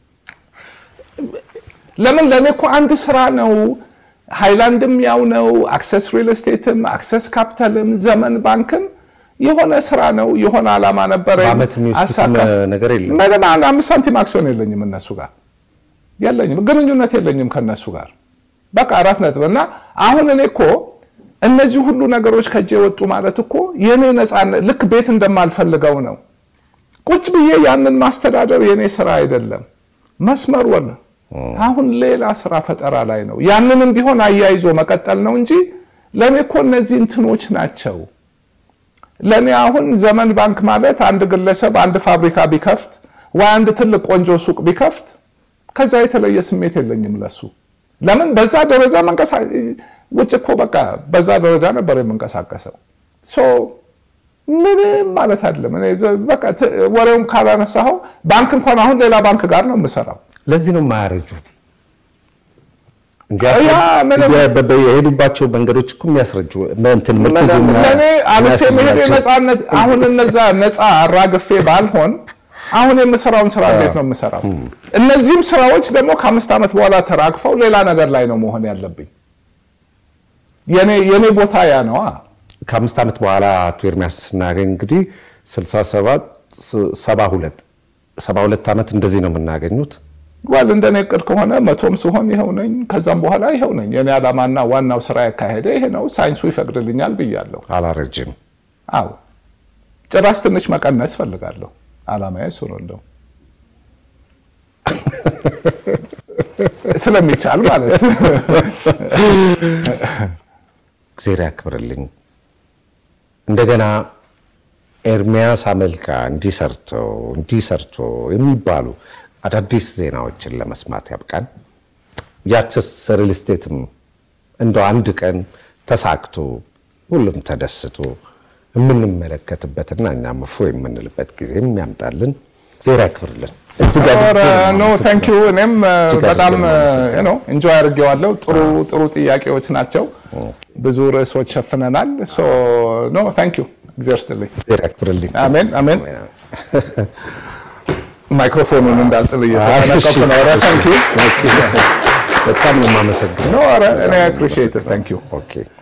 ለምን ለእኔ እኮ አንድ ስራ ነው። ሃይላንድም ያው ነው፣ አክሰስ ሪል ስቴትም፣ አክሰስ ካፒታልም፣ ዘመን ባንክም የሆነ ስራ ነው፣ የሆነ ዓላማ ነበረ። በዓመት የሚወስዱትም ነገር የለም። ምንም አንድ አምስት ሳንቲም አክሲዮን የለኝም እነሱ ጋር የለኝም፣ ግንኙነት የለኝም ከነሱ ጋር በቃ አራት ነጥብ። እና አሁን እኔ እኮ እነዚህ ሁሉ ነገሮች ከእጄ የወጡ ማለት እኮ የእኔ ነፃነት ልክ ቤት እንደማልፈልገው ነው። ቁጭ ብዬ ያንን ማስተዳደር የእኔ ስራ አይደለም። መስመር ወል አሁን ሌላ ስራ ፈጠራ ላይ ነው። ያንንም ቢሆን አያይዞ መቀጠል ነው እንጂ ለእኔ እኮ እነዚህ እንትኖች ናቸው። ለእኔ አሁን ዘመን ባንክ ማለት አንድ ግለሰብ አንድ ፋብሪካ ቢከፍት ወይ አንድ ትልቅ ቆንጆ ሱቅ ቢከፍት ከዛ የተለየ ስሜት የለኝም ለሱ። ለምን በዛ ደረጃ መንቀሳ ውጭ እኮ በቃ በዛ ደረጃ ነበር የምንቀሳቀሰው። ሶ ምንም ማለት አይደለም። እኔ በቃ ወሬውም ካላነሳኸው ባንክ እንኳን አሁን ሌላ ባንክ ጋር ነው የምሰራው። ለዚህ ነው የማያረጁት። ያ ምንም- የሄዱባቸው መንገዶች እኮ የሚያስረጁ እንትን ምርኩዝ ለእኔ አልፌ የሚያስይዙ መሄድ ናቸው። ነፃነት አሁን እነዛ ነፃ አራግፌ ባልሆን አሁን የምሰራውን ስራ እንዴት ነው የምሰራው? እነዚህም ስራዎች ደግሞ ከአምስት ዓመት በኋላ ተራግፈው ሌላ ነገር ላይ ነው መሆን ያለብኝ። የኔ የኔ ቦታ ያ ነዋ። ከአምስት ዓመት በኋላ አቶ ኤርሚያስ ስናገኝ እንግዲህ 67 72 72 ዓመት እንደዚህ ነው የምናገኙት። ዋል እንደኔ እቅድ ከሆነ መቶም ሲሆን ይኸው ነኝ፣ ከዛም በኋላ ይኸው ነኝ። የኔ ዓላማና ዋናው ስራ ያካሄደ ይሄ ነው፣ ሳይንሱ ይፈቅድልኛል ብያለሁ። አላረጅም። አዎ ጭራሽ ትንሽ መቀነስ ፈልጋለሁ። ዓላማዬ እሱ ነው እንደው ስለሚቻል ማለት እግዜር ያክብርልኝ። እንደገና ኤርሚያስ አመልካ እንዲህ ሰርቶ እንዲህ ሰርቶ የሚባሉ አዳዲስ ዜናዎችን ለመስማት ያብቃን። የአክሰስ ሪል ስቴትም እንደው አንድ ቀን ተሳክቶ ሁሉም ተደስቶ የምንመለከትበትና እኛም እፎ የምንልበት ጊዜም ያምጣልን። እግዜር ያክብርልን። እጅግ ኧረ አድርገን ኖ ታንክ ዩ። እኔም እጅግ በጣም አድርገን ነው ኢንጆይ አድርጌዋለሁ። ጥሩ ጥሩ ጥያቄዎች ናቸው። ብዙ ርዕሶች ሸፍነናል። ሶ ኖ ታንክ ዩ። እግዚአብሔር ይስጥልኝ። እግዜር ያክብርልኝ። አሜን አሜን። ማይክሮፎኑን እንዳልጥል እየተጠነቀቅኩ ነው። ኧረ ታንክ ዩ። በጣም ነው የማመሰግነው። ኖ ኧረ እኔ አፕሪሺየት ታንክ ዩ። ኦኬ